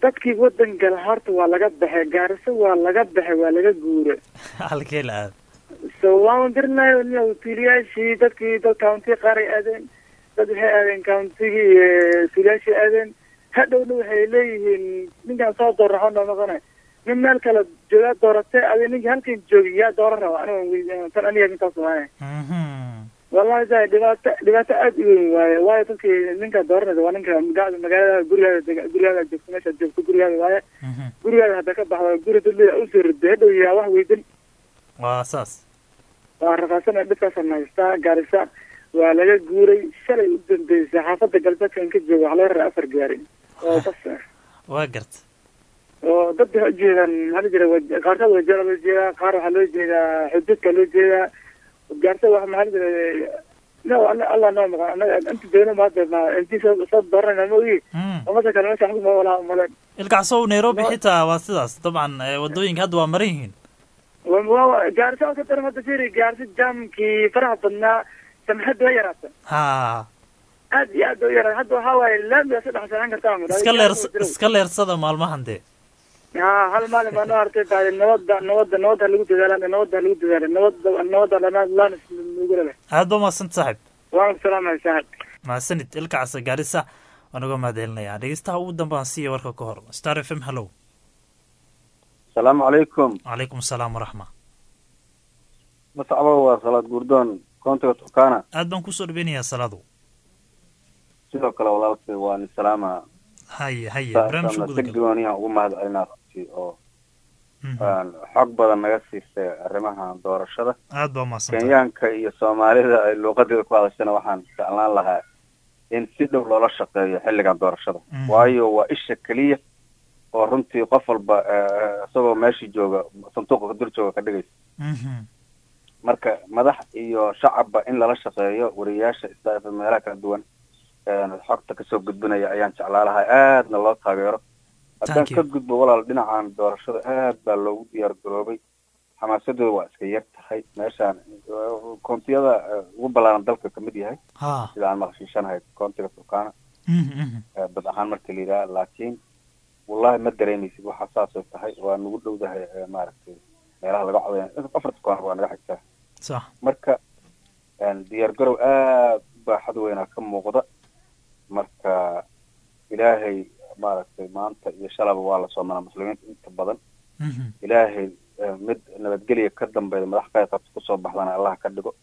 dadkii wadan gala horta waa laga baxay gaariso waa laga baxay waa laga guuray halkee la aad so waan dirnayo nin tuuliyaashii dadkii dad county qaar ay aadeen dad waxay aadeen countigii iyo tuuliyaashii aadeen hadhowna waxay leeyihiin ninkaan soo dooraxo noo noqonay nin meel kale joogaa dooratay adi ninkii halkan joogay yaa dooran raba aniga wey tan aniga intaas waaye wallahi sa dhibaato dhibaato aad u weyn waaye waayo dadkii ninka dooranaysa waa ninka magaalada magaalada gurigaada dega gurigaada joogto meeshaad joogto gurigaada waaye gurigaada hadda ka baxda guri dadleda usoo riday hadhow yaa wax weydin waa saas waa rafaasana dhibkaasaan haystaa gaarisa waa laga guuray shalay u dambeysay xaafada galbeedkan ka jooga waxaa laga raray afar gaari oo bas ah waa garta oo dad waxay ujeedaan maxaa la jira qaarkood wajeera loo jeedaa qaar waxaa loo jeedaa xuduudka loo jeedaa gaarsa wax maxaa la jira no allah noo maqan anaga inta joogna ma hadda ma intii soo soo dooranayna ma ogi umada kale meesha waxba ma walaa maleen ilkacsow nairobi xitaa waa sidaas dabcan wadooyinka hadda waa maran yihiin gaarisa oo ka daran hadda firi gaarisa jaamkii faraha badnaa samxadda waa yaraata ha aad iyo aad u yaraata hadda waxaa waaye laamiga saddex sanaan kartaa iska leer iska leersada maalmahan dee ha hal maalin baa noo hartay baadi nabadda nabadda nabadda lagu dadaala nabadda lagu dadaala nabadda nabadda lana lana nugu leh aad ba mahadsan saaxib waan salaamay saaxib mahadsanid ilkacasa gaarisa waan uga mahadcelinayaa dhegeystaha ugu dambaan siiya warka ka hor star f m hallow asalaamu calaykum calaykum asalaam waraxma mascabo waa salaad gurdoon koontiga turkana aad baan kusoo dhaweynayaa salaadu sidoo kale walaalkay waan salaama haye haye barnaamijka guda gal gooniyaha ugu mahad celinaa runtii oo xog badan naga siisay arrimaha doorashada aad baa umahadsantahay kenyaanka iyo soomaalida ay luuqadeeda ku hadashana waxaan jeclaan lahaa in si dhow loola shaqeeyo xilligan doorashada waayo waa isha keliya oo runtii qof walba isagoo meeshii jooga sanduuqa dur jooga ka dhigaysa marka madax iyo shacabba in lala shaqeeyo wariyaasha isdaafa meelaha kala duwan xogta kasoo gudbinaya ayaan jeclaa lahaa aadna loo taageero haddaan ka gudbo walaal dhinacan doorashada aad baa loogu diyaar garoobay xamaasadooda waa iska yar tahay meeshaan koontiyada ugu ballaaran dalka kamid yahay sida aan maqashiishanahay koontiga turkana bad ahaan marka la yidhaha laakiin wallahi ma dareemaysid waxa saasay tahay waa nagu dhowdahay maaragtay meelaha laga codaya afarta koona waa naga xigtaa sax marka diyaar garow aad baaxad weynaa ka muuqda marka ilaahay maaragtay maanta iyo shalaba waa la soomanaa muslimiinta inta badan ilaahay mid nabadgelya ka dambeeya madax qayb qabta kusoo baxdana allah ka dhigo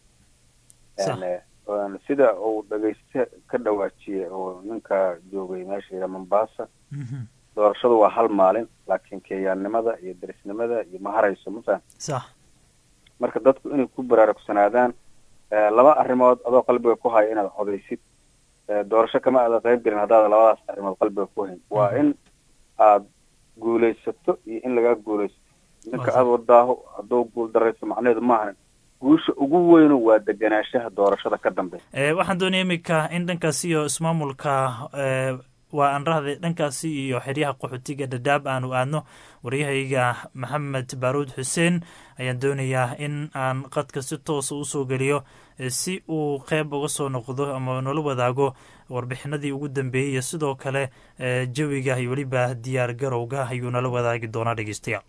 sida uu dhegeyste ka dhawaajiyey oo ninka joogay meesha yidha mombasa doorashadu waa hal maalin laakiin kenyaannimada iyo derisnimada iyo ma harayso mafahan sax marka dadku inay ku baraarugsanaadaan laba arrimood adoo qalbiga ku haya inaad codaysid doorasho kama aada qayb gelin haddaada labadaas arrimood qalbiga ku hayn waa in aad guulaysato iyo in lagaa guulaysato ninka aada wadaaho hadduu guul darayso macnaheedu maahan guusha ugu weynu waa degenaanshaha doorashada ka dambeya waxaan doonaya iminka in dhankaasi iyo ismaamulka waa aan rahday dhankaasi iyo xeryaha qaxootiga dhadhaab aanu aadno waryahayga maxamed baaruud xuseen ayaan doonayaa in aan qadka si toosa usoo geliyo si uu qeyb uga soo noqdo ama nala wadaago warbixinadii ugu dambeeyey iyo sidoo kale jawiga iyo weliba diyaar garowga ayuu nala wadaagi doonaa dhegeystayaal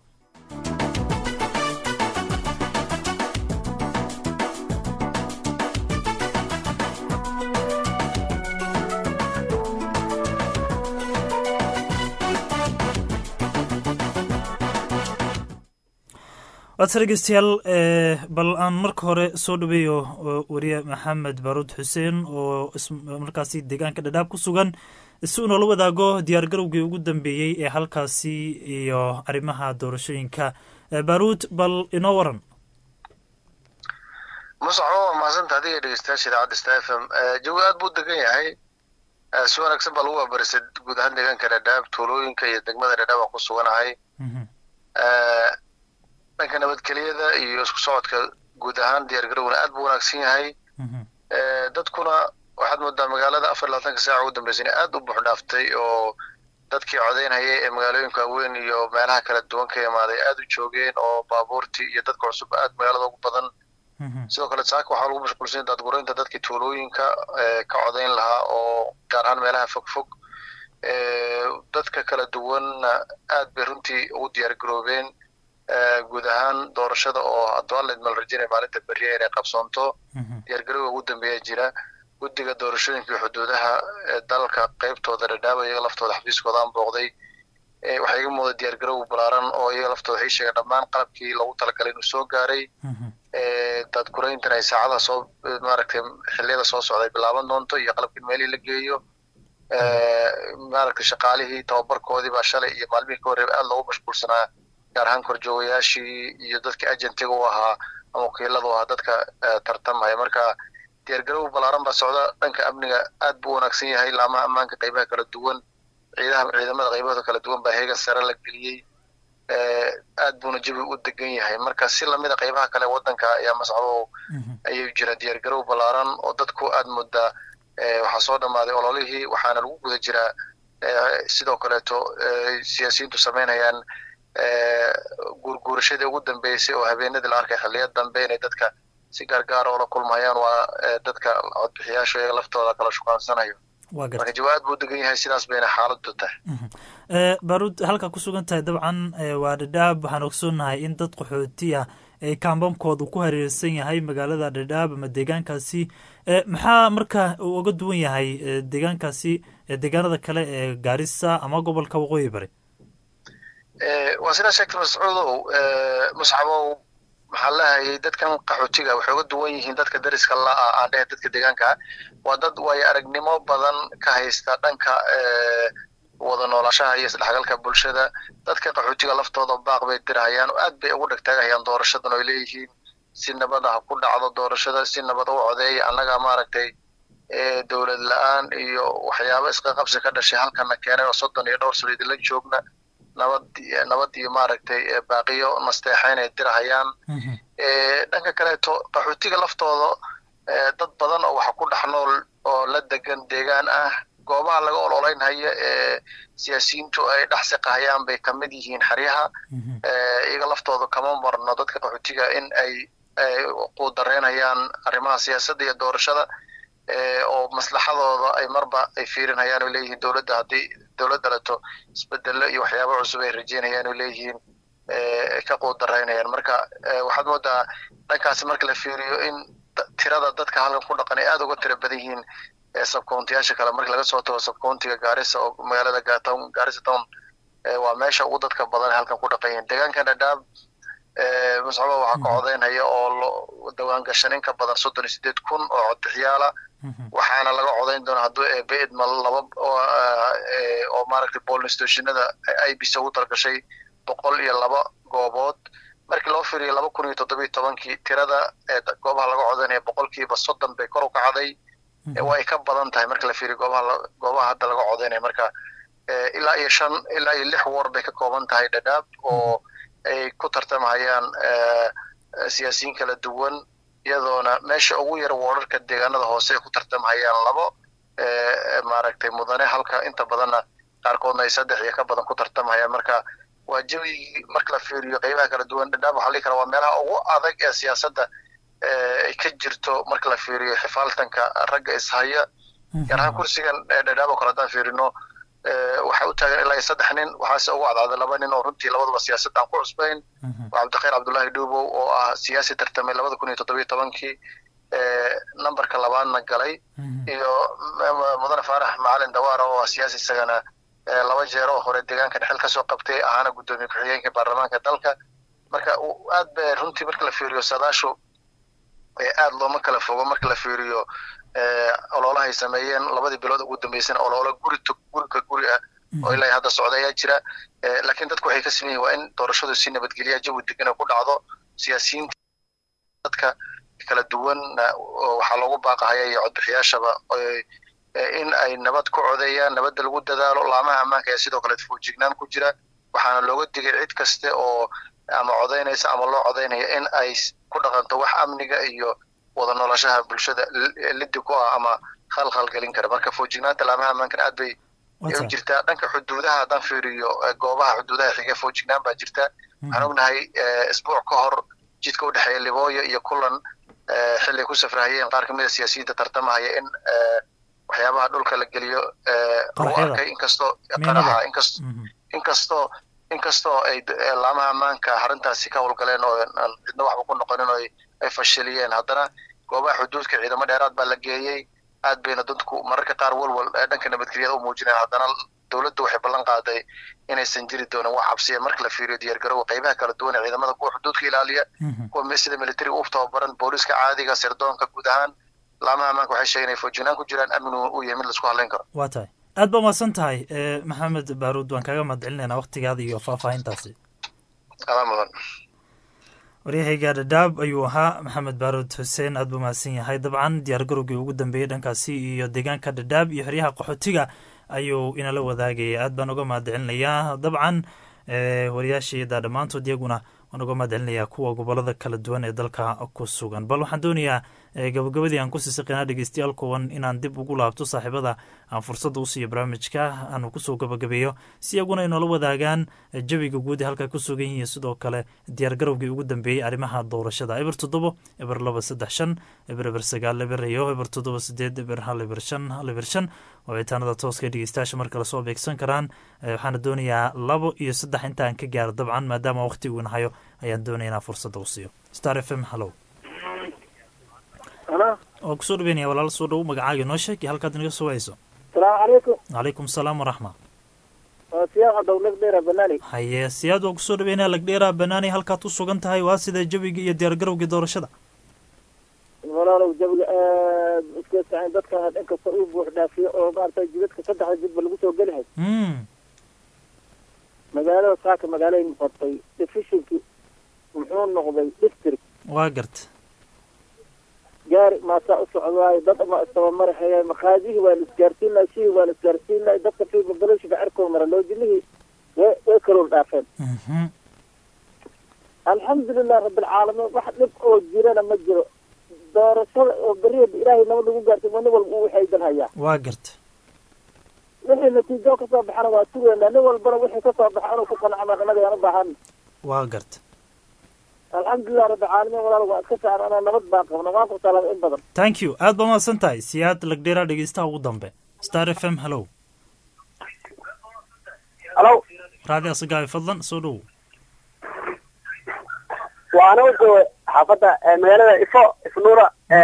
waadse dhegeystayaal bal aan marka hore soo dhaweeyo wariye maxamed baaruud xuseen oo markaasi deegaanka dhadhaab ku sugan si uu noola wadaago diyaar garowgii ugu dambeeyey ee halkaasi iyo arrimaha doorashooyinka baaruud bal inoo waran musacbo waa mahadsanta adiga dhegeystayaasha idaacadda sta f m jawi aad buu degan yahay si wanaagsan baa lagu waabarisay guud ahaan deegaanka dhadhaab tuulooyinka iyo degmada dhadhaab aan ku suganahay dhanka nabadgelyada iyo isku socodka guud ahaan diyaar garowna aad buu wanaagsan yahay dadkuna waxaad moodaa magaalada afar labaatanka saaca ugu dambeysay inay aad u buux dhaaftay oo dadkii codeynhayay ee magaalooyinka waaweyn iyo meelaha kala duwan ka imaaday aad u joogeen oo baabuurtii iyo dadka cusub aad magaalada ugu badan sidoo kale saaka waxaa lagu mashquulsan daadgureynta dadkii tuulooyinka ka codeyn lahaa oo gaar ahaan meelaha fog fog dadka kala duwanna aad bay runtii ugu diyaar garoobeen guud ahaan doorashada oo adwaaled mal rajaynaya maalinta beriya inay qabsoonto diyaargarowga ugu dambeeya jira guddiga doorashooyinka iyo xuduudaha dalka qaybtooda dhadhaaba iyaga laftooda xafiiskoodaan booqday waxaa iga muuqda diyaargarow balaaran oo iyaga laftooda waxay sheegeen dhammaan qalabkii loogu talagalay inuu soo gaaray daadgurayntan ay saacadaha soo maaragtay xilliyada soo socda ay bilaaban doonto iyo qalabkii meelihii la geeyo maaragtay shaqaalihii tababarkoodii baa shalay iyo maalmihii ka horreeba aad loogu mashquulsanaa gaar ahaan korjoogayaashii iyo dadka agentiga u ahaa ama wakiilada u ahaa dadka tartamaya marka diyaargarow balaaran baa socda dhanka amniga aad buu wanaagsan yahay laamaha ammaanka qaybaha kala duwan ciidaha ciidamada qaybahooda kala duwan baa heegan sare la geliyey aad buuna jabi u degan yahay marka si lamida qaybaha kale wadanka ayaa mascado ayay jira diyaargarow balaaran oo dadku aad moodaa waxaa soo dhammaaday ololihii waxaana lagu guda jiraa sidoo kaleeto siyaasiyiintu samaynayaan guurguurashadii ugu dambeysay oo habeenadii la arkay xilliya dambe inay dadka si gaargaara oola kulmayaan waa dadka codbixiyaasha iyaga laftooda kala shukaansanayo marka jawaab buu degan yahay sidaas bayna xaaladdu tahay baruud halka ku sugan tahay dabcan waa dhadhaab waxaan ogsoonahay in dad qaxooti ah ee kaambamkoodu ku hareersan yahay magaalada dhadhaab ama deegaankaasi maxaa marka uu uga duwan yahay deegaankaasi deegaanada kale ee gaarisa ama gobolka waqooyi bari waa sidaa sheegtay mascuudow musxabow maxaa leehayay dadkan qaxootiga waxay uga duwan yihiin dadka dariska la-a aan dhehe dadka deegaanka waa dad waayo aragnimo badan ka haysta dhanka wada noolashaha iyo isdhexgalka bulshada dadka qaxootiga laftooda baaq bay dirahayaan oo aad bay ugu dhegtaagahayaan doorashadan oy leeyihiin si nabada ha ku dhacdo doorashada si nabada u codeeya annaga maaragtay dowlad la-aan iyo waxyaabo isqaqabsi ka dhashay halkana keenay oo soddon iyo dhowr sano idinla joogna nabad nabad iyo maaragtay baaqiyo nasteexayn ay dirahayaan dhanka kaleeto qaxootiga laftooda dad badan oo waxa ku dhex nool oo la degan deegaan ah goobaha laga ololeynhaya ee siyaasiyiintu ay dhex siqahayaan bay ka mid yihiin xeryaha iyaga laftooda kama marno dadka qaxootiga in ay quudareynayaan arrimaha siyaasadda iyo doorashada oo maslaxadooda ay marba ay fiirinayaan oo leeyihiin dowladda haddii dowladda leto isbedelo iyo waxyaabo cusub ay rajeynayaan oo leeyihiin ka quudaraynayaan marka waxaad moodaa dhankaasi marka la fiiriyo in tirada dadka halkan ku dhaqan ay aada uga tira badan yihiin sabcountiyaasha kale marka laga soo tago sabcountiga gaarisa oo magaalada gatown gaarisa town waa meesha ugu dadka badan halkan ku dhaqan yihiin deegaankan dhadhaab muscaba waxaa ka codeynhaya oo dawaan gashan in ka badan soddon iyo sideed kun oo codbixiyaala waxaana laga codeyn doonaa hadduu eebe idmal laba oo maaragtay bolin stationada ibc ugu talgashay boqol iyo laba goobood markii loo fiiriyo laba kun iyo toddoba iyo tobankii tirada goobaha laga codeynaya boqolkiiba soddon bay kor u kacday waa ay ka badan tahay marka la fiiriyo goobaha goobaha hadda laga codeynaya marka ilaa iyo shan ilaa iyo lix war bay ka kooban tahay dhadhaab oo ay ku tartamahayaan siyaasiyiin kala duwan iyadoona meesha ugu yar woorarka deegaanada hoose ay ku tartamahayaan labo maaragtay mudane halka inta badanna qaarkoodna ay saddex iyo ka badan ku tartamahayaan marka waa jawigii marka la fiiriyo qaybaha kala duwan dhadhaab waxaa lii kara waa meelaha ugu adag ee siyaasadda ay ka jirto marka la fiiriyo xifaaltanka ragga ishaya gaar ahaan kursigan dhadhaab oo kale haddaan fiirino waxaa u taagan ilaa iyo saddex nin waxaase ugu cadcaaday laba nin oo runtii labadaba siyaasadda aan ku cusbayn waa cabdikhayr cabdullaahi dhuubow oo ah siyaasi tartamay labada kun iyo toddobiyo tobankii numberka labaadna galay iyo mudane faarax macalin dawaara oo ah siyaasi isagana laba jeer oo hore deegaanka dhexel kasoo qabtay ahaana guddoomiye ku-xigeenka baarlamaanka dalka marka aad ba runtii marka la fiiriyo saadaashu aad looma kala fogo marka la fiiriyo ololahay sameeyeen labadii bilood ugu dambeysana ololo guri gurika guri ah oo ilaa hadda socda ayaa jira laakiin dadku waxay ka sameeyihin waa in doorashadu si nabadgelya jawi degan ku dhacdo siyaasiyiinta dadka kala duwanna waxaa loogu baaqahaya iyo codbixiyaashaba in ay nabad ku codeeyaan nabadda lagu dadaalo laamaha ammaanka ayaa sidoo kale foojignaan ku jira waxaana looga digay cid kaste oo ama codeynaysa ama loo codeynaya in ay ku dhaqanto wax amniga iyo wada noolashaha bulshada lidi ku ah ama khalkhal gelin kara marka foojignaanta laamaha ammaankan aad bay u jirtaa dhanka xuduudaha haddaan fiiriyo goobaha xuduudaha xiga foojignaan baa jirta waxaan ognahay isbuuc ka hor jidka u dhexeeya libooyo iyo kulan xilli ku safrahayeen qaar kamid a siyaasiyiinta tartamahaya in waxyaabaha dhulka la geliyo lagu Qaraxyada. arkay inkastoo Miinada. qaraxa inkast inkastoo inkastoo ay d- ee laamaha ammaanka arrintaasi ka howlgaleen oo aan cidna waxba ku noqonin oo ay- ay fashiliyeen haddana goobaha xuduudka ciidamo dheeraad baa la geeyey aad bayna dadku mararka qaar walwal ee dhanka nabadgelyada u muujinayaan haddana dowladdu waxay ballan qaaday inaysan jiri doonin wax cabsiya marka la fiiriyo diyaargarowga qaybaha kala duwan ee ciidamada kuwa xuduudka ilaaliya kuwa me- sida military u tababaran booliska caadiga sirdoonka guud ahaan laamaha ammaanka waxay sheegeen inay foojinaan ku jiraan amni uu yahay mid laisku hadlayn karo waa tahay aad baa mahadsan tahay eh, maxamed baaruud waan kaaga mahad celinaynaa waktigaada iyo faahfaahintaasi adaa mudan waryahayga dhadhaab ayuu ahaa maxamed baaruud xuseen aad buu mahadsan yahay dabcan diyaargarowgii ugu dambeeyey dhankaasi iyo deegaanka dhadhaab iyo xeryaha qaxootiga ayuu inala wadaagaya aad baan uga mahad celinayaa dabcan eh, wariyaashayada dhammaantood iyaguna waan uga mahad celinayaa kuwa gobolada kala duwan ee dalka ku sugan bal waxaan doonayaa eh, gabagabadii aan kusii siqinaa dhegeystayaal kuwan inaan dib ugu laabto saaxiibada aan fursadda usiiyo barnaamijka aanu kusoo gabagabeeyo si iyaguna inoola wadaagaan eh, jawiga guud ee halka ku sugan yihiin sidoo kale diyaargarowgii ugu dambeeyey arrimaha doorashada eber toddobo eber laba saddex shan eber eber sagaal eber iyo eber toddoba sideed eber hal eber shan hal eber shan wicitaanada tooska ee dhegeystayaasha mar kale soo beegsan karaan Eh, waxaana doonayaa labo iyo saddex intaan ka gaaro dabcan maadaama waqti uu nahayo ayaan doonaya inaan fursadda u siiyo star f m hallow Hello. oo kusoo dhaweynaya walaal soo dhow magacaaga inoo sheeg iyo halkaad inaga soo wayso Salaamu calaykum. calaykum salaam waraxma Waa siyaaq dowlad dheer Banaani. haye siyaad waa kusoo dhaweynaya lagdheera banaani halkaad u sugan tahay waa sida jawiga iyo diyaargarowgii doorashada Walaalow jawiga aad iska saacan dadka inkasta uu buux dhaafiyo oo maartay jidadka saddexda jidba lagu soo geli hay. Mm, Magaalada saaka magaalay noqotay efficiency muxuu noqday district waa garta gaari maasaa u socdaayo dad ama istabamaraxaya maqaadihii waa la isgaarsiinay shihii waa la isgaarsiinay dadka fi mobilishiga cerkoo mara loojinihii way way kalool dhaafeen alxamdulilah rabbilcaalamiin wax dhib oo jirana ma jiro doorashada oo beriya ilaahay nabad lagu gaartay nin walba uu waxaydan hayaa waa garta wixii natiijo kasoo baxana waa sugeynaa nin walbana wixii kasoo baxa inuu ku qancama annaga yaan u baahan waa garta alxamdulilah rabbilcaalamiin walaal waa iska saaran anaa nabad baan qabna waan ku salaamay in badan thank you aad baa mahadsan tahay siyaad lagdheera dhegeystaha ugu dambe star f m hallow Hello. raadi asagaabi fadlan soo dhow waa anagu jooga xaafadda eh, magaalada ifo ifnuura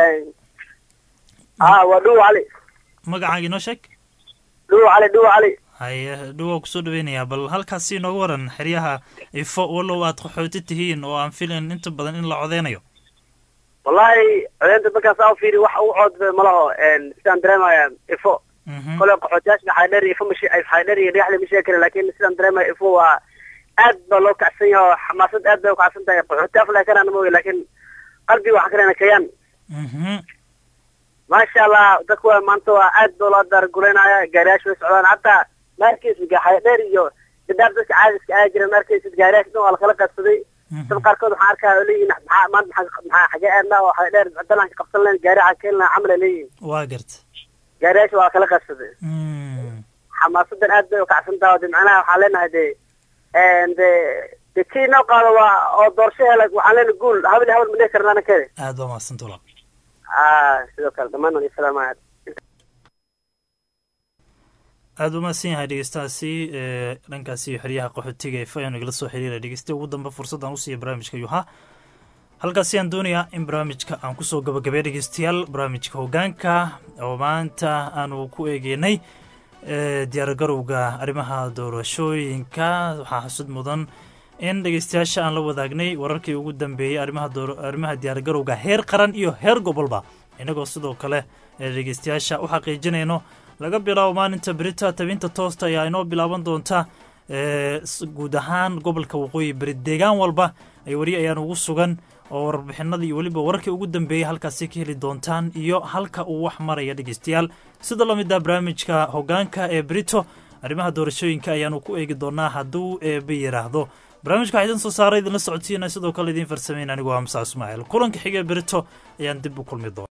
ah waa dhuw cali magacaaga inoo sheeg dhuw cali dhuw cali haye dhowaa kusoo dhaweynayaa bal halkaasi inooga waran xeryaha ifo wallow aad qaxooti tihiin oo aan filayn inta badan in la codeynayo wallahi codeynta markaas aa fiiri wax ugu cood malaho sidaan dareemaya ifo kole qaxootiyaasha xaydheer iyo ifo mashi xaydheer iyo dhagaxle ma sheegi kara laakin sidaan dareemaya ifo waa aad baa loo kacsan yahay oo xamaasad aad bay u kacsan tahay qaxooti afla kanaan mooye laakin qalbiga waxaa kalena kayaan maasha allah dadku waa maanta waa aad baa loo daarguleynaya gaariyaasha way socdaan hataa maarkeysa xaydheer iyo dadaab dadka caadiska aa jira maarkeysa gaariyaasha dhan waa lakala qaadsaday dad qaarkood waxaan arkaa oo leeyihin maxaa maanta maxaa maxaa xagee aadnaa oo xaydheer dalanka qabsan leen gaari xaa keenlaa camal ay leeyihin waa garta gaariyaasha waa kala qaadsaday xamaasadan aad bay u kacsan tahay oo de macnaha waxaan leenahay de de de kii noo qaado waa oo doorasho hela waxaan leenahay guul habel habel ma dhihi karna anakede aad baa mahadsan tula ah sidoo kale dhammaan waan islaamaya aada u mahadsan yahay dhegeystahaasi ee dhankaasi iyo xeryaha qaxootiga ee fayan igala soo xiriira dhegeysta ugu dambe fursaddan u siiya barnaamijka yuha halkaasi aan doonayaa in barnaamijka aan kusoo gabagabay dhegeystayaal barnaamijka hoggaanka oo maanta aanu ku eegeynay diyaargarowga arrimaha doorashooyinka waxaa xusud mudan in dhegeystayaasha aan la wadaagnay wararkii ugu dambeeyey arrimaha arrimaha diyaargarowga heer qaran iyo heer gobolba innagoo sidoo kale dhegeystayaasha u xaqiijinayno laga bilaabo maalinta berita tabinta toosta ayaa inoo bilaaban doonta guud ahaan gobolka waqooyi beri deegaan walba ay weli ayaan ugu sugan oo warbixinada iyo weliba wararkii ugu dambeeyey halkaasi ka heli doontaan iyo halka uu wax maraya dhegeystayaal sida la mid ah barnaamijka hoggaanka ee brito arrimaha doorashooyinka ayaanu ku eegi doonaa hadduu eeba yidhaahdo barnaamijka waxaa idin soo saaray idinla socodsiina sidoo kale idiin farsameyn anigu waa musa ismaaciil kulanka xigee berito ayaan dib u kulmi doona